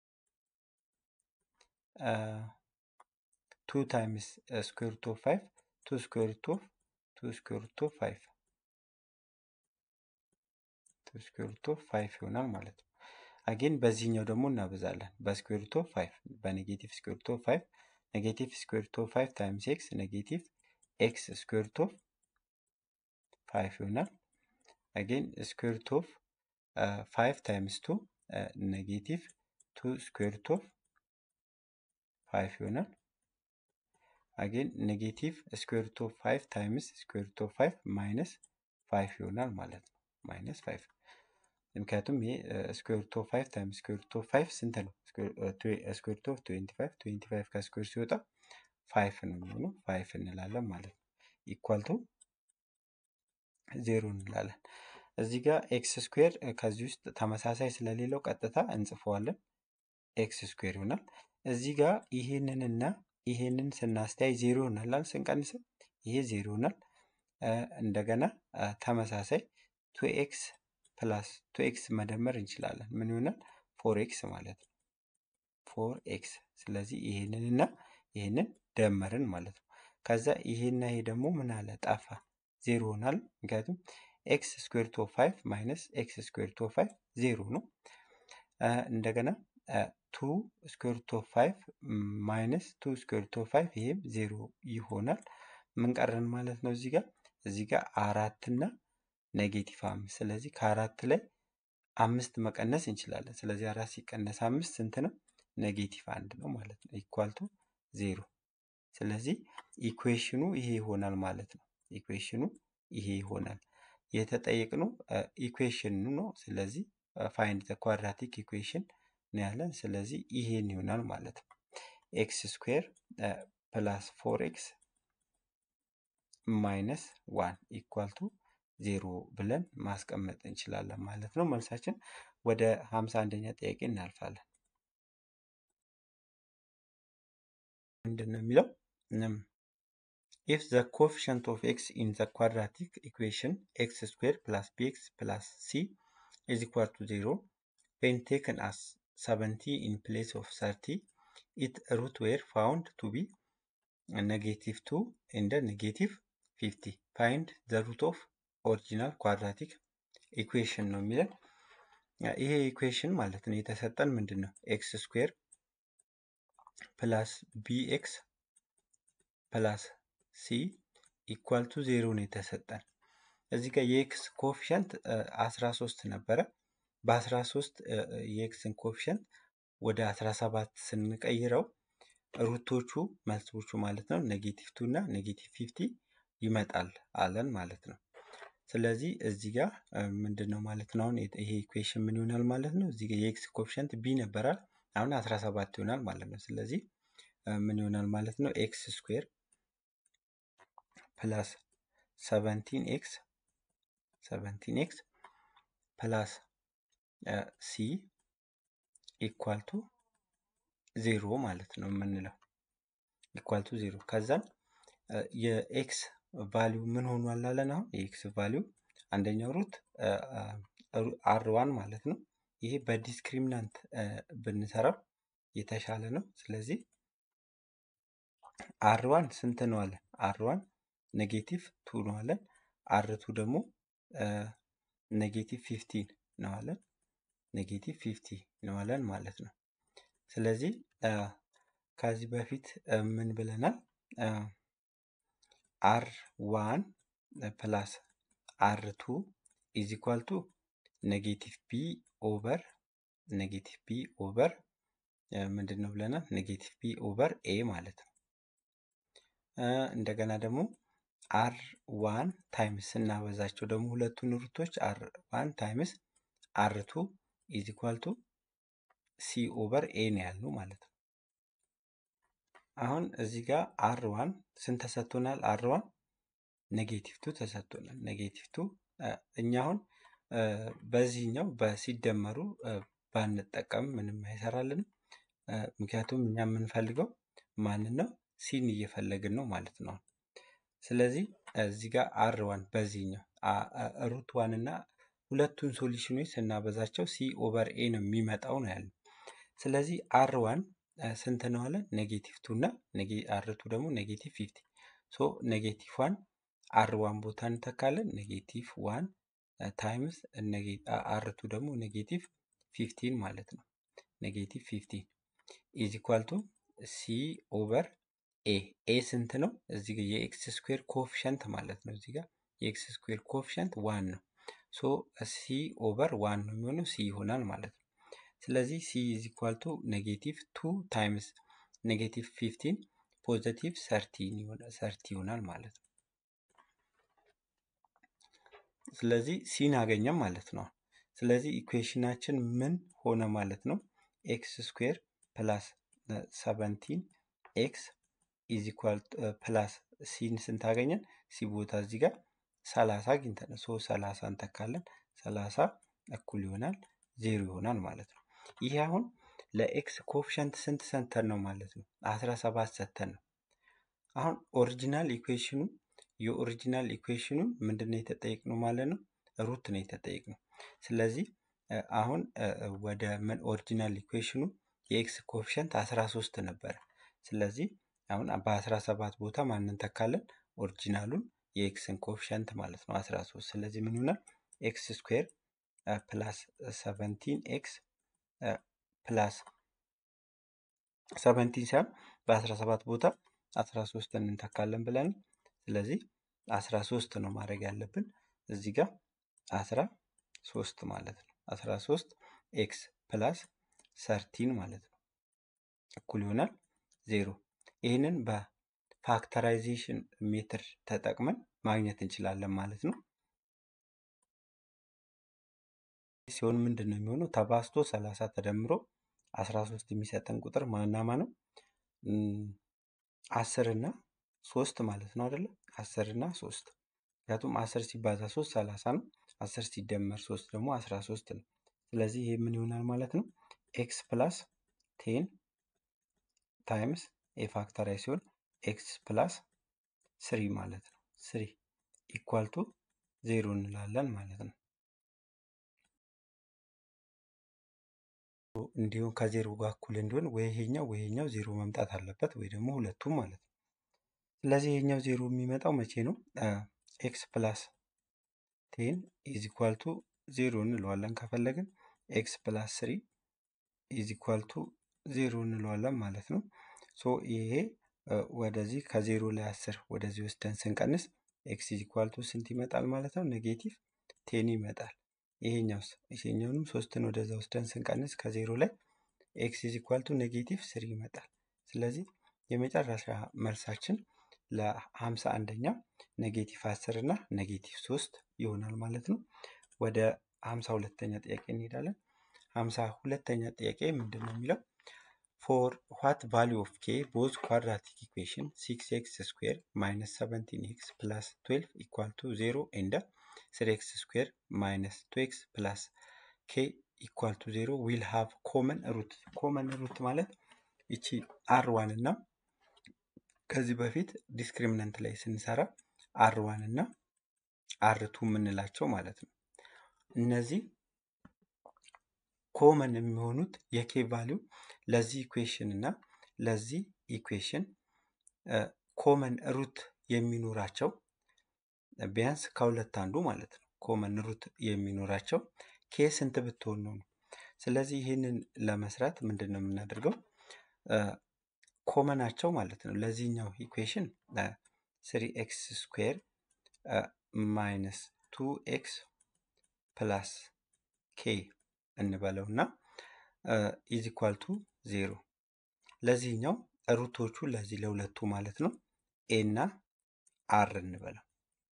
ቱ ታይምስ ስኩዌር ሩት ኦፍ ፋይቭ ቱ ስኩዌር ሩት ኦፍ ቱ ስኩዌር ሩት ኦፍ ፋይቭ ቱ ስኩዌር ሩት ኦፍ ፋይቭ ይሆናል ማለት ነው። አጌን በዚህኛው ደግሞ እናበዛለን በስኩዌር ሩት ኦፍ ፋይቭ በኔጌቲቭ ስኩዌር ሩት ኦፍ ፋይቭ ኔጌቲቭ ስኩዌር ሩት ኦፍ ፋይቭ ታይምስ ኤክስ ኔጌቲቭ ኤክስ ስኩዌር ሩት ኦፍ ፋይቭ ይሆናል። አጌን ስኩዌር ሩት ኦፍ ፋይቭ ታይምስ ቱ ኔጌቲቭ ቱ ስኩዌር ሩት ኦፍ ፋይቭ ይሆናል። አጌን ኔጌቲቭ ስኩዌር ሩት ኦፍ ፋይቭ ታይምስ ስኩዌር ሩት ኦፍ ፋይቭ ማይነስ ፋይቭ ይሆናል ማለት ነው። ማይነስ ፋይቭ ምክንያቱም ይሄ ስኩዌር ሩት ኦፍ ፋይቭ ታይምስ ስኩዌር ሩት ኦፍ ፋይቭ ስንት ነው? ስኩዌር ሩት ኦፍ ትዌንቲ ፋይቭ ትዌንቲ ፋይቭ ከስኩዌር ሲወጣ ፋይቭ ነው የሚሆነው። ፋይቭ እንላለን ማለት ነው። ኢኳል ቱ ዜሮ እንላለን። እዚህ ጋር ኤክስ ስኩዌር ከዚህ ውስጥ ተመሳሳይ ስለሌለው ቀጥታ እንጽፈዋለን። ኤክስ ስኩዌር ይሆናል። እዚህ ጋር ይሄንንና ይሄንን ስናስተያይ ዜሮ ይሆናል። ስንቀንስ ይሄ ዜሮ ይሆናል። እ፣ እንደገና እ፣ ተመሳሳይ ቱ ኤክስ ፕላስ ቱ ኤክስ መደመር እንችላለን። ምን ይሆናል? ፎር ኤክስ ማለት ነው። ፎር ኤክስ ስለዚህ ይሄንንና ይሄንን ደመርን ማለት ነው። ከዛ ይሄና ይሄ ደግሞ ምን አለ ጠፋ፣ ዜሮ ይሆናል። ምክንያቱም ኤክስ ስኩዌር ሩት ኦፍ ፋይቭ ማይነስ ኤክስ ስኩዌር ሩት ኦፍ ፋይቭ ዜሮ ነው። አ፣ እንደገና ቱ ስኩዌር ሩት ኦፍ ፋይቭ ማይነስ ቱ ስኩዌር ሩት ኦፍ ፋይቭ ይሄም ዜሮ ይሆናል። ምን ቀረን ማለት ነው? እዚህ ጋር እዚህ ጋር አራት እና ኔጌቲቭ አምስት ስለዚህ ከአራት ላይ አምስት መቀነስ እንችላለን። ስለዚህ አራት ሲቀነስ አምስት ስንት ነው? ኔጌቲቭ አንድ ነው ማለት ነው። ኢኳል ቱ ዜሮ። ስለዚህ ኢኩዌሽኑ ይሄ ይሆናል ማለት ነው። ኢኩዌሽኑ ይሄ ይሆናል። የተጠየቅነው ኢኩዌሽን ነው። ስለዚህ ፋይንድ ዘ ኳድራቲክ ኢኩዌሽን ነው ያለን። ስለዚህ ይሄን ይሆናል ማለት ነው። ኤክስ ስኩዌር ፕላስ ፎር ኤክስ ማይነስ ዋን ኢኳል ቱ ዜሮ ብለን ማስቀመጥ እንችላለን ማለት ነው። መልሳችን ወደ ሀምሳ አንደኛ ጥያቄ እናልፋለን። ምንድን ነው የሚለው? ኢፍ ዘ ኮኤፊሽንት ኦፍ ኤክስ ኢን ዘ ኳድራቲክ ኢኩዌሽን ኤክስ ስኩዌር ፕላስ ቢኤክስ ፕላስ ሲ ኢዝ ኢኳል ቱ ዜሮ ዌን ቴክን አስ ሰቨንቲ ኢን ፕሌስ ኦፍ ሰርቲ ኢት ሩት ዌር ፋውንድ ቱ ቢ ኔጌቲቭ ቱ እንደ ኔጌቲቭ ፊፍቲ ፋይንድ ዘ ሩት ኦፍ ኦሪጂናል ኳድራቲክ ኢኩዌሽን ነው የሚለን። ይሄ ኢኩዌሽን ማለት ነው የተሰጠን ምንድን ነው ኤክስ ስኩዌር ፕላስ ቢ ኤክስ ፕላስ ሲ ኢኳል ቱ ዜሮ ነው የተሰጠን። እዚህ ጋር የኤክስ ኮፊሸንት 13 ነበረ። በ13 የኤክስን ኮፊሸንት ወደ 17 ስንቀይረው ሩቶቹ መልሶቹ ማለት ነው ኔጌቲቭ ቱ እና ኔጌቲቭ ፊፍቲ ይመጣል አለን ማለት ነው። ስለዚህ እዚህ ጋር ምንድን ነው ማለት ነው አሁን ይሄ ኢኩዌሽን ምን ይሆናል ማለት ነው። እዚህ ጋር የኤክስ ኮፊሸንት ቢ ነበራል አሁን 17 ይሆናል ማለት ነው። ስለዚህ ምን ይሆናል ማለት ነው ኤክስ ስኩዌር ፕላስ 17 ኤክስ 17 ኤክስ ፕላስ ሲ ኢኳል ቱ ዜሮ ማለት ነው የምንለው ኢኳል ቱ ዜሮ ከዛን የኤክስ ቫሊዩ ምን ሆኗል አለን አሁን የኤክስ ቫሊዩ አንደኛው ሩት አር ዋን ማለት ነው ይሄ በዲስክሪሚናንት ብንሰራው የተሻለ ነው ስለዚህ አር ዋን ስንት ነው አለን አር ዋን ኔጌቲቭ ቱ ነው አለን አር ቱ ደግሞ ኔጌቲቭ ፊፍቲን ነው አለን ኔጌቲቭ ፊፍቲ ነው አለን ማለት ነው ስለዚህ ከዚህ በፊት ምን ብለናል አር ዋን ፕላስ አር ቱ ኢዝ ኢኳል ቱ ኔጌቲቭ ቢ ኦቨር ኔጌቲቭ ቢ ኦቨር ምንድን ነው ብለናል ኔጌቲቭ ቢ ኦቨር ኤ ማለት ነው እንደገና ደግሞ አር ዋን ታይምስ ስናበዛቸው ደግሞ ሁለቱን ሩቶች አር ዋን ታይምስ አር ቱ ኢዝ ኢኳል ቱ ሲ ኦቨር ኤ ነው ያልነው ማለት ነው። አሁን እዚህ ጋር አር ዋን ስንት ተሰጥቶናል? አር ዋን ኔጌቲቭ ቱ ተሰጥቶናል። ኔጌቲቭ ቱ እኛ አሁን በዚህኛው በሲደመሩ ባንጠቀም ምንም አይሰራልንም። ምክንያቱም እኛ የምንፈልገው ማንን ነው? ሲን እየፈለግን ነው ማለት ነው። ስለዚህ እዚህ ጋር አር ዋን በዚህኛው ሩት ዋን እና ሁለቱን ሶሉሽኖች ስናበዛቸው ሲ ኦቨር ኤ ነው የሚመጣው ነው ያለው። ስለዚህ አር ዋን ስንት ነው አለ ኔጌቲቭ ቱ እና አር ቱ ደግሞ ኔጌቲቭ ፊፍቲ ሶ ኔጌቲቭ ዋን አር ዋን ቦታ እንተካለን ኔጌቲቭ ዋን ታይምስ አር ቱ ደግሞ ኔጌቲቭ ፊፍቲን ማለት ነው ኔጌቲቭ ፊፍቲን ኢዝ ኢኳል ቱ ሲ ኦቨር ኤ ኤ ስንት ነው? እዚህ ጋር የኤክስ ስኩዌር ኮፊሸንት ማለት ነው። እዚህ ጋር የኤክስ ስኩዌር ኮፊሸንት ዋን ነው። ሶ ሲ ኦቨር ዋን ነው የሚሆነው ሲ ይሆናል ማለት ነው። ስለዚህ ሲ ኢዝ ኢኳል ቱ ኔጌቲቭ ቱ ታይምስ ኔጌቲቭ ፊፍቲን ፖዘቲቭ ሰርቲ ይሆናል ማለት ነው። ስለዚህ ሲን አገኘም ማለት ነው። ስለዚህ ኢኩዌሽናችን ምን ሆነ ማለት ነው? ኤክስ ስኩዌር ፕላስ ሰቨንቲን ኤክስ ኢዝ ኢኳል ፕላስ ሲን ስንት አገኘን? ሲ ቦታ እዚህ ጋር ሰላሳ አግኝተን ሶ ሰላሳ እንተካለን። ሰላሳ እኩል ይሆናል ዜሮ ይሆናል ማለት ነው። ይሄ አሁን ለኤክስ ኮፊሸንት ስንት ሰተን ነው ማለት ነው? አስራ ሰባት ሰተን ነው። አሁን ኦሪጂናል ኢኩዌሽኑ የኦሪጂናል ኢኩዌሽኑን ምንድን ነው የተጠየቅነው ማለት ነው? ሩት ነው የተጠየቅነው። ስለዚህ አሁን ወደ ምን ኦሪጂናል ኢኩዌሽኑ የኤክስ ኮፊሸንት 13 ነበረ። ስለዚህ አሁን በ17 ቦታ ማንን ተካለን? ኦሪጂናሉን የኤክስን ኮፊሸንት ማለት ነው 13። ስለዚህ ምን ይሆናል? ኤክስ ስኩዌር ፕላስ 17 ኤክስ ፕላስ 17 ሳይሆን በ17 ቦታ 13 እንተካለን ብለን ስለዚህ 13 ነው ማድረግ ያለብን እዚህ ጋር 13 ማለት ነው 13 ኤክስ ፕላስ ሰርቲን ማለት ነው እኩል ይሆናል ዜሮ ይህንን በፋክተራይዜሽን ሜትር ተጠቅመን ማግኘት እንችላለን ማለት ነው ሲሆን ምንድን ነው የሚሆነው ተባስቶ 30 ተደምሮ 13 የሚሰጠን ቁጥር ማናማ ነው አስር እና ሶስት ማለት ነው አይደለም አስር እና ሶስት ምክንያቱም አስር ሲባዛ ሶስት ሰላሳ ነው አስር ሲደመር ሶስት ደግሞ አስራ ሶስት ነው ስለዚህ ይሄ ምን ይሆናል ማለት ነው ኤክስ ፕላስ ቴን ታይምስ የፋክተራይ ሲሆን ኤክስ ፕላስ ስሪ ማለት ነው ስሪ ኢኳል ቱ ዜሮ እንላለን ማለት ነው እንዲሁም ከዜሮ ጋር እኩል እንዲሆን ወይ ይሄኛው ወይ ይሄኛው ዜሮ መምጣት አለበት ወይ ደግሞ ሁለቱም ማለት ነው ስለዚህ ይሄኛው ዜሮ የሚመጣው መቼ ነው ኤክስ ፕላስ ቴን ኢዝ ኢኳል ቱ ዜሮ እንለዋለን ከፈለግን ኤክስ ፕላስ ስሪ ኢዝ ኢኳል ቱ ዜሮ እንለዋለን ማለት ነው። ሶ ይሄ ወደዚህ ከዜሮ ላይ አስር ወደዚህ ወስደን ስንቀንስ ኤክስ ኢዝ ኢኳል ቱ ስንት ይመጣል ማለት ነው? ኔጌቲቭ ቴን ይመጣል። ይሄኛውስ ይሄኛውንም ሶስትን ወደዛ ወስደን ስንቀንስ ከዜሮ ላይ ኤክስ ኢዝ ኢኳል ቱ ኔጌቲቭ ስሪ ይመጣል። ስለዚህ የመጨረሻ መልሳችን ለሀምሳ አንደኛው ኔጌቲቭ አስር እና ኔጌቲቭ ሶስት ይሆናል ማለት ነው። ወደ ሀምሳ ሁለተኛ ጥያቄ እንሄዳለን። ሀምሳ ሁለተኛ ጥያቄ ምንድን ነው የሚለው ፎር ዋት ቫሊዩ ኦፍ ኬ ቦዝ ኳድራቲክ ኢኩዌሽን ሲክስ ኤክስ ስኩዌር ማይነስ ሰቨንቲን ኤክስ ፕላስ ትዌልቭ ኢኳል ቱ ዜሮ ኤንድ ስሪ ኤክስ ስኩዌር ማይነስ ቱ ኤክስ ፕላስ ኬ ኢኳል ቱ ዜሮ ዊል ሃቭ ኮመን ሩት። ኮመን ሩት ማለት ይቺ አር ዋን እና ከዚህ በፊት ዲስክሪሚነንት ላይ ስንሰራ አር ዋን እና አር ቱ የምንላቸው ማለት ነው። እነዚህ ኮመን የሚሆኑት የኬ ቫሊዩ ለዚህ ኢኩዌሽን እና ለዚህ ኢኩዌሽን ኮመን ሩት የሚኖራቸው ቢያንስ ከሁለት አንዱ ማለት ነው። ኮመን ሩት የሚኖራቸው ኬ ስንት ብትሆን ነው ነው። ስለዚህ ይህንን ለመስራት ምንድን ነው የምናደርገው? ኮመናቸው ማለት ነው ለዚህኛው ኢኩዌሽን ስሪ ኤክስ ስኩዌር ማይነስ ቱ ኤክስ ፕላስ ኬ እንበለው እና ኢዝ ኢኳል ቱ ዜሮ ለዚህኛው ሩቶቹ ለዚህ ለሁለቱ ማለት ነው ኤ እና አር እንበለው።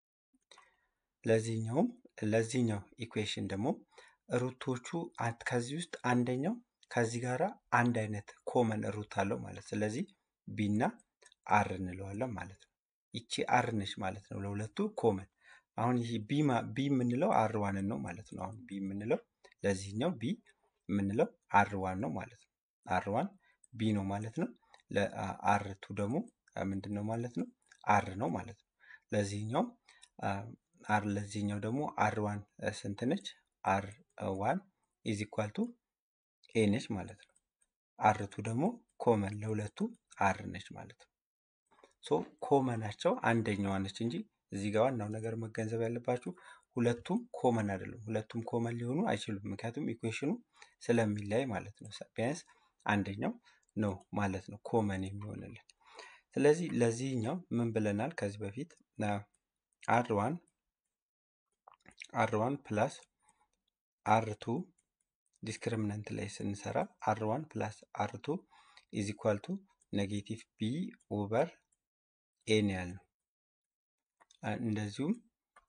ለዚህኛውም ለዚህኛው ኢኩዌሽን ደግሞ ሩቶቹ ከዚህ ውስጥ አንደኛው ከዚህ ጋር አንድ አይነት ኮመን ሩት አለው ማለት ስለዚህ ቢ እና አር እንለዋለን ማለት ነው። ይቺ አር ነች ማለት ነው ለሁለቱ ኮመን። አሁን ይህ ቢ ቢ የምንለው አር ዋንን ነው ማለት ነው። አሁን ቢ የምንለው ለዚህኛው ቢ የምንለው አር ዋን ነው ማለት ነው። አር ዋን ቢ ነው ማለት ነው። ለአር ቱ ደግሞ ምንድን ነው ማለት ነው? አር ነው ማለት ነው። ለዚህኛው አር ለዚህኛው ደግሞ አር ዋን ስንት ነች? አር ዋን ኢዝ ኢኳል ቱ ኤ ነች ማለት ነው። አር ቱ ደግሞ ኮመን ለሁለቱ አር ነች ማለት ነው። ሶ ኮመናቸው አንደኛዋ ነች እንጂ እዚህ ጋር ዋናው ነገር መገንዘብ ያለባችሁ ሁለቱም ኮመን አይደሉም። ሁለቱም ኮመን ሊሆኑ አይችሉም። ምክንያቱም ኢኩዌሽኑ ስለሚለያይ ማለት ነው። ቢያንስ አንደኛው ነው ማለት ነው ኮመን የሚሆንልን። ስለዚህ ለዚህኛው ምን ብለናል ከዚህ በፊት አር ዋን አር ዋን ፕላስ አር ቱ ዲስክሪሚናንት ላይ ስንሰራ አር ዋን ፕላስ አር ቱ ኢዝ ኢኳል ቱ ኔጌቲቭ ቢ ኦቨር ኤ ነው ያልነው። እንደዚሁም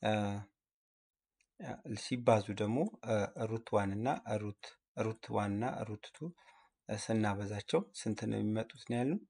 ሲባዙ ደግሞ ሩት ዋን እና ሩት ሩት ዋን እና ሩት ቱ ስናበዛቸው ስንት ነው የሚመጡት ነው ያልነው?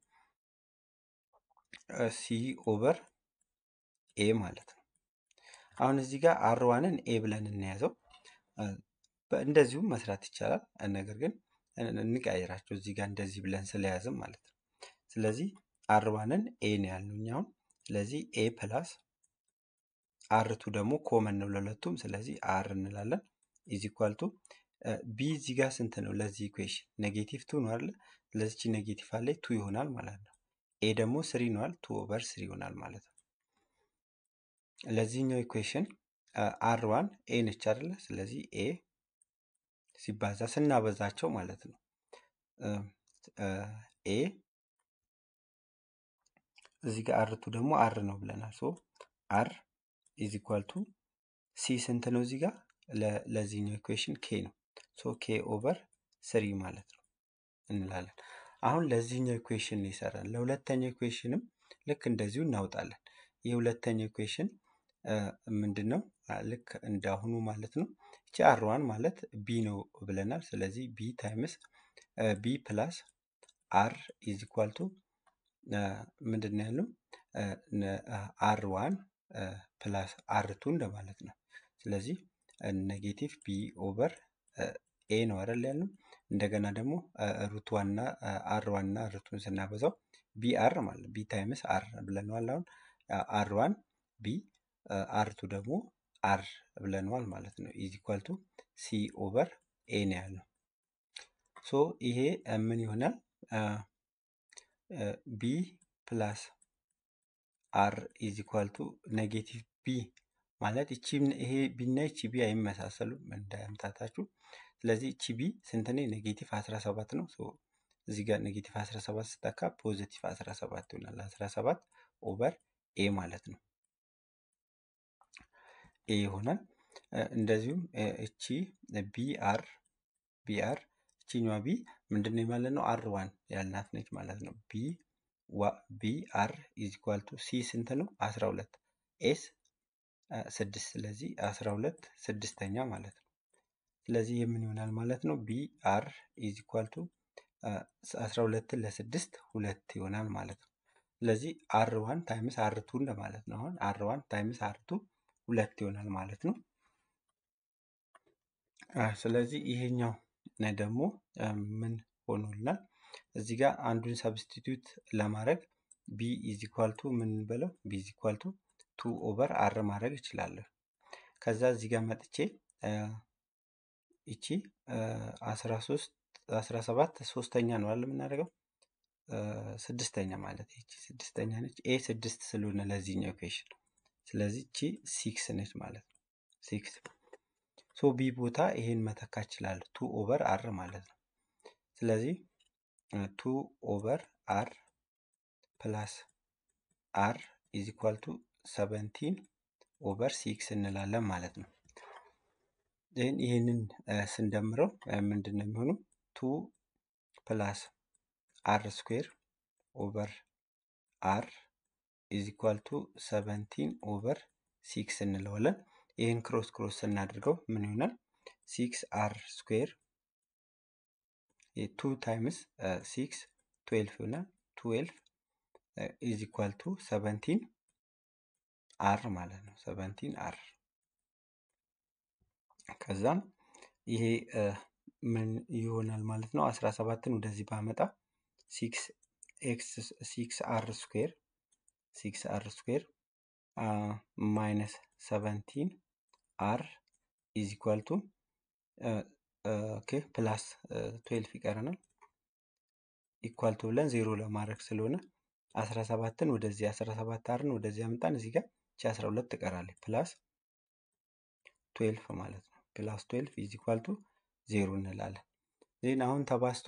ሲ ኦቨር ኤ ማለት ነው። አሁን እዚህ ጋር አር ዋንን ኤ ብለን እንያዘው። እንደዚሁም መስራት ይቻላል። ነገር ግን እንቀያየራቸው እዚህ ጋር እንደዚህ ብለን ስለያዝም ማለት ነው። ስለዚህ አር ዋንን ኤ ነው ያልነው እኛ አሁን። ስለዚህ ኤ ፕላስ አር ቱ ደግሞ ኮመን ነው ለሁለቱም። ስለዚህ አር እንላለን ኢዝ ኢኳል ቱ ቢ እዚህ ጋር ስንት ነው ለዚህ ኢኩዌሽን ኔጌቲቭ ቱ ነው አይደለ? ለዚች ኔጌቲቭ አለ ቱ ይሆናል ማለት ነው። ኤ ደግሞ ስሪ ነዋል ቱ ኦቨር ስሪ ይሆናል ማለት ነው። ለዚህኛው ኢኩዌሽን አር ዋን ኤ ነች አይደለ? ስለዚህ ኤ ሲባዛ ስናበዛቸው ማለት ነው ኤ እዚህ ጋር አርቱ ደግሞ አር ነው ብለናል። ሶ አር ኢዝ ኢኳል ቱ ሲ ስንት ነው እዚህ ጋር ለዚህኛው ኢኩዌሽን ኬ ነው። ሶ ኬ ኦቨር ስሪ ማለት ነው እንላለን። አሁን ለዚህኛው ኢኩዌሽን ነው ይሰራል። ለሁለተኛው ኢኩዌሽንም ልክ እንደዚሁ እናውጣለን። ይህ ሁለተኛው ኢኩዌሽን ምንድን ነው? ልክ እንዳሁኑ ማለት ነው። እቺ አር ዋን ማለት ቢ ነው ብለናል። ስለዚህ ቢ ታይምስ ቢ ፕላስ አር ኢዝ ኢኳል ቱ ምንድን ነው ያለው? አር ዋን ፕላስ አር ቱ እንደማለት ነው። ስለዚህ ኔጌቲቭ ቢ ኦቨር ኤ ነው አይደል ያለው። እንደገና ደግሞ ሩት ዋን እና አር ዋን እና ሩቱን ስናበዛው ቢ አር ማለት ቢ ታይምስ አር ብለነዋል። አሁን አር ዋን ቢ አር ቱ ደግሞ አር ብለነዋል ማለት ነው። ኢዝ ኢኳል ቱ ሲ ኦቨር ኤ ነው ያለው። ሶ ይሄ ምን ይሆናል? ቢ ፕላስ አር ኢዝ ኢኳል ቱ ኔጌቲቭ ቢ ማለት እቺ ይሄ ቢና እቺ ቢ አይመሳሰሉም እንዳያምታታችሁ። ስለዚህ እቺ ቢ ስንት ነው? ኔጌቲቭ 17 ነው። ሶ እዚህ ጋር ኔጌቲቭ 17 ስተካ ፖዚቲቭ 17 ይሆናል። 17 ኦቨር ኤ ማለት ነው። ኤ ይሆናል። እንደዚሁም እቺ ቢአር ቢአር እቺኛዋ ቢ ምንድነው ማለት ነው? አር ዋን ያልናት ነች ማለት ነው። ቢ ቢ አር ኢዝ ኢኳል ቱ ሲ ስንት ነው? 12 ኤስ ስድስት ስለዚህ 12 ስድስተኛ ማለት ነው። ስለዚህ የምን ይሆናል ማለት ነው? ቢ አር ኢዝ ኢኳል ቱ 12ን ለስድስት ሁለት ይሆናል ማለት ነው። ስለዚህ አር ዋን ታይምስ አር ቱ እንደማለት ነው። አሁን አር ዋን ታይምስ አር ቱ ሁለት ይሆናል ማለት ነው። ስለዚህ ይሄኛው ደግሞ ምን ሆኖልናል? እዚህ ጋር አንዱን ሰብስቲቱት ለማድረግ ቢ ኢዝ ኢኳል ቱ ምን በለው ቢ ኢዝ ኢኳል ቱ ቱ ኦቨር አር ማድረግ እችላለሁ። ከዛ እዚህ ጋር መጥቼ ይቺ 13 17 ሶስተኛ ነው አይደል የምናደርገው ስድስተኛ ማለት ይቺ ስድስተኛ ነች። ኤ ስድስት ስለሆነ ለዚህኛው ኢኩዌሽን ስለዚህ እቺ ሲክስ ነች ማለት ነው። ሲክስ ሶ ቢ ቦታ ይሄን መተካ እችላለሁ ቱ ኦቨር አር ማለት ነው። ስለዚህ ቱ ኦቨር አር ፕላስ አር ኢዝ ኢኳል ቱ ሰቨንቲን ኦቨር ሲክስ እንላለን ማለት ነው። ይህን ይህንን ስንደምረው ምንድን ነው የሚሆነው? ቱ ፕላስ አር ስኩዌር ኦቨር አር ኢዝ ኢኳል ቱ ሰቨንቲን ኦቨር ሲክስ እንለዋለን። ይህን ክሮስ ክሮስ ስናደርገው ምን ይሆናል? ሲክስ አር ስኩዌር ቱ ታይምስ ሲክስ ትዌልፍ ይሆናል። ትዌልፍ ኢዝ ኢኳል ቱ ሰቨንቲን አር ማለት ነው። ሰቨንቲን አር ከዛም ይሄ ምን ይሆናል ማለት ነው? አስራ ሰባትን ወደዚህ ባመጣ ሲክስ ኤክስ ሲክስ አር ስኩዌር ሲክስ አር ስኩዌር ማይነስ ሰቨንቲን አር ኢዝ ኢኳል ቱ ኦኬ ፕላስ ትዌልፍ ይቀረናል። ኢኳል ቱ ብለን ዜሮ ለማድረግ ስለሆነ አስራ ሰባትን ወደዚህ አስራ ሰባት አርን ወደዚህ አምጣን እዚህ ጋር ቺ አስራ ሁለት ትቀራለች ፕላስ ትዌልፍ ማለት ነው። ፕላስ ትዌልፍ ኢዝ ኢኳል ቱ ዜሮ እንላለን። ዜን አሁን ተባስቶ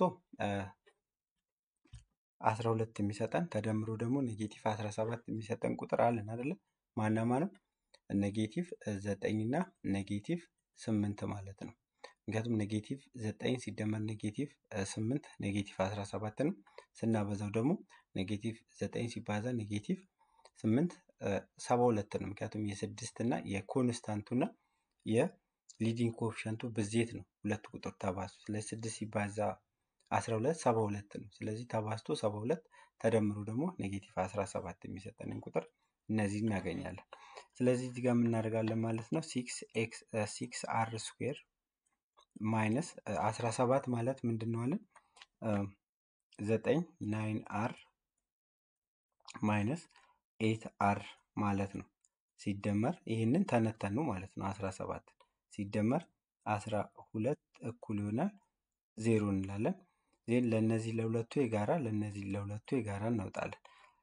አስራ ሁለት የሚሰጠን ተደምሮ ደግሞ ኔጌቲቭ አስራ ሰባት የሚሰጠን ቁጥር አለን አይደለ? ማና ማንም ኔጌቲቭ ዘጠኝ እና ኔጌቲቭ ስምንት ማለት ነው። ምክንያቱም ኔጌቲቭ ዘጠኝ ሲደመር ኔጌቲቭ ስምንት ኔጌቲቭ አስራ ሰባት ነው። ስናበዛው ደግሞ ኔጌቲቭ ዘጠኝ ሲባዛ ኔጌቲቭ ስምንት ሰባ ሁለት ነው። ምክንያቱም የስድስት እና የኮንስታንቱ እና የሊዲንግ ኮፊሸንቱ ብዜት ነው። ሁለት ቁጥር ተባዝቶ ስለዚህ ስድስት ሲባዛ አስራ ሁለት ሰባ ሁለት ነው። ስለዚህ ተባዝቶ ሰባ ሁለት ተደምሮ ደግሞ ኔጌቲቭ አስራ ሰባት የሚሰጠንን ቁጥር እነዚህ እናገኛለን። ስለዚህ እዚህ ጋር የምናደርጋለን ማለት ነው ሲክስ ኤክስ ሲክስ አር ስኩዌር ማይነስ አስራ ሰባት ማለት ምንድን ነው አለን ዘጠኝ ናይን አር ማይነስ ኤት አር ማለት ነው። ሲደመር ይህንን ተነተኑ ማለት ነው። አስራ ሰባት ሲደመር አስራ ሁለት እኩል ይሆናል ዜሮ እንላለን። ዜን ለእነዚህ ለሁለቱ የጋራ ለእነዚህ ለሁለቱ የጋራ እናውጣለን።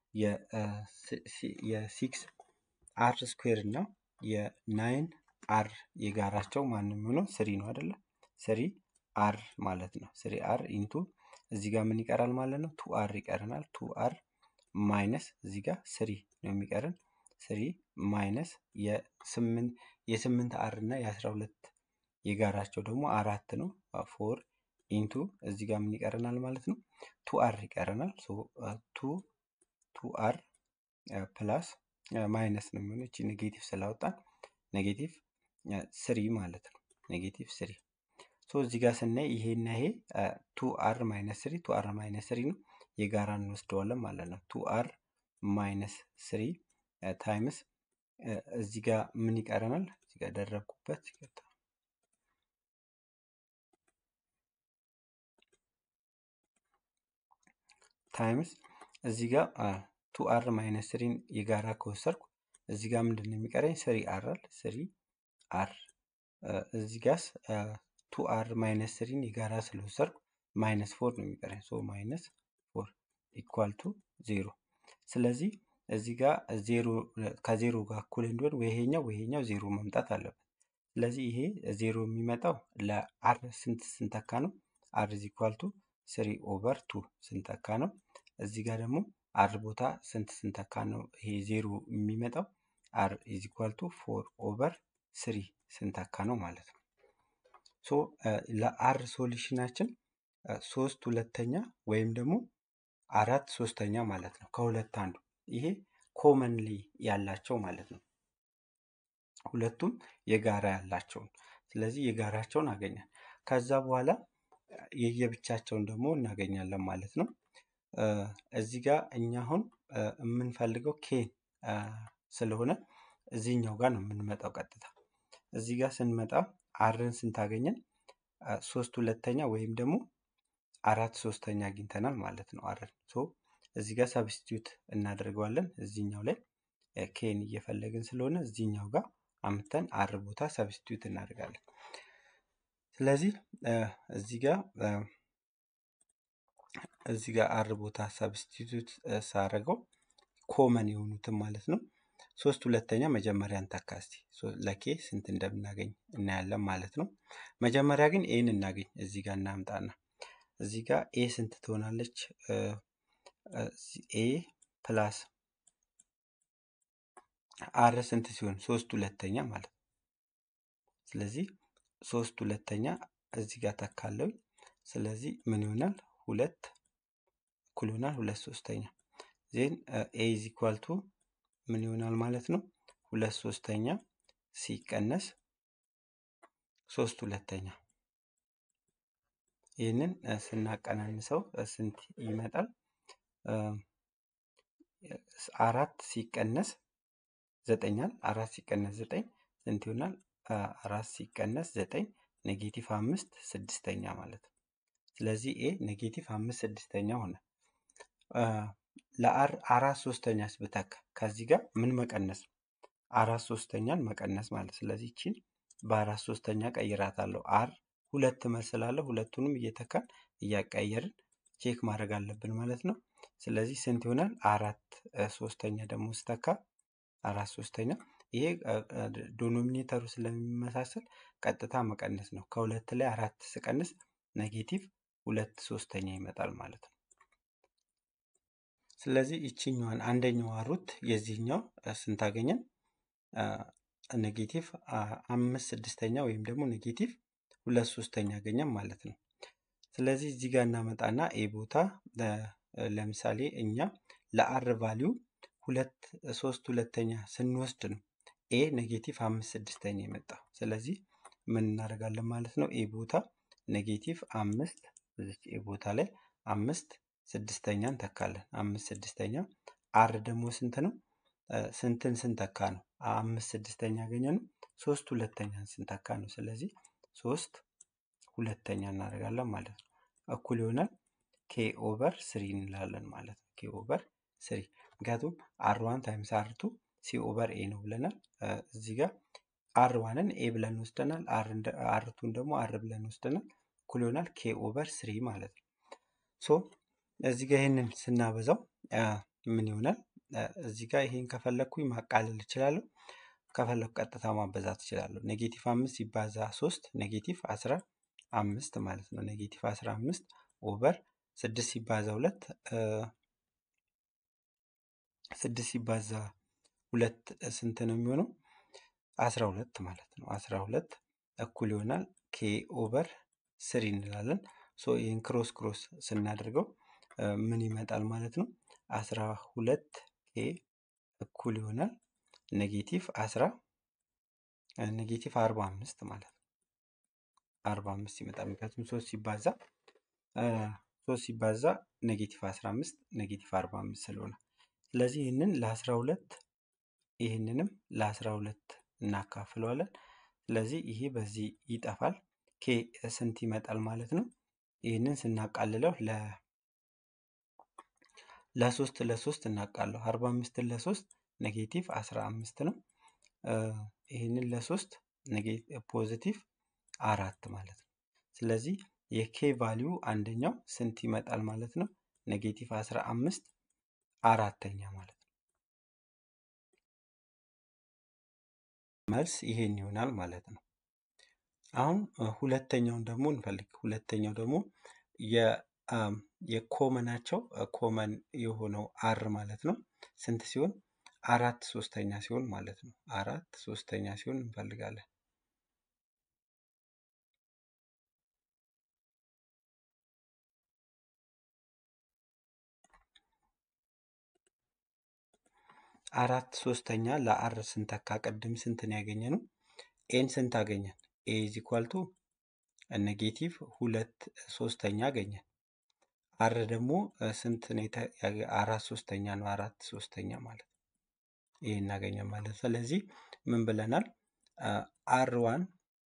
የሲክስ አር ስኩዌር እና የናይን አር የጋራቸው ማንም የሚሆነው ስሪ ነው አይደለ? ስሪ አር ማለት ነው። ስሪ አር ኢንቱ እዚህ ጋር ምን ይቀራል ማለት ነው? ቱ አር ይቀረናል። ቱ አር ማይነስ እዚህ ጋር ስሪ ነው የሚቀረን። ስሪ ማይነስ የስምንት የስምንት አር እና የአስራ ሁለት የጋራቸው ደግሞ አራት ነው። ፎር ኢንቱ እዚህ ጋር ምን ይቀረናል ማለት ነው? ቱ አር ይቀረናል። ቱ ቱ አር ፕላስ ማይነስ ነው የሚሆነው እቺ ኔጌቲቭ ስላወጣን ኔጌቲቭ ስሪ ማለት ነው። ኔጌቲቭ ስሪ ሶ እዚህ ጋር ስናይ ይሄና ይሄ ቱ አር ማይነስ ስሪ ቱ አር ማይነስ ስሪ ነው የጋራ እንወስደዋለን ማለት ነው። ቱ አር ማይነስ ስሪ ታይምስ እዚህ ጋር ምን ይቀረናል? እዚህ ጋር ደረብኩበት ታይምስ እዚህ ጋር ቱ አር ማይነስ ስሪን የጋራ ከወሰድኩ እዚህ ጋር ምንድን ነው የሚቀረኝ? ስሪ አር አለ ስሪ አር እዚህ ጋስ ቱ አር ማይነስ ስሪን የጋራ ስለወሰድኩ ማይነስ ፎር ነው የሚቀረኝ። ሶ ማይነስ ፎር ኢኳል ቱ ዜሮ። ስለዚህ እዚህ ጋር ዜሮ ከዜሮ ጋር እኩል እንዲሆን ወይ ይሄኛው ወይ ይሄኛው ዜሮ መምጣት አለበት። ስለዚህ ይሄ ዜሮ የሚመጣው ለአር ስንት ስንተካ ነው? አር ኢዝ ኢኳል ቱ ስሪ ኦቨር ቱ ስንተካ ነው። እዚህ ጋር ደግሞ አር ቦታ ስንት ስንተካ ነው ይሄ ዜሮ የሚመጣው? አር ኢዝ ኢኳል ቱ ፎር ኦቨር ስሪ ስንተካ ነው ማለት ነው። ሶ ለአር ሶሉሽናችን ሶስት ሁለተኛ ወይም ደግሞ አራት ሶስተኛ ማለት ነው። ከሁለት አንዱ ይሄ ኮመንሊ ያላቸው ማለት ነው። ሁለቱም የጋራ ያላቸውን ስለዚህ የጋራቸውን አገኛል። ከዛ በኋላ የየብቻቸውን ደግሞ እናገኛለን ማለት ነው። እዚህ ጋር እኛ አሁን የምንፈልገው ኬ ስለሆነ እዚህኛው ጋር ነው የምንመጣው ቀጥታ። እዚህ ጋር ስንመጣ አርን ስንታገኘን ሶስት ሁለተኛ ወይም ደግሞ አራት ሶስተኛ አግኝተናል ማለት ነው። አርን ሶ እዚህ ጋር ሰብስቲዩት እናደርገዋለን። እዚህኛው ላይ ኬን እየፈለግን ስለሆነ እዚህኛው ጋር አምተን አር ቦታ ሰብስቲዩት እናደርጋለን። ስለዚህ እዚህ ጋር እዚህ ጋር አር ቦታ ሰብስቲቱት ሳረገው ኮመን የሆኑትን ማለት ነው። ሶስት ሁለተኛ መጀመሪያ እንተካ እስቲ ለኬ ስንት እንደምናገኝ እናያለን ማለት ነው። መጀመሪያ ግን ኤን እናገኝ እዚህ ጋር እናምጣና እዚህ ጋር ኤ ስንት ትሆናለች? ኤ ፕላስ አር ስንት ሲሆን ሶስት ሁለተኛ ማለት ነው። ስለዚህ ሶስት ሁለተኛ እዚህ ጋር ተካለው። ስለዚህ ምን ይሆናል? ሁለት እኩል ይሆናል ሁለት ሶስተኛ ዜን ኤ ኢዝ ኢኳል ቱ ምን ይሆናል ማለት ነው? ሁለት ሶስተኛ ሲቀነስ ሶስት ሁለተኛ ይህንን ስናቀናንሰው ስንት ይመጣል? አራት ሲቀነስ ዘጠኛል አራት ሲቀነስ ዘጠኝ ስንት ይሆናል? አራት ሲቀነስ ዘጠኝ ኔጌቲቭ አምስት ስድስተኛ ማለት ነው። ስለዚህ ኤ ኔጌቲቭ አምስት ስድስተኛ ሆነ። ለአር አራት ሶስተኛስ ብተካ ከዚህ ጋር ምን መቀነስ ነው? አራት ሶስተኛን መቀነስ ማለት ስለዚህ ይቺን በአራት ሶስተኛ ቀይራታለሁ። አር ሁለት መስላለሁ ሁለቱንም እየተካን እያቀየርን ቼክ ማድረግ አለብን ማለት ነው። ስለዚህ ስንት ይሆናል? አራት ሶስተኛ ደግሞ ስተካ አራት ሶስተኛ ይሄ ዶኖሚኔተሩ ስለሚመሳሰል ቀጥታ መቀነስ ነው። ከሁለት ላይ አራት ስቀንስ ኔጌቲቭ ሁለት ሶስተኛ ይመጣል ማለት ነው። ስለዚህ ይችኛዋን አንደኛዋ ሩት የዚህኛው ስንት አገኘን? ኔጌቲቭ አምስት ስድስተኛ ወይም ደግሞ ኔጌቲቭ ሁለት ሶስተኛ አገኘን ማለት ነው። ስለዚህ እዚህ ጋር እናመጣና ኤ ቦታ ለምሳሌ እኛ ለአር ቫሊዩ ሁለት ሶስት ሁለተኛ ስንወስድ ነው ኤ ኔጌቲቭ አምስት ስድስተኛ የመጣው። ስለዚህ ምን እናደርጋለን ማለት ነው? ኤ ቦታ ኔጌቲቭ አምስት እዚች ኤ ቦታ ላይ አምስት ስድስተኛ እንተካለን። አምስት ስድስተኛ አር ደግሞ ስንት ነው? ስንትን ስንተካ ነው? አምስት ስድስተኛ ያገኘ ነው። ሶስት ሁለተኛን ስንተካ ነው። ስለዚህ ሶስት ሁለተኛ እናደርጋለን ማለት ነው። እኩል ይሆናል ኬ ኦቨር ስሪ እንላለን ማለት ነው። ኬ ኦቨር ስሪ ምክንያቱም አር ዋን ታይምስ አር ቱ ሲ ኦቨር ኤ ነው ብለናል። እዚህ ጋር አር ዋንን ኤ ብለን ወስደናል። አር ቱን ደግሞ አር ብለን ወስደናል። እኩል ይሆናል ኬ ኦቨር ስሪ ማለት ነው። ሶ እዚህ ጋር ይህንን ስናበዛው ምን ይሆናል? እዚህ ጋር ይሄን ከፈለግኩኝ ማቃለል እችላለሁ። ከፈለግኩ ቀጥታ ማበዛት እችላለሁ። ኔጌቲቭ አምስት ሲባዛ ሶስት ኔጌቲቭ አስራ አምስት ማለት ነው። ኔጌቲቭ አስራ አምስት ኦቨር ስድስት ሲባዛ ሁለት ስድስት ሲባዛ ሁለት ስንት ነው የሚሆነው? አስራ ሁለት ማለት ነው። አስራ ሁለት እኩል ይሆናል ኬ ኦቨር ስሪ እንላለን። ሶ ይህን ክሮስ ክሮስ ስናደርገው ምን ይመጣል ማለት ነው? አስራ ሁለት ኬ እኩል ይሆናል ኔጌቲቭ አስራ ኔጌቲቭ አርባ አምስት ማለት ነው። አርባ አምስት ይመጣል። ምክንያቱም ሶስት ሲባዛ ሶስት ሲባዛ ኔጌቲቭ አስራ አምስት ኔጌቲቭ አርባ አምስት ስለሆነ ስለዚህ ይህንን ለአስራ ሁለት ይህንንም ለአስራ ሁለት እናካፍለዋለን። ስለዚህ ይሄ በዚህ ይጠፋል። ኬ ስንት ይመጣል ማለት ነው? ይህንን ስናቃልለው ለ ለሶስት ለሶስት እናቃለሁ። አርባ አምስትን ለሶስት ኔጌቲቭ አስራ አምስት ነው። ይህንን ለሶስት ፖዚቲቭ አራት ማለት ነው። ስለዚህ የኬ ቫሊዩ አንደኛው ስንት ይመጣል ማለት ነው? ኔጌቲቭ አስራ አምስት አራተኛ ማለት ነው። መልስ ይሄን ይሆናል ማለት ነው። አሁን ሁለተኛውን ደግሞ እንፈልግ። ሁለተኛው ደግሞ የኮመናቸው ኮመን የሆነው አር ማለት ነው ስንት ሲሆን አራት ሶስተኛ ሲሆን ማለት ነው። አራት ሶስተኛ ሲሆን እንፈልጋለን። አራት ሶስተኛ ለአር ስንተካ ቅድም ስንትን ያገኘ ነው? ኤን ስንት አገኘን? ኤ ኢዝ ኢኳል ቱ ኔጌቲቭ ሁለት ሶስተኛ አገኘን። አር ደግሞ ስንት ነው? አራት ሶስተኛ ነው። አራት ሶስተኛ ማለት ነው። ይሄ እናገኘን ማለት ስለዚህ ምን ብለናል? አር ዋን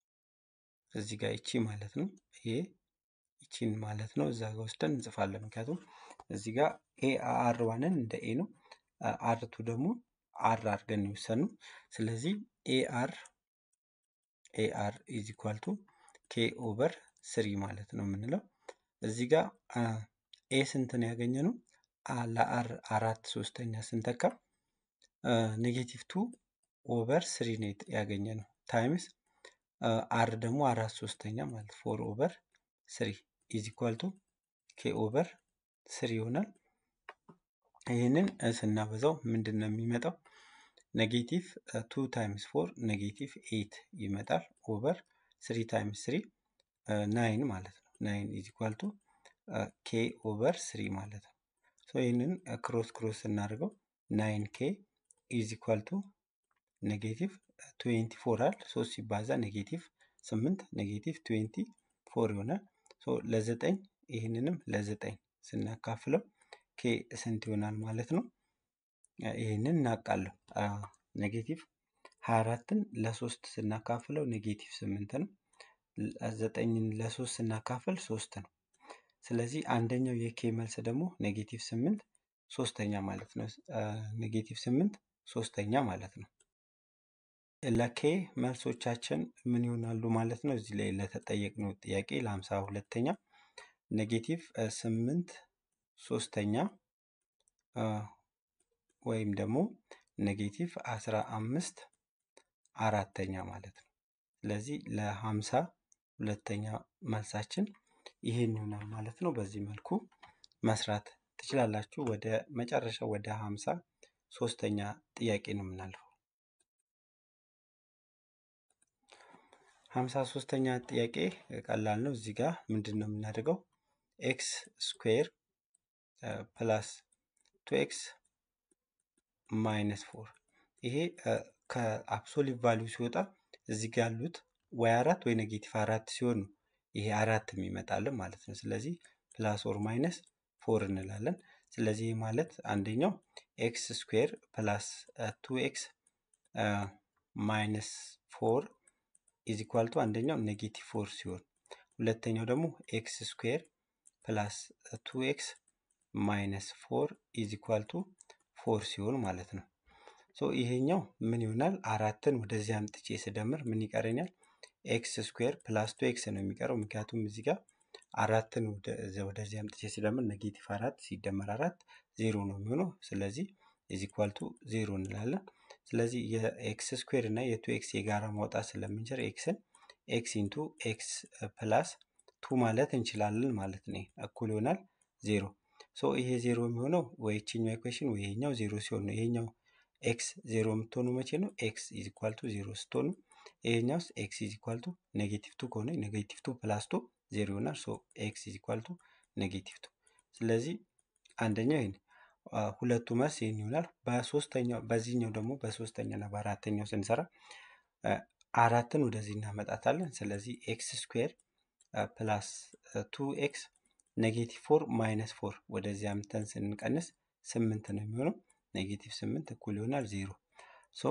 እዚህ ጋር ይቺ ማለት ነው። ይሄ ይቺን ማለት ነው። እዛ ጋር ወስደን እንጽፋለን። ምክንያቱም እዚህ ጋር ኤ አር ዋንን እንደ ኤ ነው። አር ቱ ደግሞ አር አድርገን የወሰኑ ስለዚህ ኤ አር ኤ አር ኢዝ ኢኳል ቱ ኬ ኦቨር ስሪ ማለት ነው የምንለው እዚህ ጋር ኤ ስንት ነው ያገኘ ነው? ለአር አራት ሶስተኛ ስንተካ ኔጌቲቭ ቱ ኦቨር ስሪ ነው ያገኘ ነው ታይምስ አር ደግሞ አራት ሶስተኛ ማለት ፎር ኦቨር ስሪ ኢዝ ኢኳል ቱ ኬ ኦቨር ስሪ ይሆናል። ይህንን ስናበዛው ምንድን ነው የሚመጣው? ኔጌቲቭ ቱ ታይምስ ፎር ኔጌቲቭ ኤይት ይመጣል ኦቨር ስሪ ታይምስ ስሪ ናይን ማለት ነው። ናይን ኢዝ ኢኳል ቱ ኬ ኦቨር ስሪ ማለት ነው። ሶ ይህንን ክሮስ ክሮስ ስናደርገው ናይን ኬ ኢዝ ኢኳል ቱ ኔጌቲቭ ትዌንቲ ፎር አል ሶስት ሲባዛ ኔጌቲቭ ስምንት ኔጌቲቭ ትዌንቲ ፎር ይሆናል። ሶ ለዘጠኝ ይህንንም ለዘጠኝ ስናካፍለው ኬ ስንት ይሆናል ማለት ነው? ይህንን እናውቃለሁ። ኔጌቲቭ ሀያ አራትን ለሶስት ስናካፍለው ኔጌቲቭ ስምንት ነው። ዘጠኝን ለሶስት ስናካፍል ሶስት ነው። ስለዚህ አንደኛው የኬ መልስ ደግሞ ኔጌቲቭ ስምንት ሶስተኛ ማለት ነው። ኔጌቲቭ ስምንት ሶስተኛ ማለት ነው። ለኬ መልሶቻችን ምን ይሆናሉ ማለት ነው? እዚህ ላይ ለተጠየቅነው ጥያቄ ለሀምሳ ሁለተኛ ኔጌቲቭ ስምንት ሶስተኛ ወይም ደግሞ ኔጌቲቭ አስራ አምስት አራተኛ ማለት ነው። ስለዚህ ለሀምሳ ሁለተኛ መልሳችን ይሄን ይሆናል ማለት ነው። በዚህ መልኩ መስራት ትችላላችሁ። ወደ መጨረሻው ወደ ሀምሳ ሶስተኛ ጥያቄ ነው የምናልፈው። ሀምሳ ሶስተኛ ጥያቄ ቀላል ነው። እዚህ ጋር ምንድን ነው የምናደርገው? ኤክስ ስኩዌር ፕላስ ቱ ኤክስ ማይነስ ፎር ይሄ ከአብሶሊት ቫሊዩ ሲወጣ እዚህ ጋር ያሉት ወይ አራት ወይ ኔጌቲቭ አራት ሲሆን ነው ይሄ አራት የሚመጣልን ማለት ነው። ስለዚህ ፕላስ ኦር ማይነስ ፎር እንላለን። ስለዚህ ማለት አንደኛው ኤክስ ስኩዌር ፕላስ ቱ ኤክስ ማይነስ ፎር ኢዝ ኢኳል ቱ አንደኛው ኔጌቲቭ ፎር ሲሆን ሁለተኛው ደግሞ ኤክስ ስኩዌር ፕላስ ቱ ኤክስ ማይነስ ፎር ኢዝ ኢኳል ቱ ፎር ሲሆን ማለት ነው። ሶ ይሄኛው ምን ይሆናል? አራትን ወደዚህ አምጥቼ ስደምር ምን ይቀረኛል? ኤክስ ስኩዌር ፕላስ ቱ ኤክስ ነው የሚቀረው። ምክንያቱም እዚህ ጋር አራትን ወደዚህ አምጥቼ ስደምር ኔጌቲቭ አራት ሲደመር አራት ዜሮ ነው የሚሆነው። ስለዚህ ኢዝ ኢኳል ቱ ዜሮ እንላለን። ስለዚህ የኤክስ ስኩዌር እና የቱ ኤክስ የጋራ ማውጣት ስለምንችል ኤክስን ኤክስ ኢንቱ ኤክስ ፕላስ ቱ ማለት እንችላለን ማለት ነው። እኩል ይሆናል ዜሮ። ሶ ይሄ ዜሮ የሚሆነው ወይ ይችኛው ኢኩዌሽን ወይ ይሄኛው ዜሮ ሲሆን ነው። ይሄኛው ኤክስ ዜሮ የምትሆኑ መቼ ነው? ኤክስ ኢዝ ኢኳል ቱ ዜሮ ስትሆኑ፣ ይሄኛውስ ኤክስ ኢዝ ኢኳል ቱ ኔጌቲቭ ቱ ከሆነ ኔጌቲቭ ቱ ፕላስ ቱ ዜሮ ይሆናል። ሶ ኤክስ ኢዝ ኢኳል ቱ ኔጌቲቭ ቱ። ስለዚህ አንደኛው ይሄን ሁለቱ መልስ ይህን ይሆናል። በሶስተኛው በዚህኛው ደግሞ በሶስተኛ እና በአራተኛው ስንሰራ አራትን ወደዚህ እናመጣታለን። ስለዚህ ኤክስ ስኩዌር ፕላስ ቱ ኤክስ ኔጌቲቭ ፎር ማይነስ ፎር ወደዚህ አምተን ስንቀንስ ስምንት ነው የሚሆነው። ኔጌቲቭ ስምንት እኩል ይሆናል ዜሮ። ሶ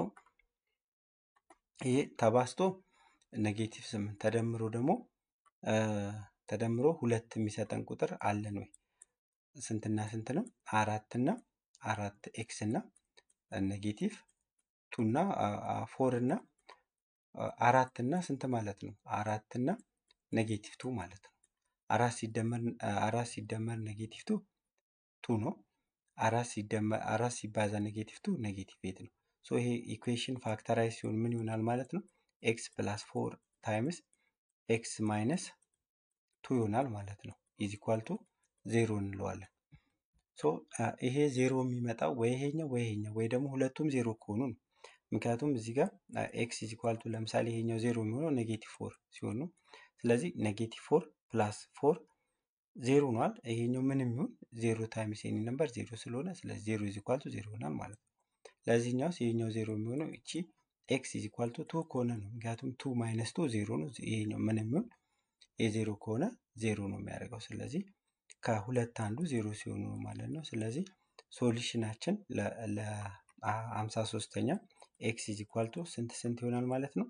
ይሄ ተባስቶ ኔጌቲቭ ስምንት ተደምሮ ደግሞ ተደምሮ ሁለት የሚሰጠን ቁጥር አለን ወይ? ስንትና ስንት ነው? አራት እና አራት ኤክስ እና ኔጌቲቭ ቱ እና ፎር እና አራት እና ስንት ማለት ነው? አራት እና ኔጌቲቭ ቱ ማለት ነው። አራት ሲደመር አራት ሲደመር ኔጌቲቭ ቱ ቱ ነው። አራት ሲደመር አራት ሲባዛ ኔጌቲቭ ቱ ኔጌቲቭ ኤት ነው። ሶ ይሄ ኢኩዌሽን ፋክተራይዝ ሲሆን ምን ይሆናል ማለት ነው? ኤክስ ፕላስ ፎር ታይምስ ኤክስ ማይነስ ቱ ይሆናል ማለት ነው። ኢዝ ኢኳል ቱ ዜሮ እንለዋለን። ሶ ይሄ ዜሮ የሚመጣው ወይ ይሄኛው ወይ ይሄኛው ወይ ደግሞ ሁለቱም ዜሮ ከሆኑ ነው። ምክንያቱም እዚህ ጋር ኤክስ ኢዝ ኢኳል ቱ ለምሳሌ ይሄኛው ዜሮ የሚሆነው ኔጌቲቭ ፎር ሲሆን ነው። ስለዚህ ኔጌቲቭ ፎር ፕላስ ፎር ዜሮ ነዋል። ይሄኛው ምንም ይሁን ዜሮ ታይምስ ኤኒ ነምበር ዜሮ ስለሆነ ስለዚህ ዜሮ ኢዝ ኢኳል ቱ ዜሮ ይሆናል ማለት ነው። ለዚህኛውስ ይሄኛው ዜሮ የሚሆነው እቺ ኤክስ ኢዝ ኢኳል ቱ ቱ ከሆነ ነው። ምክንያቱም ቱ ማይነስ ቱ ዜሮ ነው። ይሄኛው ምንም ይሁን የዜሮ ከሆነ ዜሮ ነው የሚያደርገው። ስለዚህ ከሁለት አንዱ ዜሮ ሲሆኑ ነው ማለት ነው። ስለዚህ ሶሉሽናችን ለአምሳ ሶስተኛ ኤክስ ኢዝ ኢኳል ቱ ስንት ስንት ይሆናል ማለት ነው?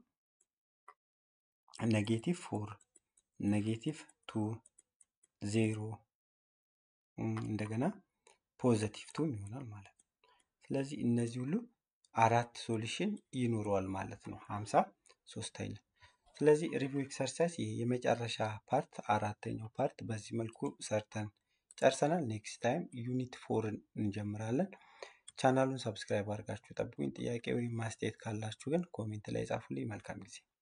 ኔጌቲቭ ፎር ኔጌቲቭ ቱ ዜሮ እንደገና ፖዘቲቭ ቱም ይሆናል ማለት ነው። ስለዚህ እነዚህ ሁሉ አራት ሶሉሽን ይኖረዋል ማለት ነው ሀምሳ ሶስተኛ። ስለዚህ ሪቪው ኤክሰርሳይዝ ይሄ የመጨረሻ ፓርት አራተኛው ፓርት በዚህ መልኩ ሰርተን ጨርሰናል። ኔክስት ታይም ዩኒት ፎርን እንጀምራለን። ቻናሉን ሰብስክራይብ አድርጋችሁ ጠብቁኝ። ጥያቄ ወይም ማስተያየት ካላችሁ ግን ኮሜንት ላይ ጻፉልኝ። መልካም ጊዜ